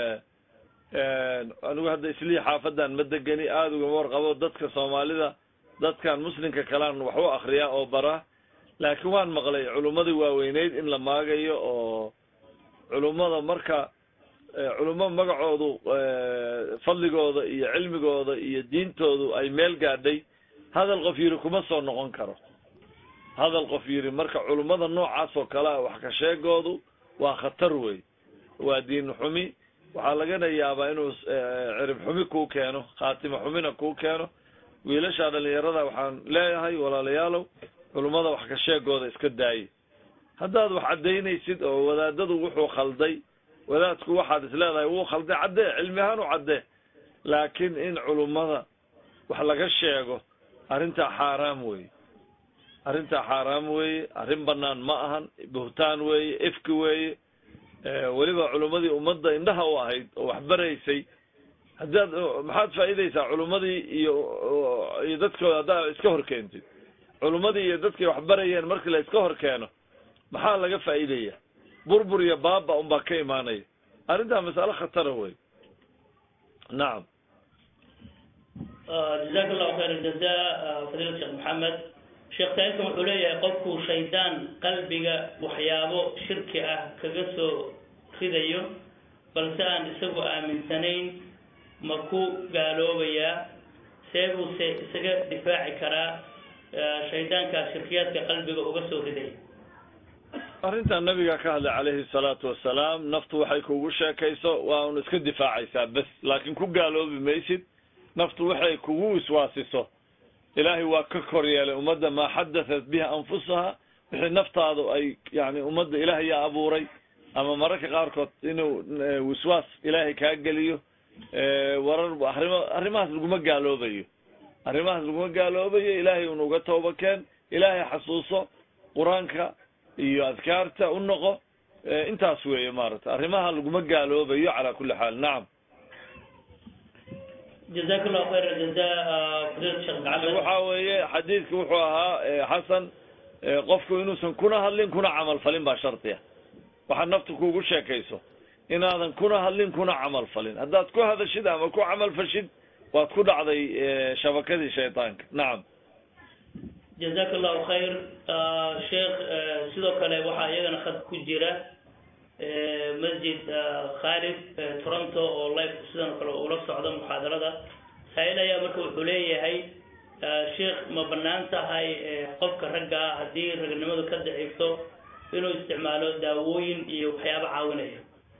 anigu hadda islii xaafadan ma degeni aada ugama warqabo dadka soomaalida dadkan muslimka kalean wax u akriyaa oo baraa laakiin waan maqlay culummadii waaweyneyd in la maagayo oo culummada marka culummo magacoodu fadligooda iyo cilmigooda iyo diintoodu ay meel gaadhay hadal qof yiri kuma soo noqon karo hadal qof yiri marka culummada noocaas oo kale ah wax ka sheegoodu waa khatar wey waa diin xumi waxaa lagana yaabaa inuu cirib xumi kuu keeno khaatimo xumina kuu keeno wiilasha dhalinyarada waxaan leeyahay walaalayaalow culummada wax ka sheegooda iska daaye haddaad wax caddaynaysid oo wadaadadu wuxuu khalday wadaadku waxaad is leedahay wuu khalday caddee cilmi ahaan u caddee laakiin in culummada wax laga sheego arrintaa xaaraam weeye arrintaa xaaraam weeye arrin banaan ma ahan buhtaan weeye ifki weeye weliba culummadii ummadda indhaha u ahayd oo wax baraysay haddaad maxaad faa'iidaysaa culummadii iyo iyo dadkooda haddaa iska hor keentid culummadii iyo dadkay wax barayeen markii la iska hor keeno maxaa laga faa'iidaya burbur iyo baaba unbaa ka imaanaya arrintaa masale khatara wey nacam jazaak allahu khayr aljaza fadiilat sheekh maxamed sheekh saaikan wuxuu leeyahay qofku shaydaan qalbiga waxyaabo shirki ah kaga soo ridayo balse aan isagu aaminsanayn ma ku gaaloobayaa see buuse isaga difaaci karaa shaydaanka shirkiyaadka qalbiga uga soo ridaya arrintan nabiga ka hadlay calayhi salaatu wasalaam naftu waxay kugu sheekayso waa un iska difaacaysaa bes laakiin ku gaaloobi maysid naftu waxay kugu wiswaasiso ilaahay waa ka kor yeelay ummadda maa xadatat biha anfusaha wixii naftaadu ay yani ummadda ilaahay yaa abuuray ama mararka qaarkood inuu wiswaas ilaahay kaa geliyo warar arimo arrimahaas laguma gaaloobayo arrimahaas laguma gaaloobayo ilaahay un uga tooba keen ilaahay xasuuso qur-aanka iyo adkaarta u noqo intaas weeye maaragtay arrimaha laguma gaaloobayo calaa kulli xaal nacam jazaak allahu khayr jaza fadiilat sheekh maxamed waxa weeye xadiidku wuxuu ahaa xasan qofku inuusan kuna hadlin kuna camal falin baa shardi ah waxaad naftu kugu sheekayso inaadan kuna hadlin kuna camal falin haddaad ku hadashid ama ku camal fashid waad ku dhacday shabakadii shaydaanka nacam jazaak allahu khayr sheekh sidoo kale waxaa iyagana khad ku jira masjid khalid toronto oo life sidan kale ula socda muxaadarada saa-il ayaa marka wuxuu leeyahay sheekh ma banaan tahay qofka ragga ah haddii ragnimadu ka daciifto inuu isticmaalo daawooyin iyo waxyaabo caawinaya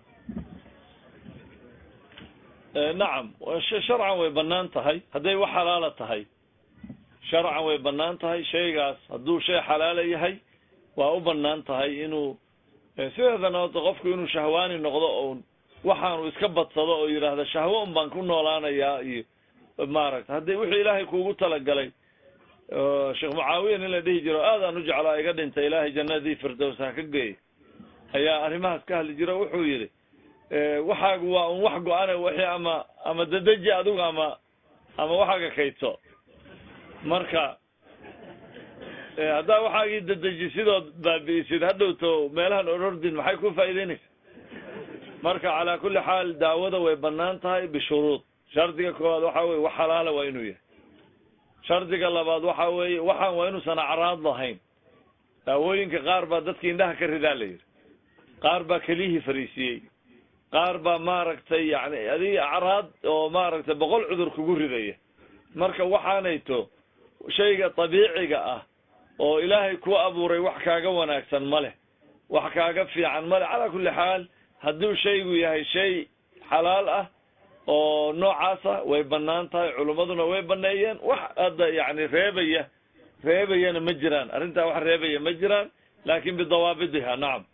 nacam sharcan way banaan tahay hadday wax xalaala tahay sharcan way banaan tahay shaygaas hadduu shay xalaala yahay waa u banaan tahay inuu sideedana horta qofku inuu shahwaani noqdo oo waxaanu iska badsado oo yidhaahda shahwo un baan ku noolaanayaa iyo maaragta haddii wixii ilaahay kuugu talagalay sheekh mucaawiya nin la dhihi jiro aadaan u jeclaa iga dhintay ilaahay jannadii firdows ha ka geey ayaa arrimahaas ka hadli jiro wuxuu yidhi waxaagu waa un wax go-ane wixii ama ama dadeji adigu ama ama waxaaga kaydso marka haddaa waxaagii dadejisidoo baabi'isid hadhowto meelahan orordin maxay ku faa'iideynaysa marka calaa kulli xaal daawada way banaan tahay bishuruud shardiga koowaad waxa weye wax xalaala waa inuu yahay shardiga labaad waxa weeye waxaan waa inuusan acraad lahayn daawooyinka qaar baa dadka indhaha ka ridaa la yidhi qaar baa keliyihii fariisiyey qaar baa maaragtay yani adig acraad oo maaragtay boqol cudur kugu ridaya marka waxaanayto shayga dabiiciga ah oo ilaahay ku abuuray wax kaaga wanaagsan ma leh wax kaaga fiican ma leh calaa kulli xaal hadduu shaygu yahay shay xalaal ah oo noocaasa way banaan tahay culummaduna way baneeyeen wax hadda yani reebaya reebayana ma jiraan arrintaa wax reebaya ma jiraan laakin bidawaabidiha nacam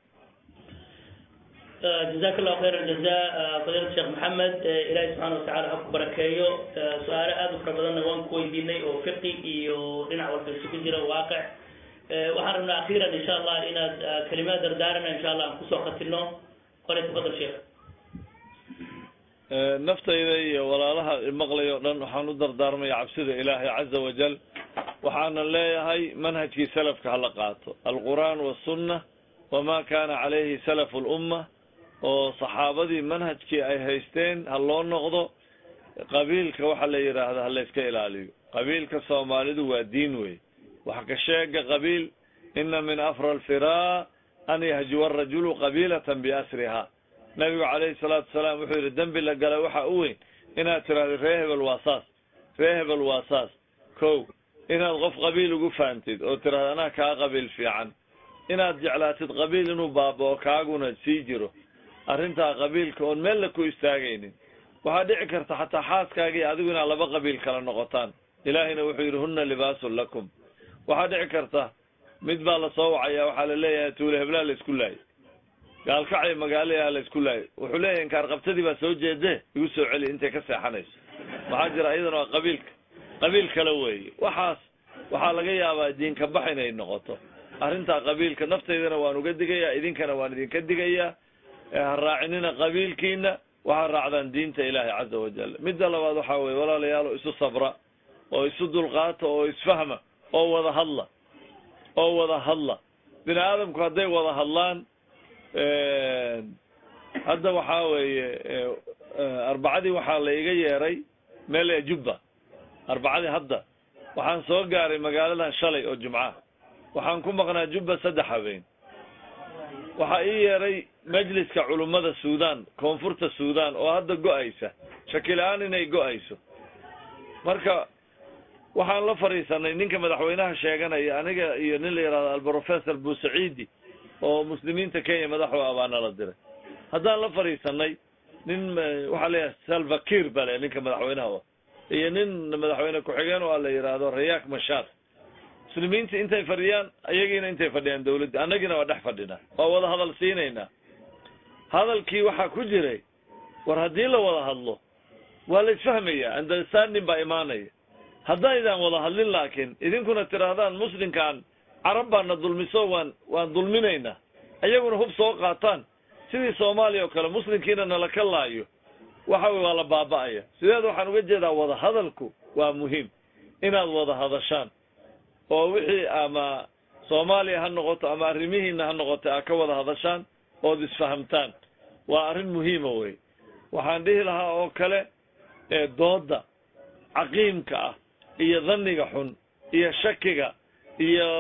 jazaak allahu khayr aljaza fadiilat sheekh maxamed ilaahay subxaana watacala ha ku barakeeyo su-aalo aada u fara badanna waan ku weydiinay oo fiqi iyo dhinac walba isugu jira waaqic waxaan rabnaa akhiiran insha allah inaad kelimaad dardaarana insha allah aan kusoo khatino qole tafadal sheekh naftayda iyo walaalaha maqlay o dhan waxaan u dardaarmaya cabsida ilaahay caza wajal waxaana leeyahay manhajkii salafka hala qaato alqur'aan wasunna wama kana calayhi salafu lumma oo saxaabadii manhajkii ay haysteen ha loo noqdo qabiilka waxa la yidhaahda ha la iska ilaaliyo qabiilka soomaalidu waa diin wey wax ka sheega qabiil ina min afra alfiraa an yahjuwa arajulu qabiilatan biasriha nabigu calayhi salaatu wasalaam wuxuu yidhi dembi la gala waxa u weyn inaad tiraahdo ree hebel waa saas ree hebel waa saas ko inaad qof qabiil ugu fahamtid oo tiraahdo anaa kaa qabiil fiican inaad jeclaatid qabiil inuu baabao kaaguna sii jiro arrintaa qabiilka oon meel la ku istaagaynin waxaa dhici karta xataa xaaskaagii adigu inaad laba qabiil kala noqotaan ilaahayna wuxuu yidhi hunna libaasun lakum waxaa dhici karta mid baa lasoo wacaya waxaa la leeyahay tuule heblaa la isku laayay gaalkacay magaalayaa la isku laayay wuxuu leeyahay inkaar qabtadii baa soo jeede igu soo celi intay ka seexanayso maxaa jira iyadana waa qabiilka qabiil kale weeye waxaas waxaa laga yaabaa diinka bax inay noqoto arrintaa qabiilka naftaydana waan uga digayaa idinkana waan idinka digayaa ha raacinina qabiilkiina waxaa raacdaan diinta ilaahay caza wajal midda labaad waxaa weye walaalayaalo isu sabra oo isu dulqaata oo isfahma oo wada hadla oo wada hadla bini aadamku hadday wada hadlaan hadda waxaa weeye arbacadii waxaa la iga yeeray meel ee jubba arbacadii hadda waxaan soo gaaray magaaladan shalay oo jumca waxaan ku maqnaa jubba saddex habeen waxaa ii yeeray majliska culummada suudan koonfurta suudan oo hadda go-aysa shakila-aan inay go-ayso marka waxaan la fadhiisanay ninka madaxweynaha sheeganaya aniga iyo nin la yihahdo alprofessor busaciidi oo muslimiinta kenya madaxu ah baa nala diray haddaan la fadhiisanay nin waxaa leeyahay salvakir baa le ninka madaxweynaha iyo nin madaxweyne ku-xigeen oo la yidhaahdo rayak mashar muslimiinta intay fadhiyaan ayagiina intay fadhiyaan dawladda annagiina waa dhex fadhinaa waa wada hadal siinaynaa hadalkii waxaa ku jiray war haddii la wada hadlo waa la isfahmaya understanding baa imaanaya haddaydaan wada hadlin laakiin idinkuna tidhaahdaan muslimkaan carab baana dulmiso waan waan dulminaynaa ayaguna hub soo qaataan sidii soomaaliya oo kale muslimkiina nala ka laayo waxa wey waa la baaba'aya sideed waxaan uga jeedaa wada hadalku waa muhiim inaad wada hadashaan oo wixii ama soomaaliya ha noqoto ama arrimihiina ha noqoto aa ka wada hadashaan ood isfahamtaan waa arrin muhiima wey waxaan dhihi lahaa oo kale dooda caqiimka ah iyo dhanniga xun iyo shakiga iyo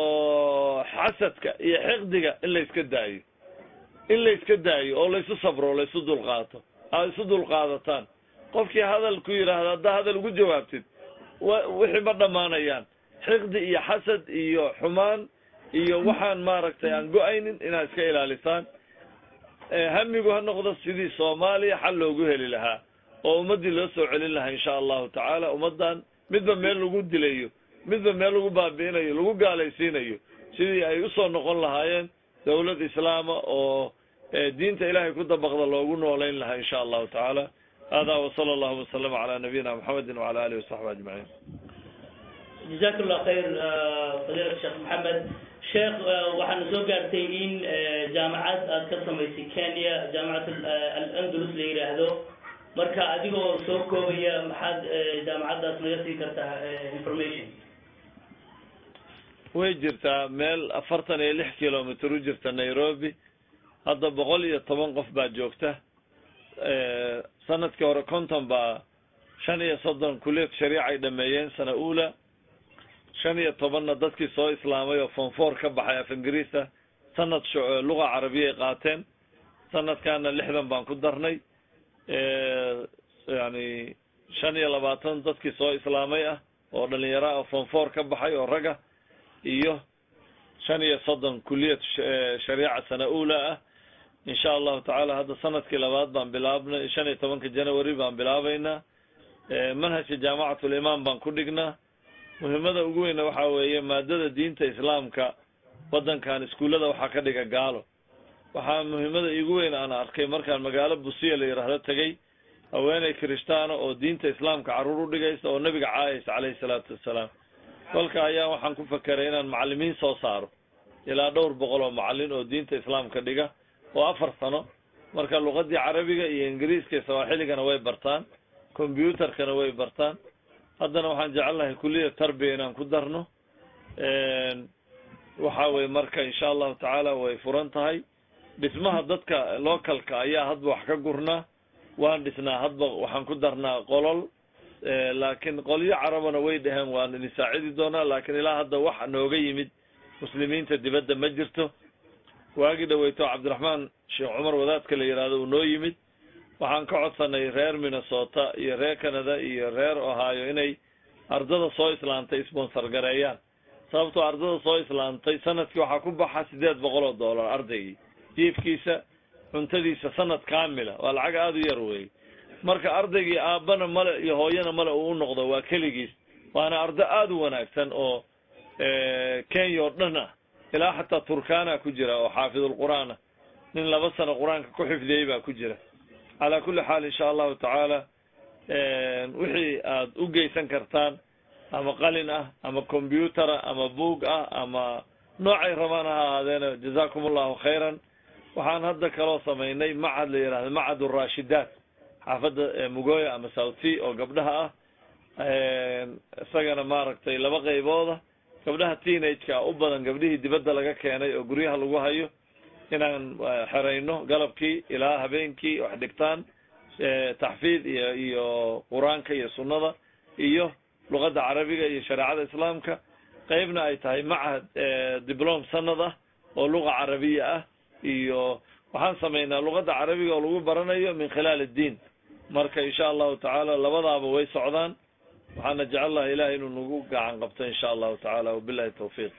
xasadka iyo xiqdiga in la iska daayo in la iska daayo oo laysu sabro laysu dulqaato aad isu dulqaadataan qofkii hadal ku yidhaahda haddaa hadal ugu jawaabtid wa wixii ma dhammaanayaan xiqdi iyo xasad iyo xumaan iyo waxaan maaragtay aan go-aynin inaad iska ilaalisaan hamigu ha noqdo sidii soomaaliya xal loogu heli lahaa oo ummaddii loo soo celin lahaa insha allahu tacaala ummaddan midba meel lagu dilayo midba meel lagu baabi'inayo lagu gaalaysiinayo sidii ay usoo noqon lahaayeen dawlad islaama oo diinta ilaahay ku dabaqda loogu noolayn lahaa insha allahu tacaala hada wasala allahu wasalama calaa nabiyina muxamedi wacala alihi wasaxbi ajmaciin jazaak llah khayr fadiilat sheekh maxamed sheekh waxaana soo gaartay in jaamacad aad ka samaysay kenya jaamacat alandalus la yidhaahdo marka adigoo soo koobaya maxaad jaamacaddaas naga sii kartaa information way jirtaa meel afartan iyo lix kilomitr u jirta nairobi hadda boqol iyo toban qof baa joogta sanadkii hore konton baa shan iyo soddon kuliyad shariica ay dhameeyeen sana ula shan iyo tobanna dadkii soo islaamay oo fonfoor ka baxay af ingiriisa sanad luga carabiya ay qaateen sanadkaana lixdan baan ku darnay yani shan iyo labaatan dadkii soo islaamay ah oo dhalinyaro ah fonfoor ka baxay oo raga iyo shan iyo soddon kuliyad shariica sana ula ah insha allahu tacaala hadda sanadkii labaad baan bilaabnay shan iyo tobanka january baan bilaabaynaa manhajka jaamacatulimaam baan ku dhignaa muhiimada ugu weyna waxaa weeye maadada diinta islaamka waddankan iskuullada waxaa ka dhiga gaalo waxaa muhiimada igu weyn aan arkay markaan magaalo busiya la yidhaahdo tegay haweeney kirishtaana oo diinta islaamka carruur u dhigaysa oo nebiga caayaysa caleyhi salaatu wassalaam kolka ayaa waxaan ku fakeray inaan macalimiin soo saaro ilaa dhowr boqol oo macalin oo diinta islaamka dhiga oo afar sano marka luqadii carabiga iyo ingiriiska iyo sawaaxiligana way bartaan combyutarkana way bartaan haddana waxaan jecelnahay kuliya tarbiya inaan ku darno waxa weye marka insha allahu tacaala way furan tahay dhismaha dadka localka ayaa hadba wax ka gurnaa waan dhisnaa hadba waxaan ku darnaa qolol laakiin qolyo carabana way dhaheen waan idin saacidi doonaa laakiin ilaa hadda wax nooga yimid muslimiinta dibadda ma jirto waagii dhaweyto cabdiraxmaan sheekh cumar wadaadka la yidhaahdo uu noo yimid waxaan ka codsanay reer minnesota iyo reer canada iyo reer ohio inay ardada soo islaantay sponsor gareeyaan sababtoo ardada soo islaantay sanadkii waxaa ku baxa sideed boqol oo dollar ardaygii jiifkiisa cuntadiisa sanad kaamila waa lacag aada u yar wey marka ardaygii aabbana male iyo hooyana male uu u noqdo waa keligiis waana ardo aada u wanaagsan oo kenya oo dhan ah ilaa xataa turkana ku jira oo xaafidulqur'aan ah nin laba sano qur-aanka ku xifdiyey baa ku jira calaa kulli xaal insha allahu tacaala wixii aad u geysan kartaan ama qalin ah ama combyuter ah ama boog ah ama noocay rabaan ha ahaadeena jazakum allahu khayran waxaan hadda kaloo samaynay macad la yihahdo macad urashidaat xaafadda mugoya ama south sea oo gabdhaha ah isagana maaragtay laba qaybooda gabdhaha teenage-ka u badan gabdhihii dibadda laga keenay oo guryaha lagu hayo inaan xerayno galabkii ilaa habeenkii wax dhigtaan taxfiid iyo iyo qur-aanka iyo sunnada iyo luqadda carabiga iyo shareecada islaamka qeybna ay tahay macahad diblom sanad ah oo luqa carabiya ah iyo waxaan samaynaa luqadda carabiga oo lagu baranayo min khilaal addiin marka insha allahu tacaala labadaaba way socdaan waxaana jecel laha ilahay inuu nagu gacan qabto insha allahu tacaala wabilahi tawfiiq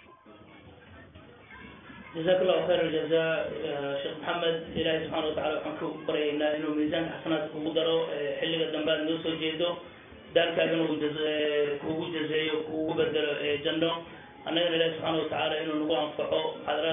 jazaak allahu khayr aljaza sheekh maxamed ilaahay subxaana watacala waxaan ku baryaynaa inuu miisaanka xasanaadka kugu daro xilliga dambe aad noo soo jeedo daalkaagana uu kugu jazeeyo kugu bedelo janno annagana ilahi subxaana watacaala inuu nagu anfaco